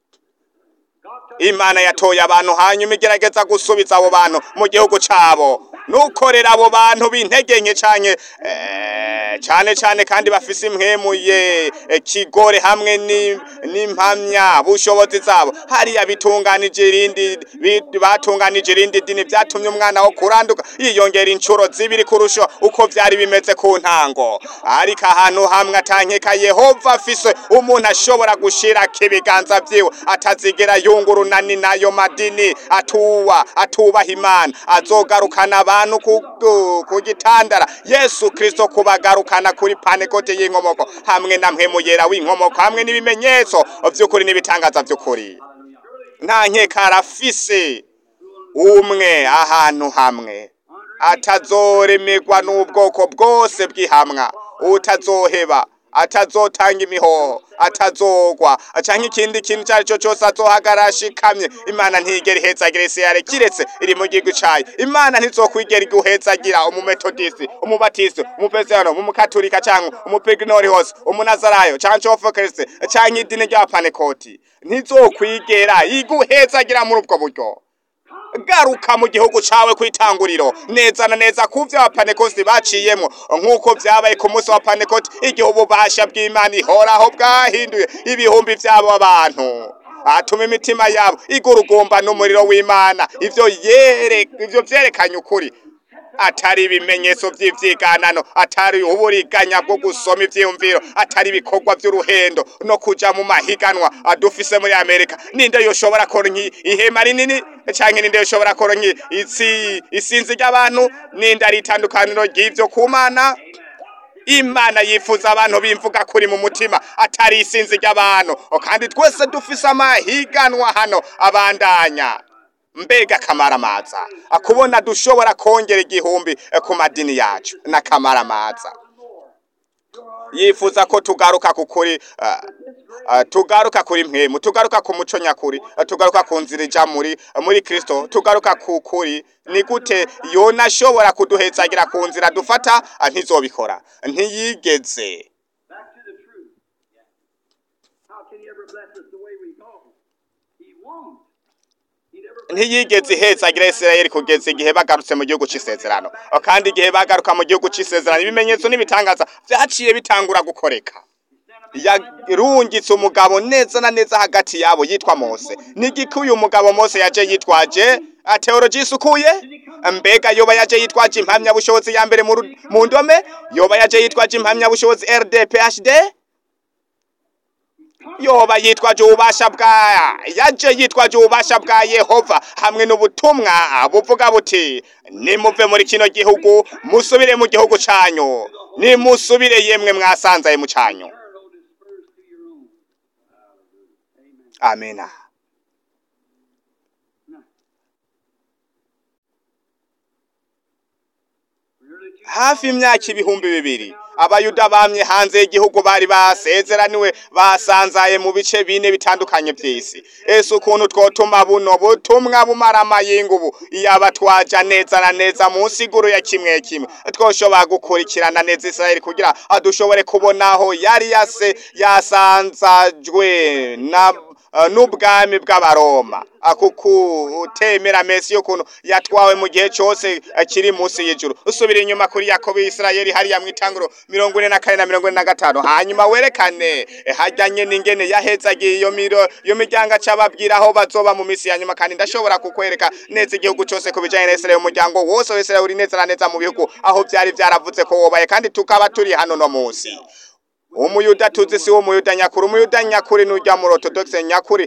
imana yatoye abantu hanyuma igerageza gusubiza abo bantu mu gihugu cabo nukorera abo bantu b'intege nke canke eh, cane cane kandi bafise impwemuye eh, kigore hamwe ni- n'impamya bushobozi zabo hariya bitunganije irindi bi- batunganije irindi dini vyatumye umwana wo kuranduka yiyongera incuro zibiri kurusha uko vyari bimeze ku ntango ariko ahantu hamwe atankeka yehova afise umuntu ashobora gushirako ibiganza vyiwe atazigera yungura urunani nayo madini atuwa atubaha imana azogarukana abantu ku, ku, ku gitandara yesu kristo kubagarukana kuri panekote y'inkomoko hamwe na mpwemu yera w'inkomoko hamwe n'ibimenyetso vy'ukuri n'ibitangaza vy'ukuri nta nkeka arafise umwe ahantu hamwe atazoremerwa n'ubwoko bwose bw'ihamwa utazoheba atazotanga imihoho atazogwa canke ikindi kintu icyo ari cyo cyose azohagarara ashikamye imana ntigera ihezagira isirayeli kiretse iri mu gihugu cayo imana ntizokwigera iguhezagira umumetodisi umubatisi umupesiyano umukatolika canke umupignori hose umunazarayo canke ofokirisi canke idini ry'abapanekoti ntizokwigera iguhezagira muri ubwo buryo garuka mu gihugu cawe kwitanguriro neza na neza kuvyo abapanekosti baciyemwo nk'uko vyabaye ku munsi wa panekoti igihe ububasha bw'imana ihoraho bwahinduye ibihumbi vy'abo abantu atuma imitima yabo igurugumba n'umuriro w'imana ivyo yere ivyo vyerekanye ukuri atari ibimenyetso vy'ivyiganano atari uburiganya bwo gusoma ivyiyumviro atari ibikorwa vy'uruhendo no kuja mu mahiganwa adufise muri amerika ninde yoshobora koronka ihema rinini canke ninde yoshobora koronka isi isinzi ry'abantu ninde ari itandukaniro ry'ivyo ku mana imana yifuza abantu bimvuga kuri mu mutima atari isinzi ry'abantu kandi twese dufise amahiganwa hano abandanya mbega kamaramaza akubona dushobora kongera igihumbi eh, ku madini yacu na kamaramaza yifuza ko tugaruka ku kuri ah, ah, tugaruka kuri mpemu tugaruka ku muco nyakuri ah, tugaruka ku nzira ija muri muri kristo tugaruka ku kuri ni gute yona ashobora kuduhetsagira ku nzira dufata ah, ntizobikora ntiyigeze back to the truth. How can he ever bless us the way we go? He won't. He never bless ntiyigeze ihezagira Isirayeli kugeza igihe bagarutse mu gihugu c'isezerano kandi igihe bagaruka mu gihugu c'isezerano ibimenyetso n'ibitangaza vyaciye bitangura gukoreka yarungitse umugabo neza na neza hagati yabo yitwa Mose nigiki uyu mugabo Mose yaje yitwaje ateoloji isukuye mbega yoba yaje yitwaje impamya bushobozi ya mbere mu ru- mu ndome yoba yaje yitwaje impamya bushobozi RDPHD yoba yitwaje ububasha bwa yaje yitwaje ububasha bwa Yehova hamwe n'ubutumwa buvuga buti nimuve muri kino gihugu musubire mu gihugu canyu nimusubire yemwe mwasanzaye mu canyu turn, O dispersed to your own. amena hafi imyaka ibihumbi bibiri abayuda bamye hanze y'igihugu bari basezeraniwe basanzaye mu bice bine bitandukanye by'isi ese ukuntu twotuma buno butumwa bumara amayinga ubu iyaba twaja neza na neza mu nsiguro ya kimwe kimwe twoshobora gukurikirana neza israeli kugira dushobore kubona aho yari yase yasanzajwe na Uh, n'ubwami bw'abaroma akukutemera mesi y'ukuntu yatwawe mu gihe cyose akiri munsi y'ijuru usubira inyuma kuri yakobo isirayeli hariya mu itanguro mirongo ine na kane na mirongo ine na gatanu hanyuma werekane eh, hajyanye n'ingene yahezagiye iyo miro iyo miryango acababwira aho bazoba mu minsi ya nyuma kandi ndashobora kukwereka neza igihugu cyose ku bijanye na isirayeli umuryango wose wa isirayeli uri neza na neza mu bihugu aho byari byaravuze ko wobaye kandi tukaba turi hano no munsi umuyuda tuzi si umuyuda nyakuri umuyuda nyakuri n'ujya muri orthodoxe nyakuri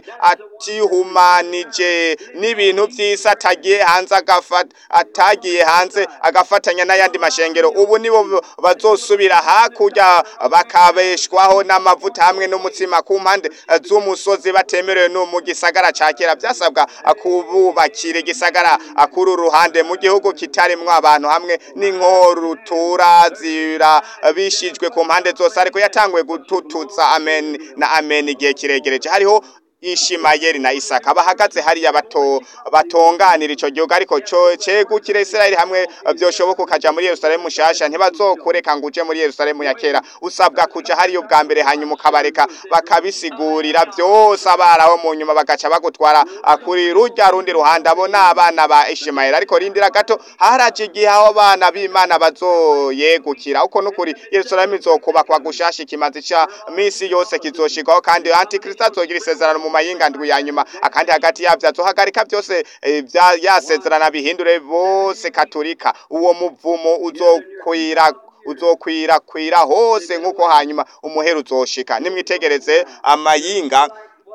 atihumanije n'ibintu by'isi atagiye hanze agafata atagiye hanze agafatanya n'ayandi mashengero ubu nibo bazosubira hakurya bakabeshwaho n'amavuta hamwe n'umutsima ku mpande z'umusozi batemerewe no mu gisagara ca kera byasabwa kububakira igisagara kuri uruhande mu gihugu kitarimwo abantu hamwe n'inkorutura zira bishijwe ku mpande zose ariko yatanguye gutututsa amen na amen igihe kiregereje hariho Ishimayeli na Isaka bahagaze hariya bato batonganira ico gihugu ariko co cegukire Israeli hamwe byoshoboka ukaja muri Yerusalemu mushasha ntibazokureka ngo uje muri Yerusalemu ya kera usabwa kuja hariyo bwa mbere hanyuma ukabareka bakabisigurira byose abaraho mu nyuma bagaca bagutwara kuri rujya rundi ruhande abo n'abana ba Ishimayeli ariko rindira gato haraje igihe aho bana b'Imana bazoyegukira uko nukuri Yerusalemu izokubakwa gushasha ikimazi ca misi yose kizoshikaho kandi antikristo azogira isezerano mu mayinga ndwi ya nyuma akandi hagati yavyo azohagarika byose eh, bya yasezerana bihindure bose katolika uwo muvumo uzokwira uzokwirakwira hose nk'uko hanyuma umuhero uzoshika nimwitegereze amayinga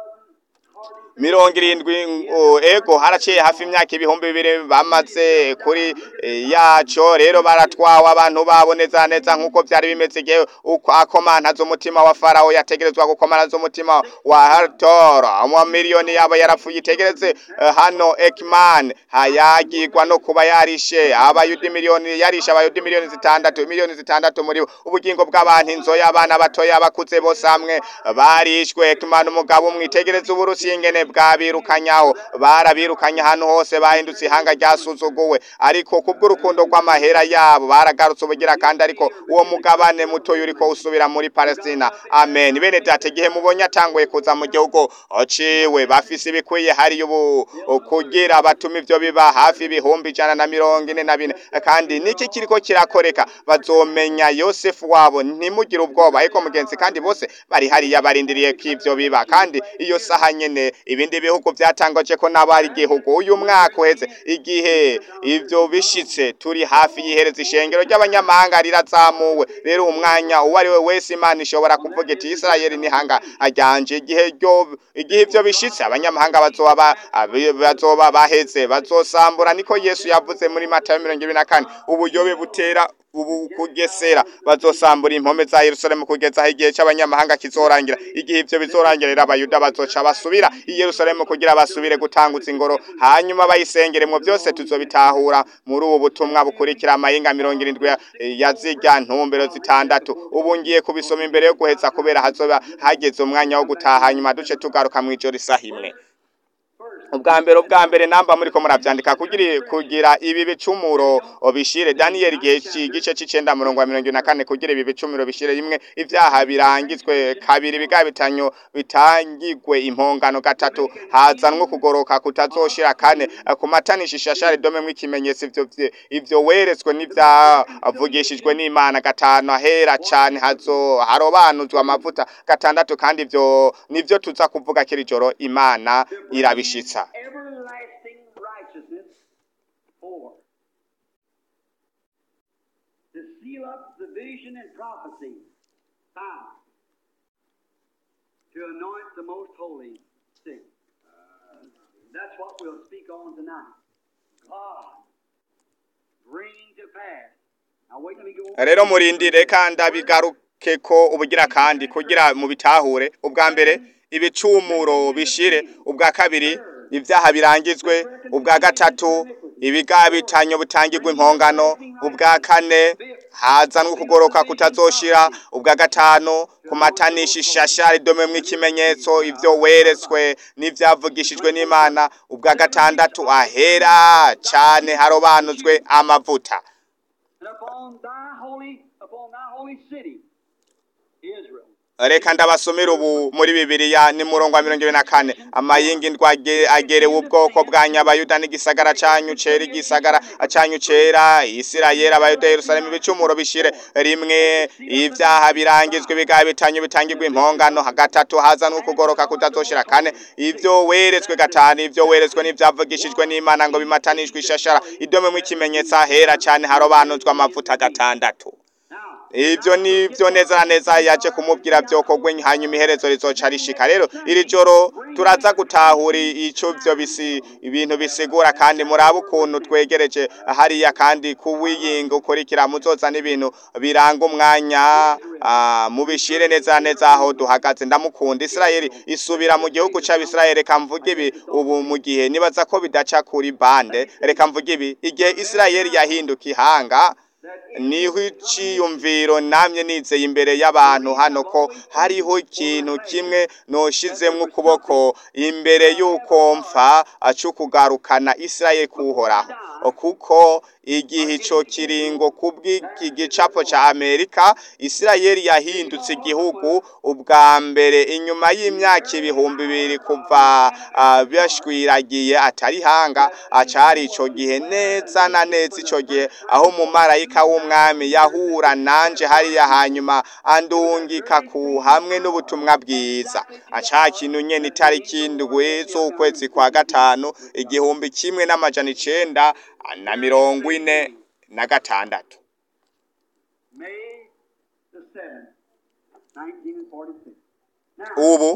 mirongo irindwi o, ego haraciye hafi imyaka ibihumbi bibiri bamaze kuri e, yaco rero baratwawe abantu babo neza neza nk'uko byari bimeze igihe uko akomantaza umutima wa farawo yategerezwa gukomantaza umutima wa hatora amamiliyoni yabo yarapfuye itegereze uh, hano ekman hayagirwa no kuba yarishe abayudi miliyoni yarishe abayudi miliyoni zitandatu miliyoni zitandatu muri bo ubugingo bw'abantu inzoya abana batoya abakuze bose hamwe barishwe ekman umugabo umwitegereze uburusiya ingene bwabirukanyaho barabirukanye ahantu hose bahindutse ihanga ryasuzuguwe ariko kubw'urukundo rw'amahera yabo baragarutse ubugira kandi ariko uwo mugabane mutoya uriko usubira muri Palestina amen bene data igihe mubonye atanguye kuza mu gihugu ociwe bafise ibikwiye hari ubu kugira batuma ivyo biba hafi ibihumbi ijana na mirongo ine na bine kandi niki kiriko kirakoreka bazomenya Yosefu wabo ntimugire ubwoba ariko mugenzi kandi bose bari hariya barindiriye ko ivyo biba kandi iyo saha nyene ibindi bihugu byatangaje ko nabari igihugu uyu mwaka uheze igihe ivyo bishitse turi hafi yihereza ishengero ry'abanyamahanga rirazamuwe rero umwanya uwo ari we wese imana ishobora kuvuga iti Israeli ni hanga ajyanje igihe ryo igihe ivyo bishitse abanyamahanga bazoba bazoba baheze bazosambura niko Yesu yavuze muri Matayo 24 ubuyobe butera ubu kugesera bazosambura impome za Yerusalemu kugeza aho igihe cy'abanyamahanga kizorangira igihe ivyo bizorangirira abayuda bazoca basubira i Yerusalemu kugira basubire gutangutsa ingoro hanyuma bayisengeremo byose tuzobitahura muri ubu butumwa bukurikira amayinga mirongo irindwi ya zirya ntumbero zitandatu ubu ngiye kubisoma imbere yo guheza kubera hazoba hageze umwanya wo gutaha hanyuma duce tugaruka mu ijoro isaha imwe ubwa mbere ubwa mbere namba muri ko muravyandika kugira kugira ibi bicumuro bishire Daniel gihe gice c'icenda murongo wa mirongo na kane kugira ibi bicumuro bishire rimwe ivyaha birangizwe kabiri biga bitanyo bitangigwe impongano gatatu hazanwe kugoroka kutazoshira kane kumatanisha ishashari dome mw'ikimenyetso ivyo ivyo weretswe n'ivyavugishijwe n'Imana gatanu ahera cane hazo harobanuzwa amavuta gatandatu kandi ivyo nivyo tuza kuvuga kiri joro Imana irabishitsa everlasting righteousness. Four. To seal up the vision and prophecy. Five. To anoint the most holy. Six. That's what we'll speak on tonight. God bringing to pass. Now wait till we go. rero murindire kandi abigaruke ko ubugira kandi kugira mu bitahure ubwa mbere ibicumuro bishire ubwa kabiri ibyaha birangizwe ubwa gatatu ibigabitanyo butangirwa impongano ubwa kane hazanwe ukugoroka kutazoshira ubwa gatanu kumatanisha ishashara idomemwo ikimenyetso ivyo weretswe n'ivyavugishijwe n'imana ubwa gatandatu ahera cane harobanuzwe amavuta And upon thy holy, upon thy holy city, Israel. reka ndabasomera ubu muri bibiliya ni murongo wa mirongo ibiri na kane amayingi ndwa age- agerewe ubwoko bwa nyabayuda n'igisagara canyu cera igisagara canyu cera isirayeli abayuda yerusalemu ibicumuro bishire rimwe ivyaha birangizwe ibigaha bitanyu bitangirwa impongano gatatu hazanwe ukugoroka kutazoshira kane ivyo weretswe gatanu ivyo weretswe n'ivyavugishijwe n'imana ngo bimatanishwe ishashara idomemwo ikimenyetso ahera cane harobanuzwa amavuta gatandatu Now, ivyo nivyo neza na neza yaje kumubwira vyokorwe hanyuma iherezo rizoca rishika rero iri joro turaza gutahura ico vyo bisi ibintu bisigura kandi murabe ukuntu twegereje hariya kandi kuwiyinga ukurikira muzoza n'ibintu biranga umwanya ah, mubishire neza na neza aho duhagaze ndamukunda Isirayeli isubira mu gihugu c'Abisirayeli reka mvuge ibi ubu mu gihe nibaza ko bidaca kuri bande reka mvuge ibi igihe Isirayeli yahinduka ihanga niho iciyumviro namye nizeye imbere y'abantu hano ko hariho ikintu kimwe noshizemwo ukuboko imbere y'uko mpfa acukugarukana Isirayeli kuhoraho kuko igihe ico kiringo kubw'iki gicapo ca Amerika Isirayeli yahindutse igihugu ubwa mbere inyuma y'imyaka ibihumbi bibiri kuva ah, bashwiragiye atari hanga acari ico gihe neza na neza ico gihe aho umumarayika w'umwami yahura nanje hariya hanyuma andungika ku hamwe n'ubutumwa bwiza aca kintu nyene itariki indwi z'ukwezi kwa gatanu igihumbi kimwe n'amajana icenda na mirongo ine na gatandatu May the 7th, 1946. Now, ubu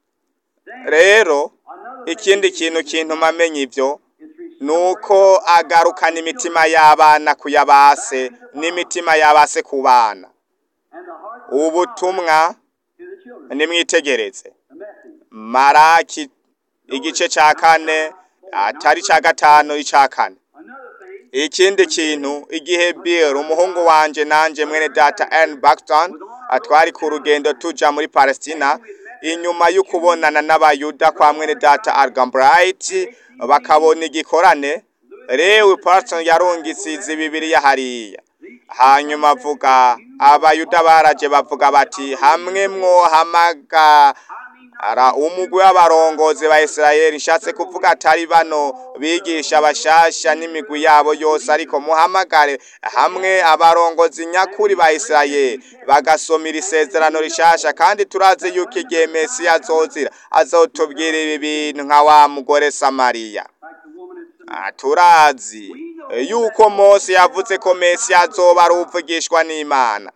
then, rero another ikindi kintu kintuma amenya ivyo is restored nuko agarukana imitima y'abana ku yabase n'imitima y'abase ku bana and the hearts of the ubutumwa to the children. nimwitegereze The message. maraki igice ca kane atari ca gatanu ica kane Another thing, ikindi kintu igihe Bill umuhungu wanje nanje mwene data Ann Baxton atwari ku rugendo tuja muri Palestina inyuma y'ukubonana n'abayuda kwa mwene data Algambright bakabona igikorane Lewi Parton yarungisize bibiriya hariya hanyuma avuga abayuda baraje bavuga bati hamwe mwohamaga ara umugwi w'abarongozi ba Isirayeli nshatse kuvuga atari bano bigisha abashasha n'imigwi yabo yose ariko muhamagare hamwe abarongozi nyakuri ba Isirayeli bagasomera isezerano rishasha kandi turazi yuko igihe Mesiya azozira azotubwira ibi bintu nka wa mugore Samariya like the woman in Ah, turazi eh, yuko Mose yavuze ko Mesiya azoba ari uvugishwa n'Imana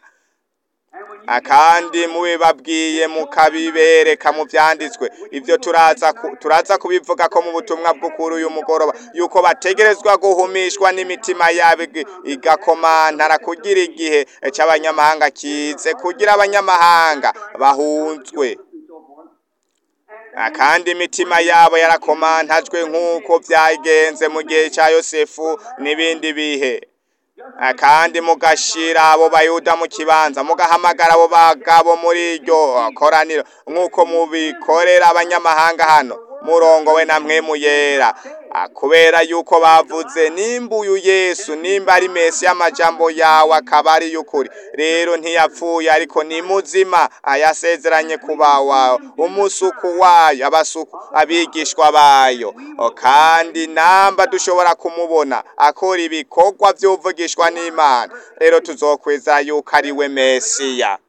And when you Ah, kandi mubibabwiye mukabibereka mu vyanditswe ivyo turaza ku- turaza kubivuga ko mu butumwa bw'ukuri uyu mugoroba yuko bategerezwa guhumishwa n'imitima yabo ig- igakomantara kugira igihe c'abanyamahanga kize kugira abanyamahanga bahunzwe and so forth. Ah, kandi imitima yabo yarakomantajwe nk'uko vyagenze mu gihe ca yosefu n'ibindi bihe Ah, kandi mugashira abo bayuda mu kibanza mugahamagara abo bagabo muri iryo koraniro nk'uko mubikorera abanyamahanga hano murongowe na mwemu yera Ah, kubera yuko bavuze nimba uyu yesu nimba ari mesi y'amajambo yawe akaba ari y'ukuri rero ntiyapfuye ariko ni muzima ayasezeranye kuba wawe umusuku wayo abasuku abigishwa bayo O, kandi namba dushobora kumubona akora ibikorwa vy'uvugishwa n'imana rero tuzokweza yuko ari we mesiya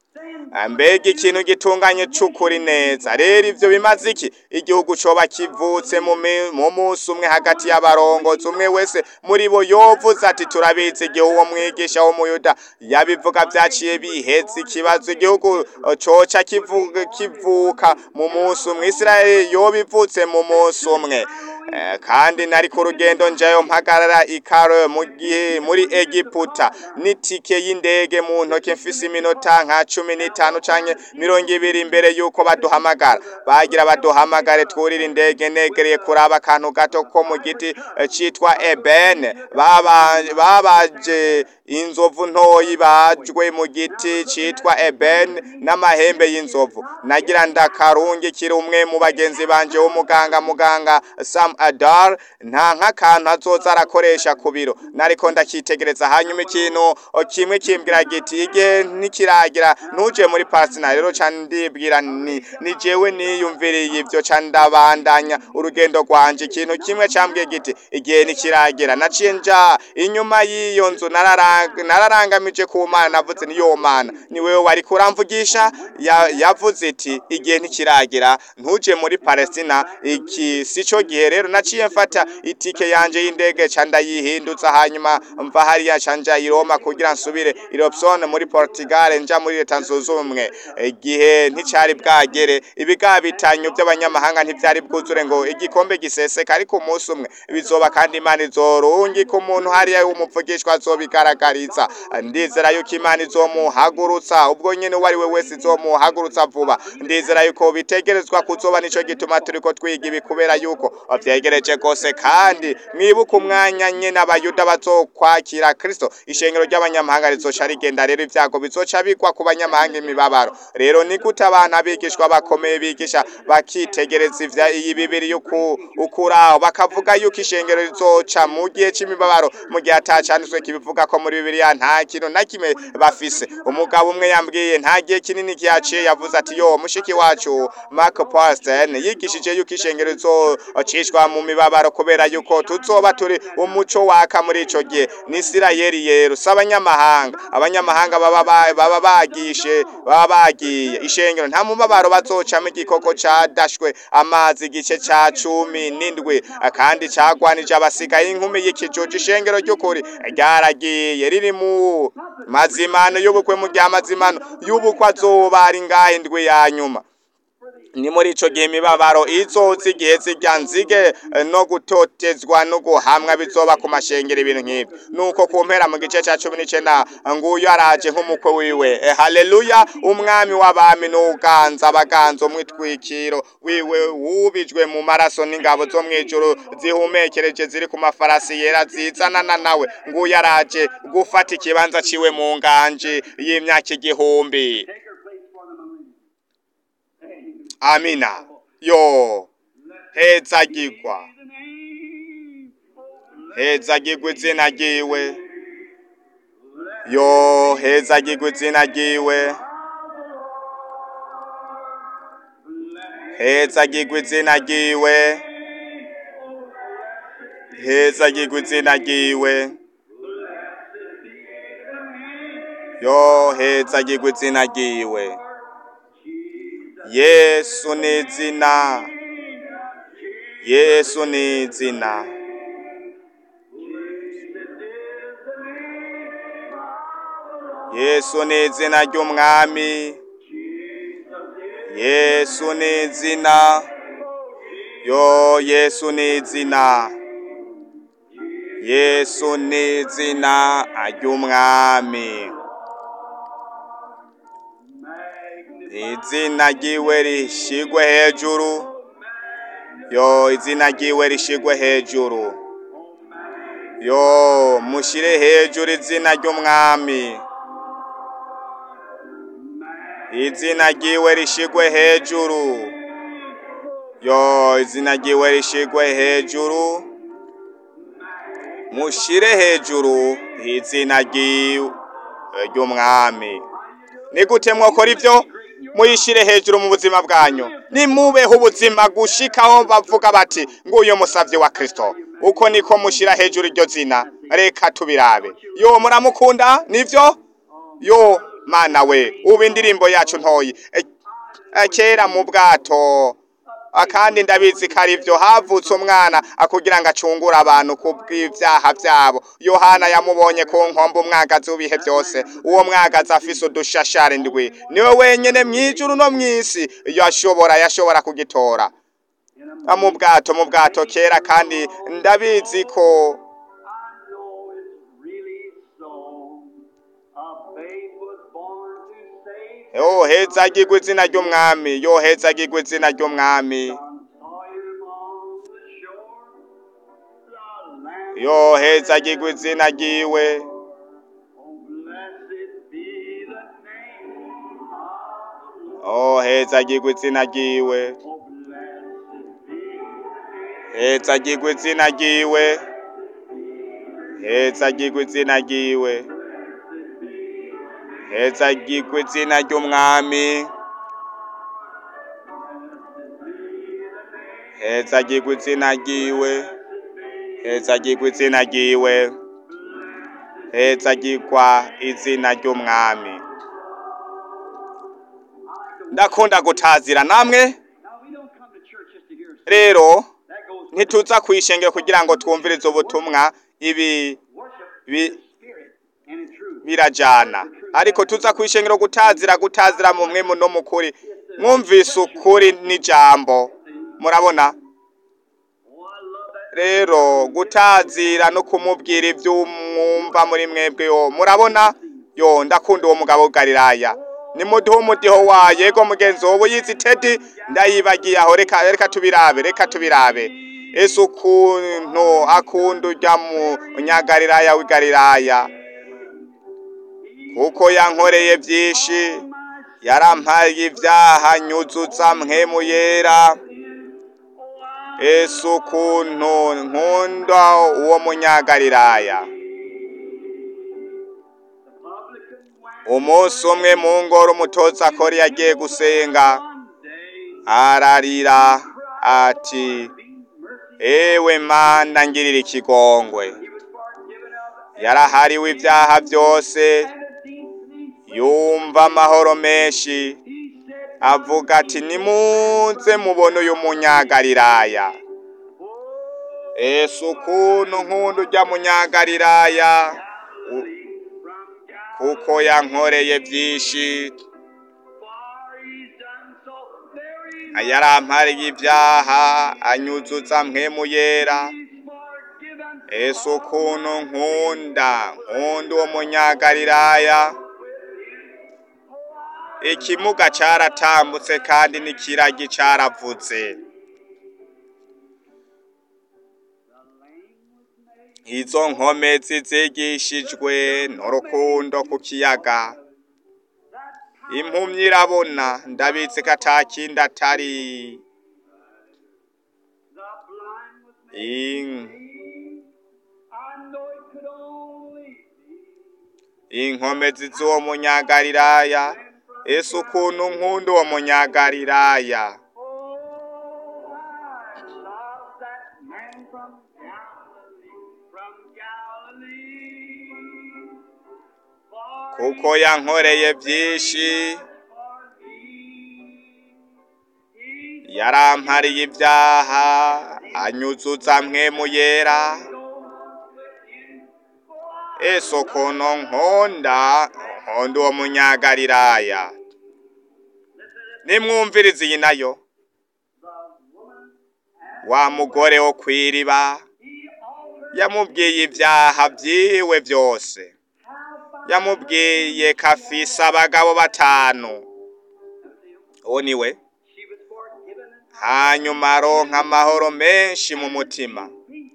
Ah, mbega ikintu gitunganye c'ukuri neza rero ivyo bimaze iki igihugu coba kivutse mu mi- mu musi umwe hagati y'abarongozi umwe wese muri bo yovuze ati turabizi igihe uwo mwigisha w'umuyuda yabivuga vyaciye biheze ikibazo igihugu eh, coca kivuga kivuka mu musi umwe isirayeli yoba ivutse mu musi umwe Eh, kandi nari ku rugendo njayo mpagarara ikaro mu gihe muri Egiputa n'itike y'indege mu ntoke mfise iminota nka cumi n'itanu canke mirongo ibiri imbere yuko baduhamagara bagira baduhamagare twurira indege negereye kuraba akantu gato ko mu giti eh, citwa ebene Baba- babaje inzovu ntoyi bajwe mu giti citwa ebene n'amahembe y'inzovu nagira ndakarungikira umwe mu bagenzi banje w'umuganga muganga Sam Adar nta nk'akantu azoza arakoresha ku biro nariko ndakitegereza hanyuma ikintu o, kimwe kimbwira giti igihe ntikiragira ntuje muri Palestina rero ca ndibwira ni ni jewe niyumviriye ivyo ca ndabandanya urugendo rwanje ikintu kimwe cambwiye giti igihe ntikiragira naciye nja inyuma y'iyo nzu nararanga- nararangamije ku mana navuze ni yo mana ni wewe wari kuramvugisha Ya- yavuze iti igihe ntikiragira ntuje muri Palestina iki sico gihe rero naciye mfata itike yanje y'indege ca ndayihindutsa hanyuma mva hariya ca nja i Roma kugira nsubire i Robson muri Portugal nja muri leta zunze ubumwe igihe nticari bwagere ibigabitanyo by'abanyamahanga ntivyari bwuzure ngo igikombe giseseka ariko umunsi umwe bizoba kandi imana izorungika umuntu hariya w'umuvugishwa azobigaragariza ndizera yuko imana izomuhagurutsa ubwo nyene uwo ari we wese izomuhagurutsa vuba ndizera yuko bitegerezwa kuzoba nico gituma turiko twiga ibi kubera yuko vyegereje gose kandi mwibuke umwanya nyene abayuda bazokwakira kristo ishengero ry'abanyamahanga rizoca rigenda rero ivyago bizoca bigwa ku banyamahanga imibabaro rero ni gute abantu abigishwa bakomeye bigisha bakitegereza ivya iyi bibiri yuku ukuraho bakavuga yuko ishengero rizoca mu gihe c'imibabaro mu gihe atacanditswe kibivuga ko muri bibiliya nta kintu na kimwe bafise umugabo umwe yambwiye nta gihe kinini kihaciye yavuze ati yo mushiki wacu Mark Paulsen yigishije yuko ishengero rizocishwa mu mibabaro kubera yuko tuzoba turi umuco waka muri ico gihe ni Isirayeli yero si abanyamahanga abanyamahanga baba ba- baba bagishe baba bagiye ishengero nta mubabaro bazocamo igikoko cadashwe amazi igice ca cumi n'indwi kandi cagwanije abasigaye inkumi y'ikijuju ishengero ry'ukuri ryaragiye riri mu mazimano y'ubukwe mu gihe amazimano y'ubukwe azoba ari ngahe indwi ya nyuma ni muri ico gihe imibabaro izoza igihe zirya nzige eh, no gutotezwa no guhamwa bizoba ku mashengero ibintu nk'ivyo nuko ku mpera mu gice ca cumi n'icenda nguyu araje nk'umukwe wiwe Eh, haleluya umwami w'abami n'uganza abaganza umwitwikiro wiwe wubijwe mu maraso n'ingabo zo mw'ijuru zihumekereje ziri ku mafarasi yera zizanana nawe nguyu araje gufata ikibanza ciwe mu nganji y'imyaka igihumbi Take her place for the millennium. amina yo hezagirwa The name hezagirwa izina ryiwe yo hezagirwa izina ryiwe hezagirwa izina ryiwe hezagirwa izina ryiwe yo hezagirwa izina ryiwe yesu ni izina yesu ni izina yesu ni izina ry'umwami yesu ni izina yo yesu ni izina yesu ni izina ry'umwami izina ryiwe rishigwe hejuru yo izina ryiwe rishigwe hejuru yo mushire hejuru izina ry'umwami izina ryiwe rishigwe hejuru yo izina ryiwe rishigwe hejuru mushire hejuru izina ryiwe ry'umwami ni gute mwokora ivyo muyishire hejuru mu buzima bwanyu nimubeho ubuzima gushikaho bavuga bati nguyu musavye wa kristo uko niko mushira hejuru iryo zina reka tubirabe yo muramukunda nivyo yo mana we ubu indirimbo yacu ntoyi E- e, kera mu bwato Ah, kandi ndabizi ko ari byo havutse umwana akugira ngo acungure abantu ku bw'ibyaha byabo yohana yamubonye ku nkombe umwagazi w'ibihe byose uwo mwagazi afise udushashara indwi niwe wenyene mw'ijuru no mw'isi yashobora yashobora kugitora in a Ah, mu bwato mu bwato kera kandi ndabizi ko I know it's really so. A babe was born to save yohezagirwa izina ry'umwami yohezagirwa izina ry'umwami John saw him on the shore. The land yohezagirwa izina ryiwe Oh, blessed be the name of the Lord. yohezagirwa izina ryiwe Oh, blessed be the name. hezagirwa izina ryiwe hezagirwa izina ryiwe hezagirwa izina ry'umwami hezagirwa izina ryiwe hezagirwa izina ryiwe hezagirwa izina ry'umwami ndakunda gutazira namwe Now, we don't come to church just to hear a sermon. rero That goes with ntituza kwishengera kugira ngo twumvirize ubutumwa ibi worship bi- in spirit and in truth. birajana ariko tuza kwishengera gutazira gutazira mu mwe no mukuri mwumvise ukuri n'ijambo murabona Oh, I love that. rero gutazira no kumubwira ibyo mwumva muri mwebwe yo murabona yo ndakunda uwo mugabo w'Galilaya nimuduhe umudiho wa yego mugenzi wowe yizi tedi ndayibagiye aho reka reka tubirabe reka tubirabe ese ukuntu akunda ujya mu nyagalilaya w'igalilaya kuko yankoreye byinshi yarampaye ibyaha nyuzutsa mpwemu yera ese ukuntu nkunda uwo munyagalilaya umunsi umwe mu ngoro umutoza akora yagiye gusenga ararira ati ewe mana ngirira ikigongwe yarahariwe ibyaha byose yumva amahoro menshi avuga ati nimuze mubone uyu munyagalilaya ese ukuntu nkunda ujya munyagalilaya u- kuko yankoreye byinshi yarampariye ibyaha anyuzutsa mpwemu yera ese ukuntu nkunda nkunda uwo munyagalilaya ikimuga cyaratambutse kandi n'ikiragi cyaravutse izo nkomezi zigishijwe n'urukundo ku kiyaga impumyi irabona ndabitse ko atakindi atari in- inkomezi z'uwo munyagalilaya ese ukuntu nkunda uwo munyagalilaya kuko yankoreye byinshi yarampariye ibyaha anyuzutsa mpwemu yera ese ukuntu nkunda nkunda uwo munyagalilaya nimwumvirize iyi nayo wa mugore wo kw'iriba yamubwiye ibyaha byiwe byose yamubwiye ko afise abagabo batanu uwo ni we hanyuma aronka amahoro menshi mu mutima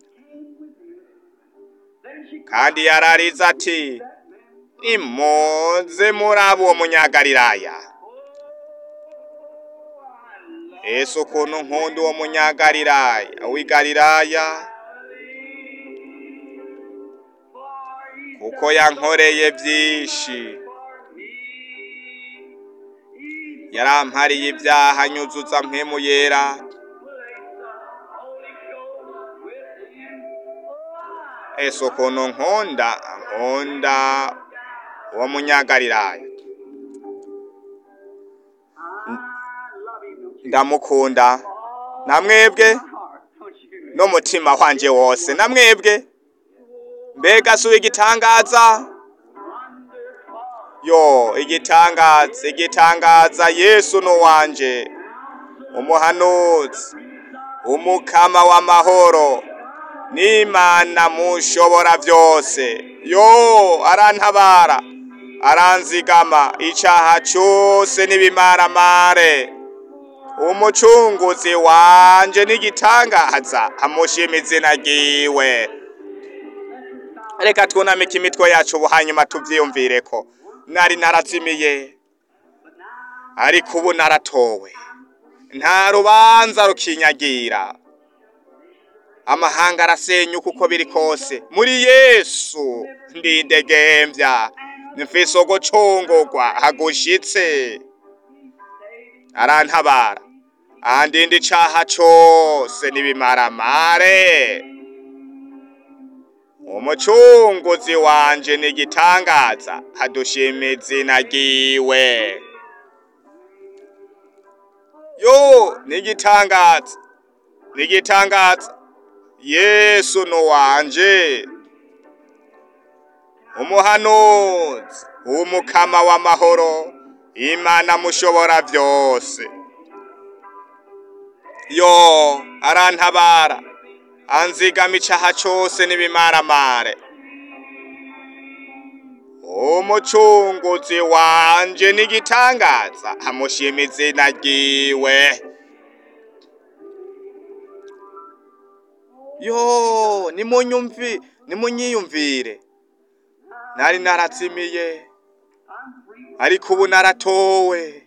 kandi yararize ati nimuze muri abo munyagalilaya ese ukuntu nkunda uwo munyagalilaya w'igalilaya kuko yankoreye byinshi yarampariye ibyaha anyuzutsa mpwemu yera ese ukuntu nkunda nkunda uwo munyagalilaya ndamukunda namwebwe n'umutima wanje wose namwebwe mbega si igitangaza yo igitangaza igitangaza yesu n'uwanje umuhanuzi umukama w'amahoro n'imana mushobora byose yo arantabara aranzigama icyaha cyose n'ibimaramare umucunguzi wanje n'igitangaza amushima izina ryiwe reka twunamike imitwe yacu ubu hanyuma tubyiyumvire ko nari narazimiye ariko ubu naratowe nta rubanza rukinyagira amahanga arasenyuka uko biri kose muri yesu ndidegembya mfise ugucungurwa hagushitse arantabara andinda icaha cose n'ibimaramare umucunguzi wanje ni igitangaza adushima izina ryiwe yo ni igitangaza ni igitangaza yesu ni uwanje umuhanuzi umukama w'amahoro imana mushobora byose yo arantabara anzigama icaha cose n'ibimaramare umucunguzi wanje n'igitangaza amushima izina ryiwe yo nimunyumvi nimunyiyumvire nari narazimiye ariko ubu naratowe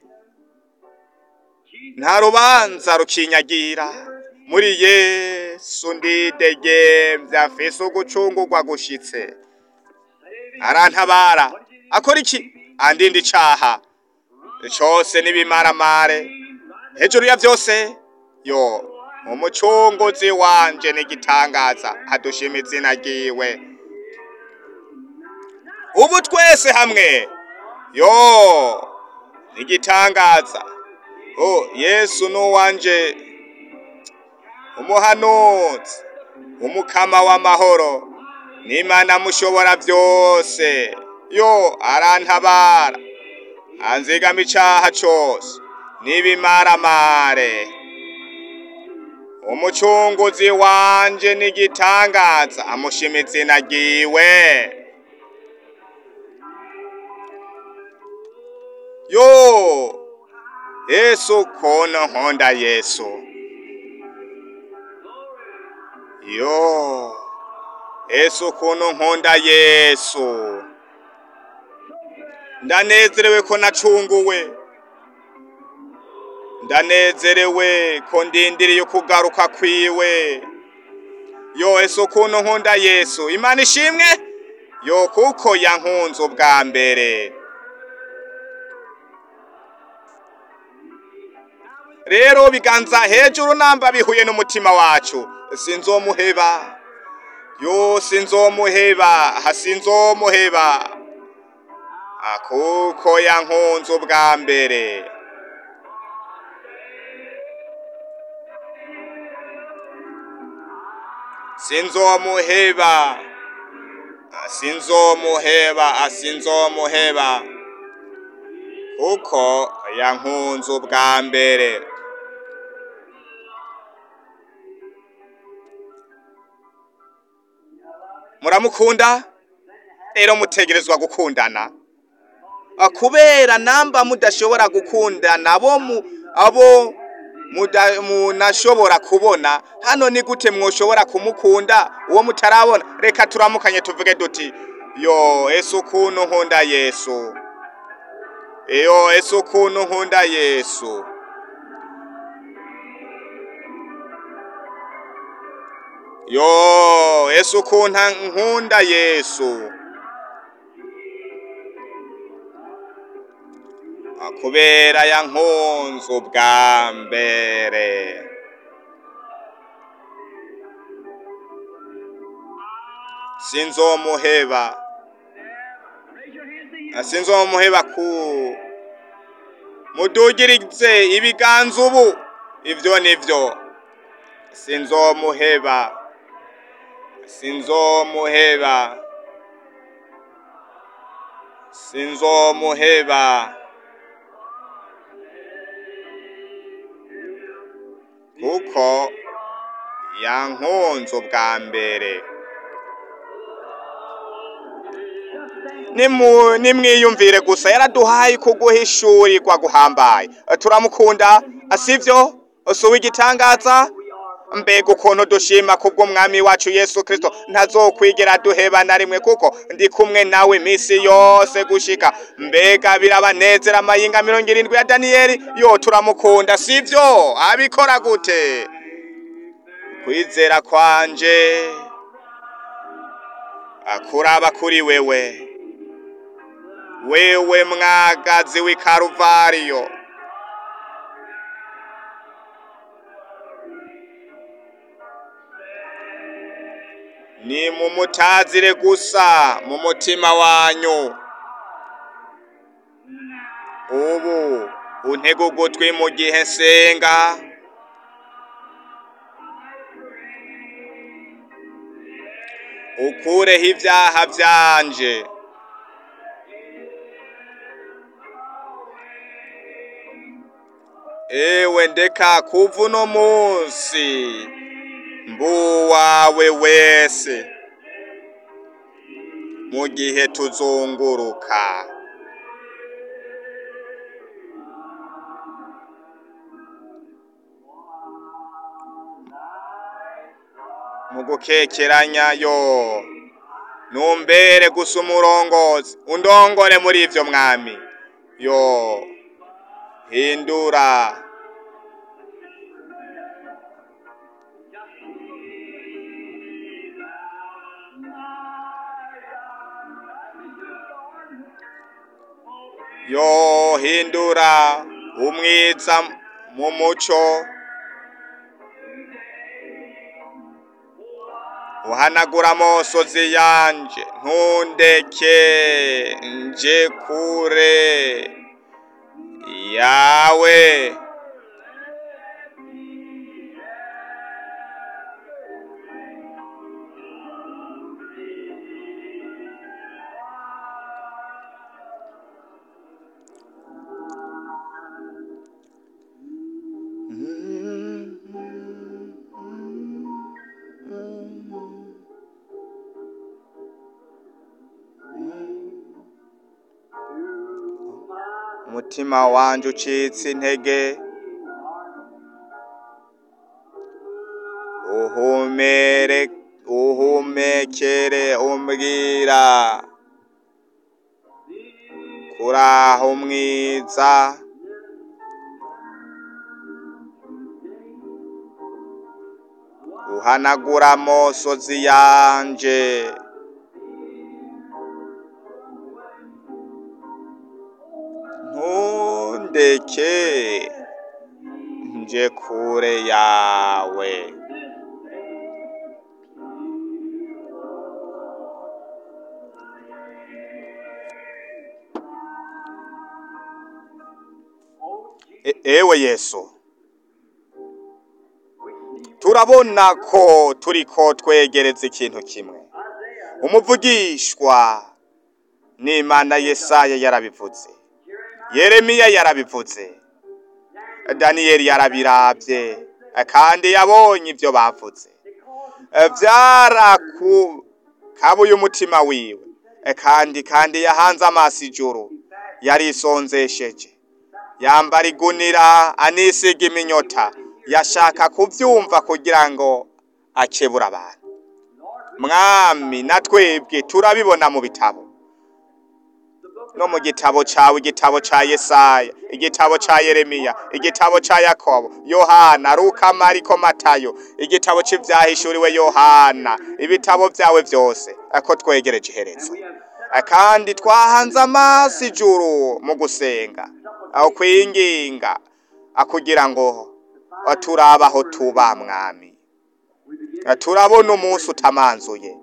nta rubanza rukinyagira muri yesu ndidegembya mfise ugucungurwa gushitse arantabara akora iki andinda icaha cose n'ibimaramare hejuru ya vyose yo umucunguzi wanje n'igitangaza adushima izina ryiwe ubu twese hamwe yo n'igitangaza oh yesu nuwanje umuhanuzi umukama w'amahoro n'imana mushobora byose yo arantabara anzigama icaha cose n'ibimaramare umucunguzi wanje n'igitangaza amushima izina ryiwe yo yesu kono nkunda yesu yo yesu kono nkunda yesu ndanezerewe ko nacunguwe ndanezerewe ko ndindiriye kugaruka kwiwe yo yesu kono nkunda yesu imana ishimwe yo kuko yankunze ubwa mbere rero biganza hejuru namba bihuye n'umutima wacu sinzomuheba yo sinzomuheba hasinzomuheba kuko yankunze ubwa mbere sinzomuheba sinzomuheba asinzomuheba kuko yankunze ubwa mbere muramukunda rero mutegerezwa gukundana kubera namba mudashobora gukundana abo abo munashobora kubona hano ni gute mwoshobora kumukunda uwo mutarabona reka turamukanye tuvuge duti yo ese ukuntu nkunda yesu yo ese ukuntu nkunda yesu yo ese ukuntu nkunda yesu kubera yankunze ubwa mbere sinzomuheba sinzomuheba ku mudugirize ibiganza ubu ibyo nibyo sinzomuheba sinzomuheba sinzomuheba kuko yankunze ubwa mbere Nimu- nimwiyumvire gusa yaraduhaye kuguhishurirwa guhambaye turamukunda sivyo usuwe igitangaza mbega ukuntu dushima kubw'umwami wacu yesu kristo ntazokwigera duheba na rimwe kuko ndi kumwe nawe iminsi yose gushika mbega birabanezera amayinga mirongo irindwi ya daniyeli yo turamukunda sivyo abikora gute kwizera kwanje akuraba kuri wewe wewe mwagazi w'i karuvariyo ni mumutazire gusa mu mutima wanyu ubu untege ugutwi mu gihe nsenga ukureho ibyaha byanje ewe ndeka kuva uno munsi mbuwawe wese mu gihe tuzunguruka mu gukekeranya yo numbere gusa umurongozi undongore muri ivyo mwami yo hindura yo hindura umwiza mu muco uhanagura amosozi yanje ntundeke nje kure yawe umutima wanje ucitse intege uhumere uhumekere umbwira kuraho mwiza uhanagura amosozi yanje ntundeke nje kure yawe E- ewe yesu turabona ko turiko twegereza ikintu kimwe umuvugishwa n'imana yesaya yarabivuze yeremiya yarabivuze daniyeli yarabiravye kandi yabonye ivyo bavuze vyarakabuye umutima wiwe kandi kandi yahanze amaso ijuru yarisonzesheje yambara igunira anisiga iminyota yashaka kuvyumva kugira ngo akebura abantu mwami na twebwe turabibona mu bitabo no mu gitabo cawe igitabo ca yesaya igitabo ca yeremiya igitabo ca yakobo yohana luka mariko matayo igitabo c'ivyahishuriwe yohana ibitabo vyawe vyose ako twegereje iherezo kandi twahanze amaso ijuru mu gusenga aho kwinginga akugira ngo turabaho tuba mwami turabona umunsi utamanzuye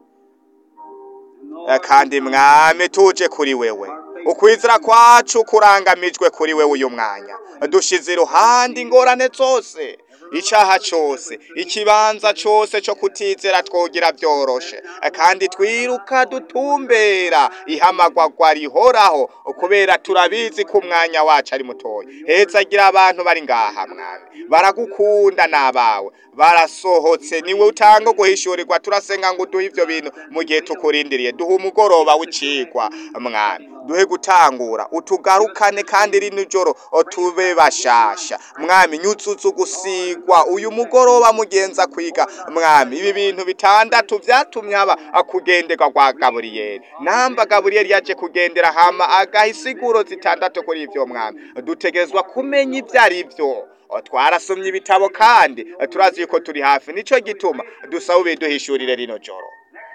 kandi mwami tuje kuri wewe ukwizira kwacu kurangamijwe kuri wewe uyu mwanya dushize iruhande ingorane zose icaha cose ikibanza cose co kutizera twogira vyoroshe kandi twiruka dutumbera ihamagwagwa rihoraho kubera turabizi ko umwanya wacu ari mutoya heza agira abantu bari ngaha mwami baragukunda n'abawe barasohotse niwe utanga guhishurirwa turasenga ngo uduhe ivyo bintu mu gihe tukurindiriye duhe umugoroba w'icigwa mwami duhe gutangura utugarukane kandi rino joro tube bashasha mwami nyuzuzu gusigwa uyu mugoroba mugenza kwiga mwami ibi bintu bitandatu vyatumye haba akugenderwa kwa gaburiyeli namba gaburiyeli yaje kugendera hama agaha isiguro zitandatu kuri ivyo mwami dutegerezwa kumenya ivyo ari vyo twarasomye ibitabo kandi turazi yuko turi hafi nico gituma dusaba ubiduhishurire rino joro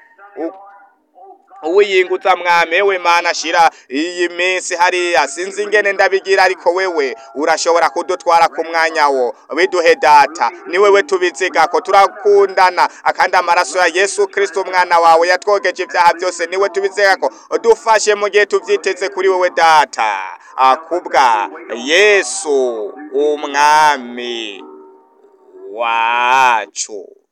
uwiyingutsa mwami we mana shira iyi minsi hariya sinzi ingene ndabigira ariko wewe urashobora kudutwara ku mwanya wo biduhe data ni wewe tubizigako turakundana akandi amaraso ya yesu kristo umwana wawe yatwogeje ibyaha byose niwe tubizigako dufashe mu gihe tuvyiteze kuri wewe data akubwa yesu umwami wacu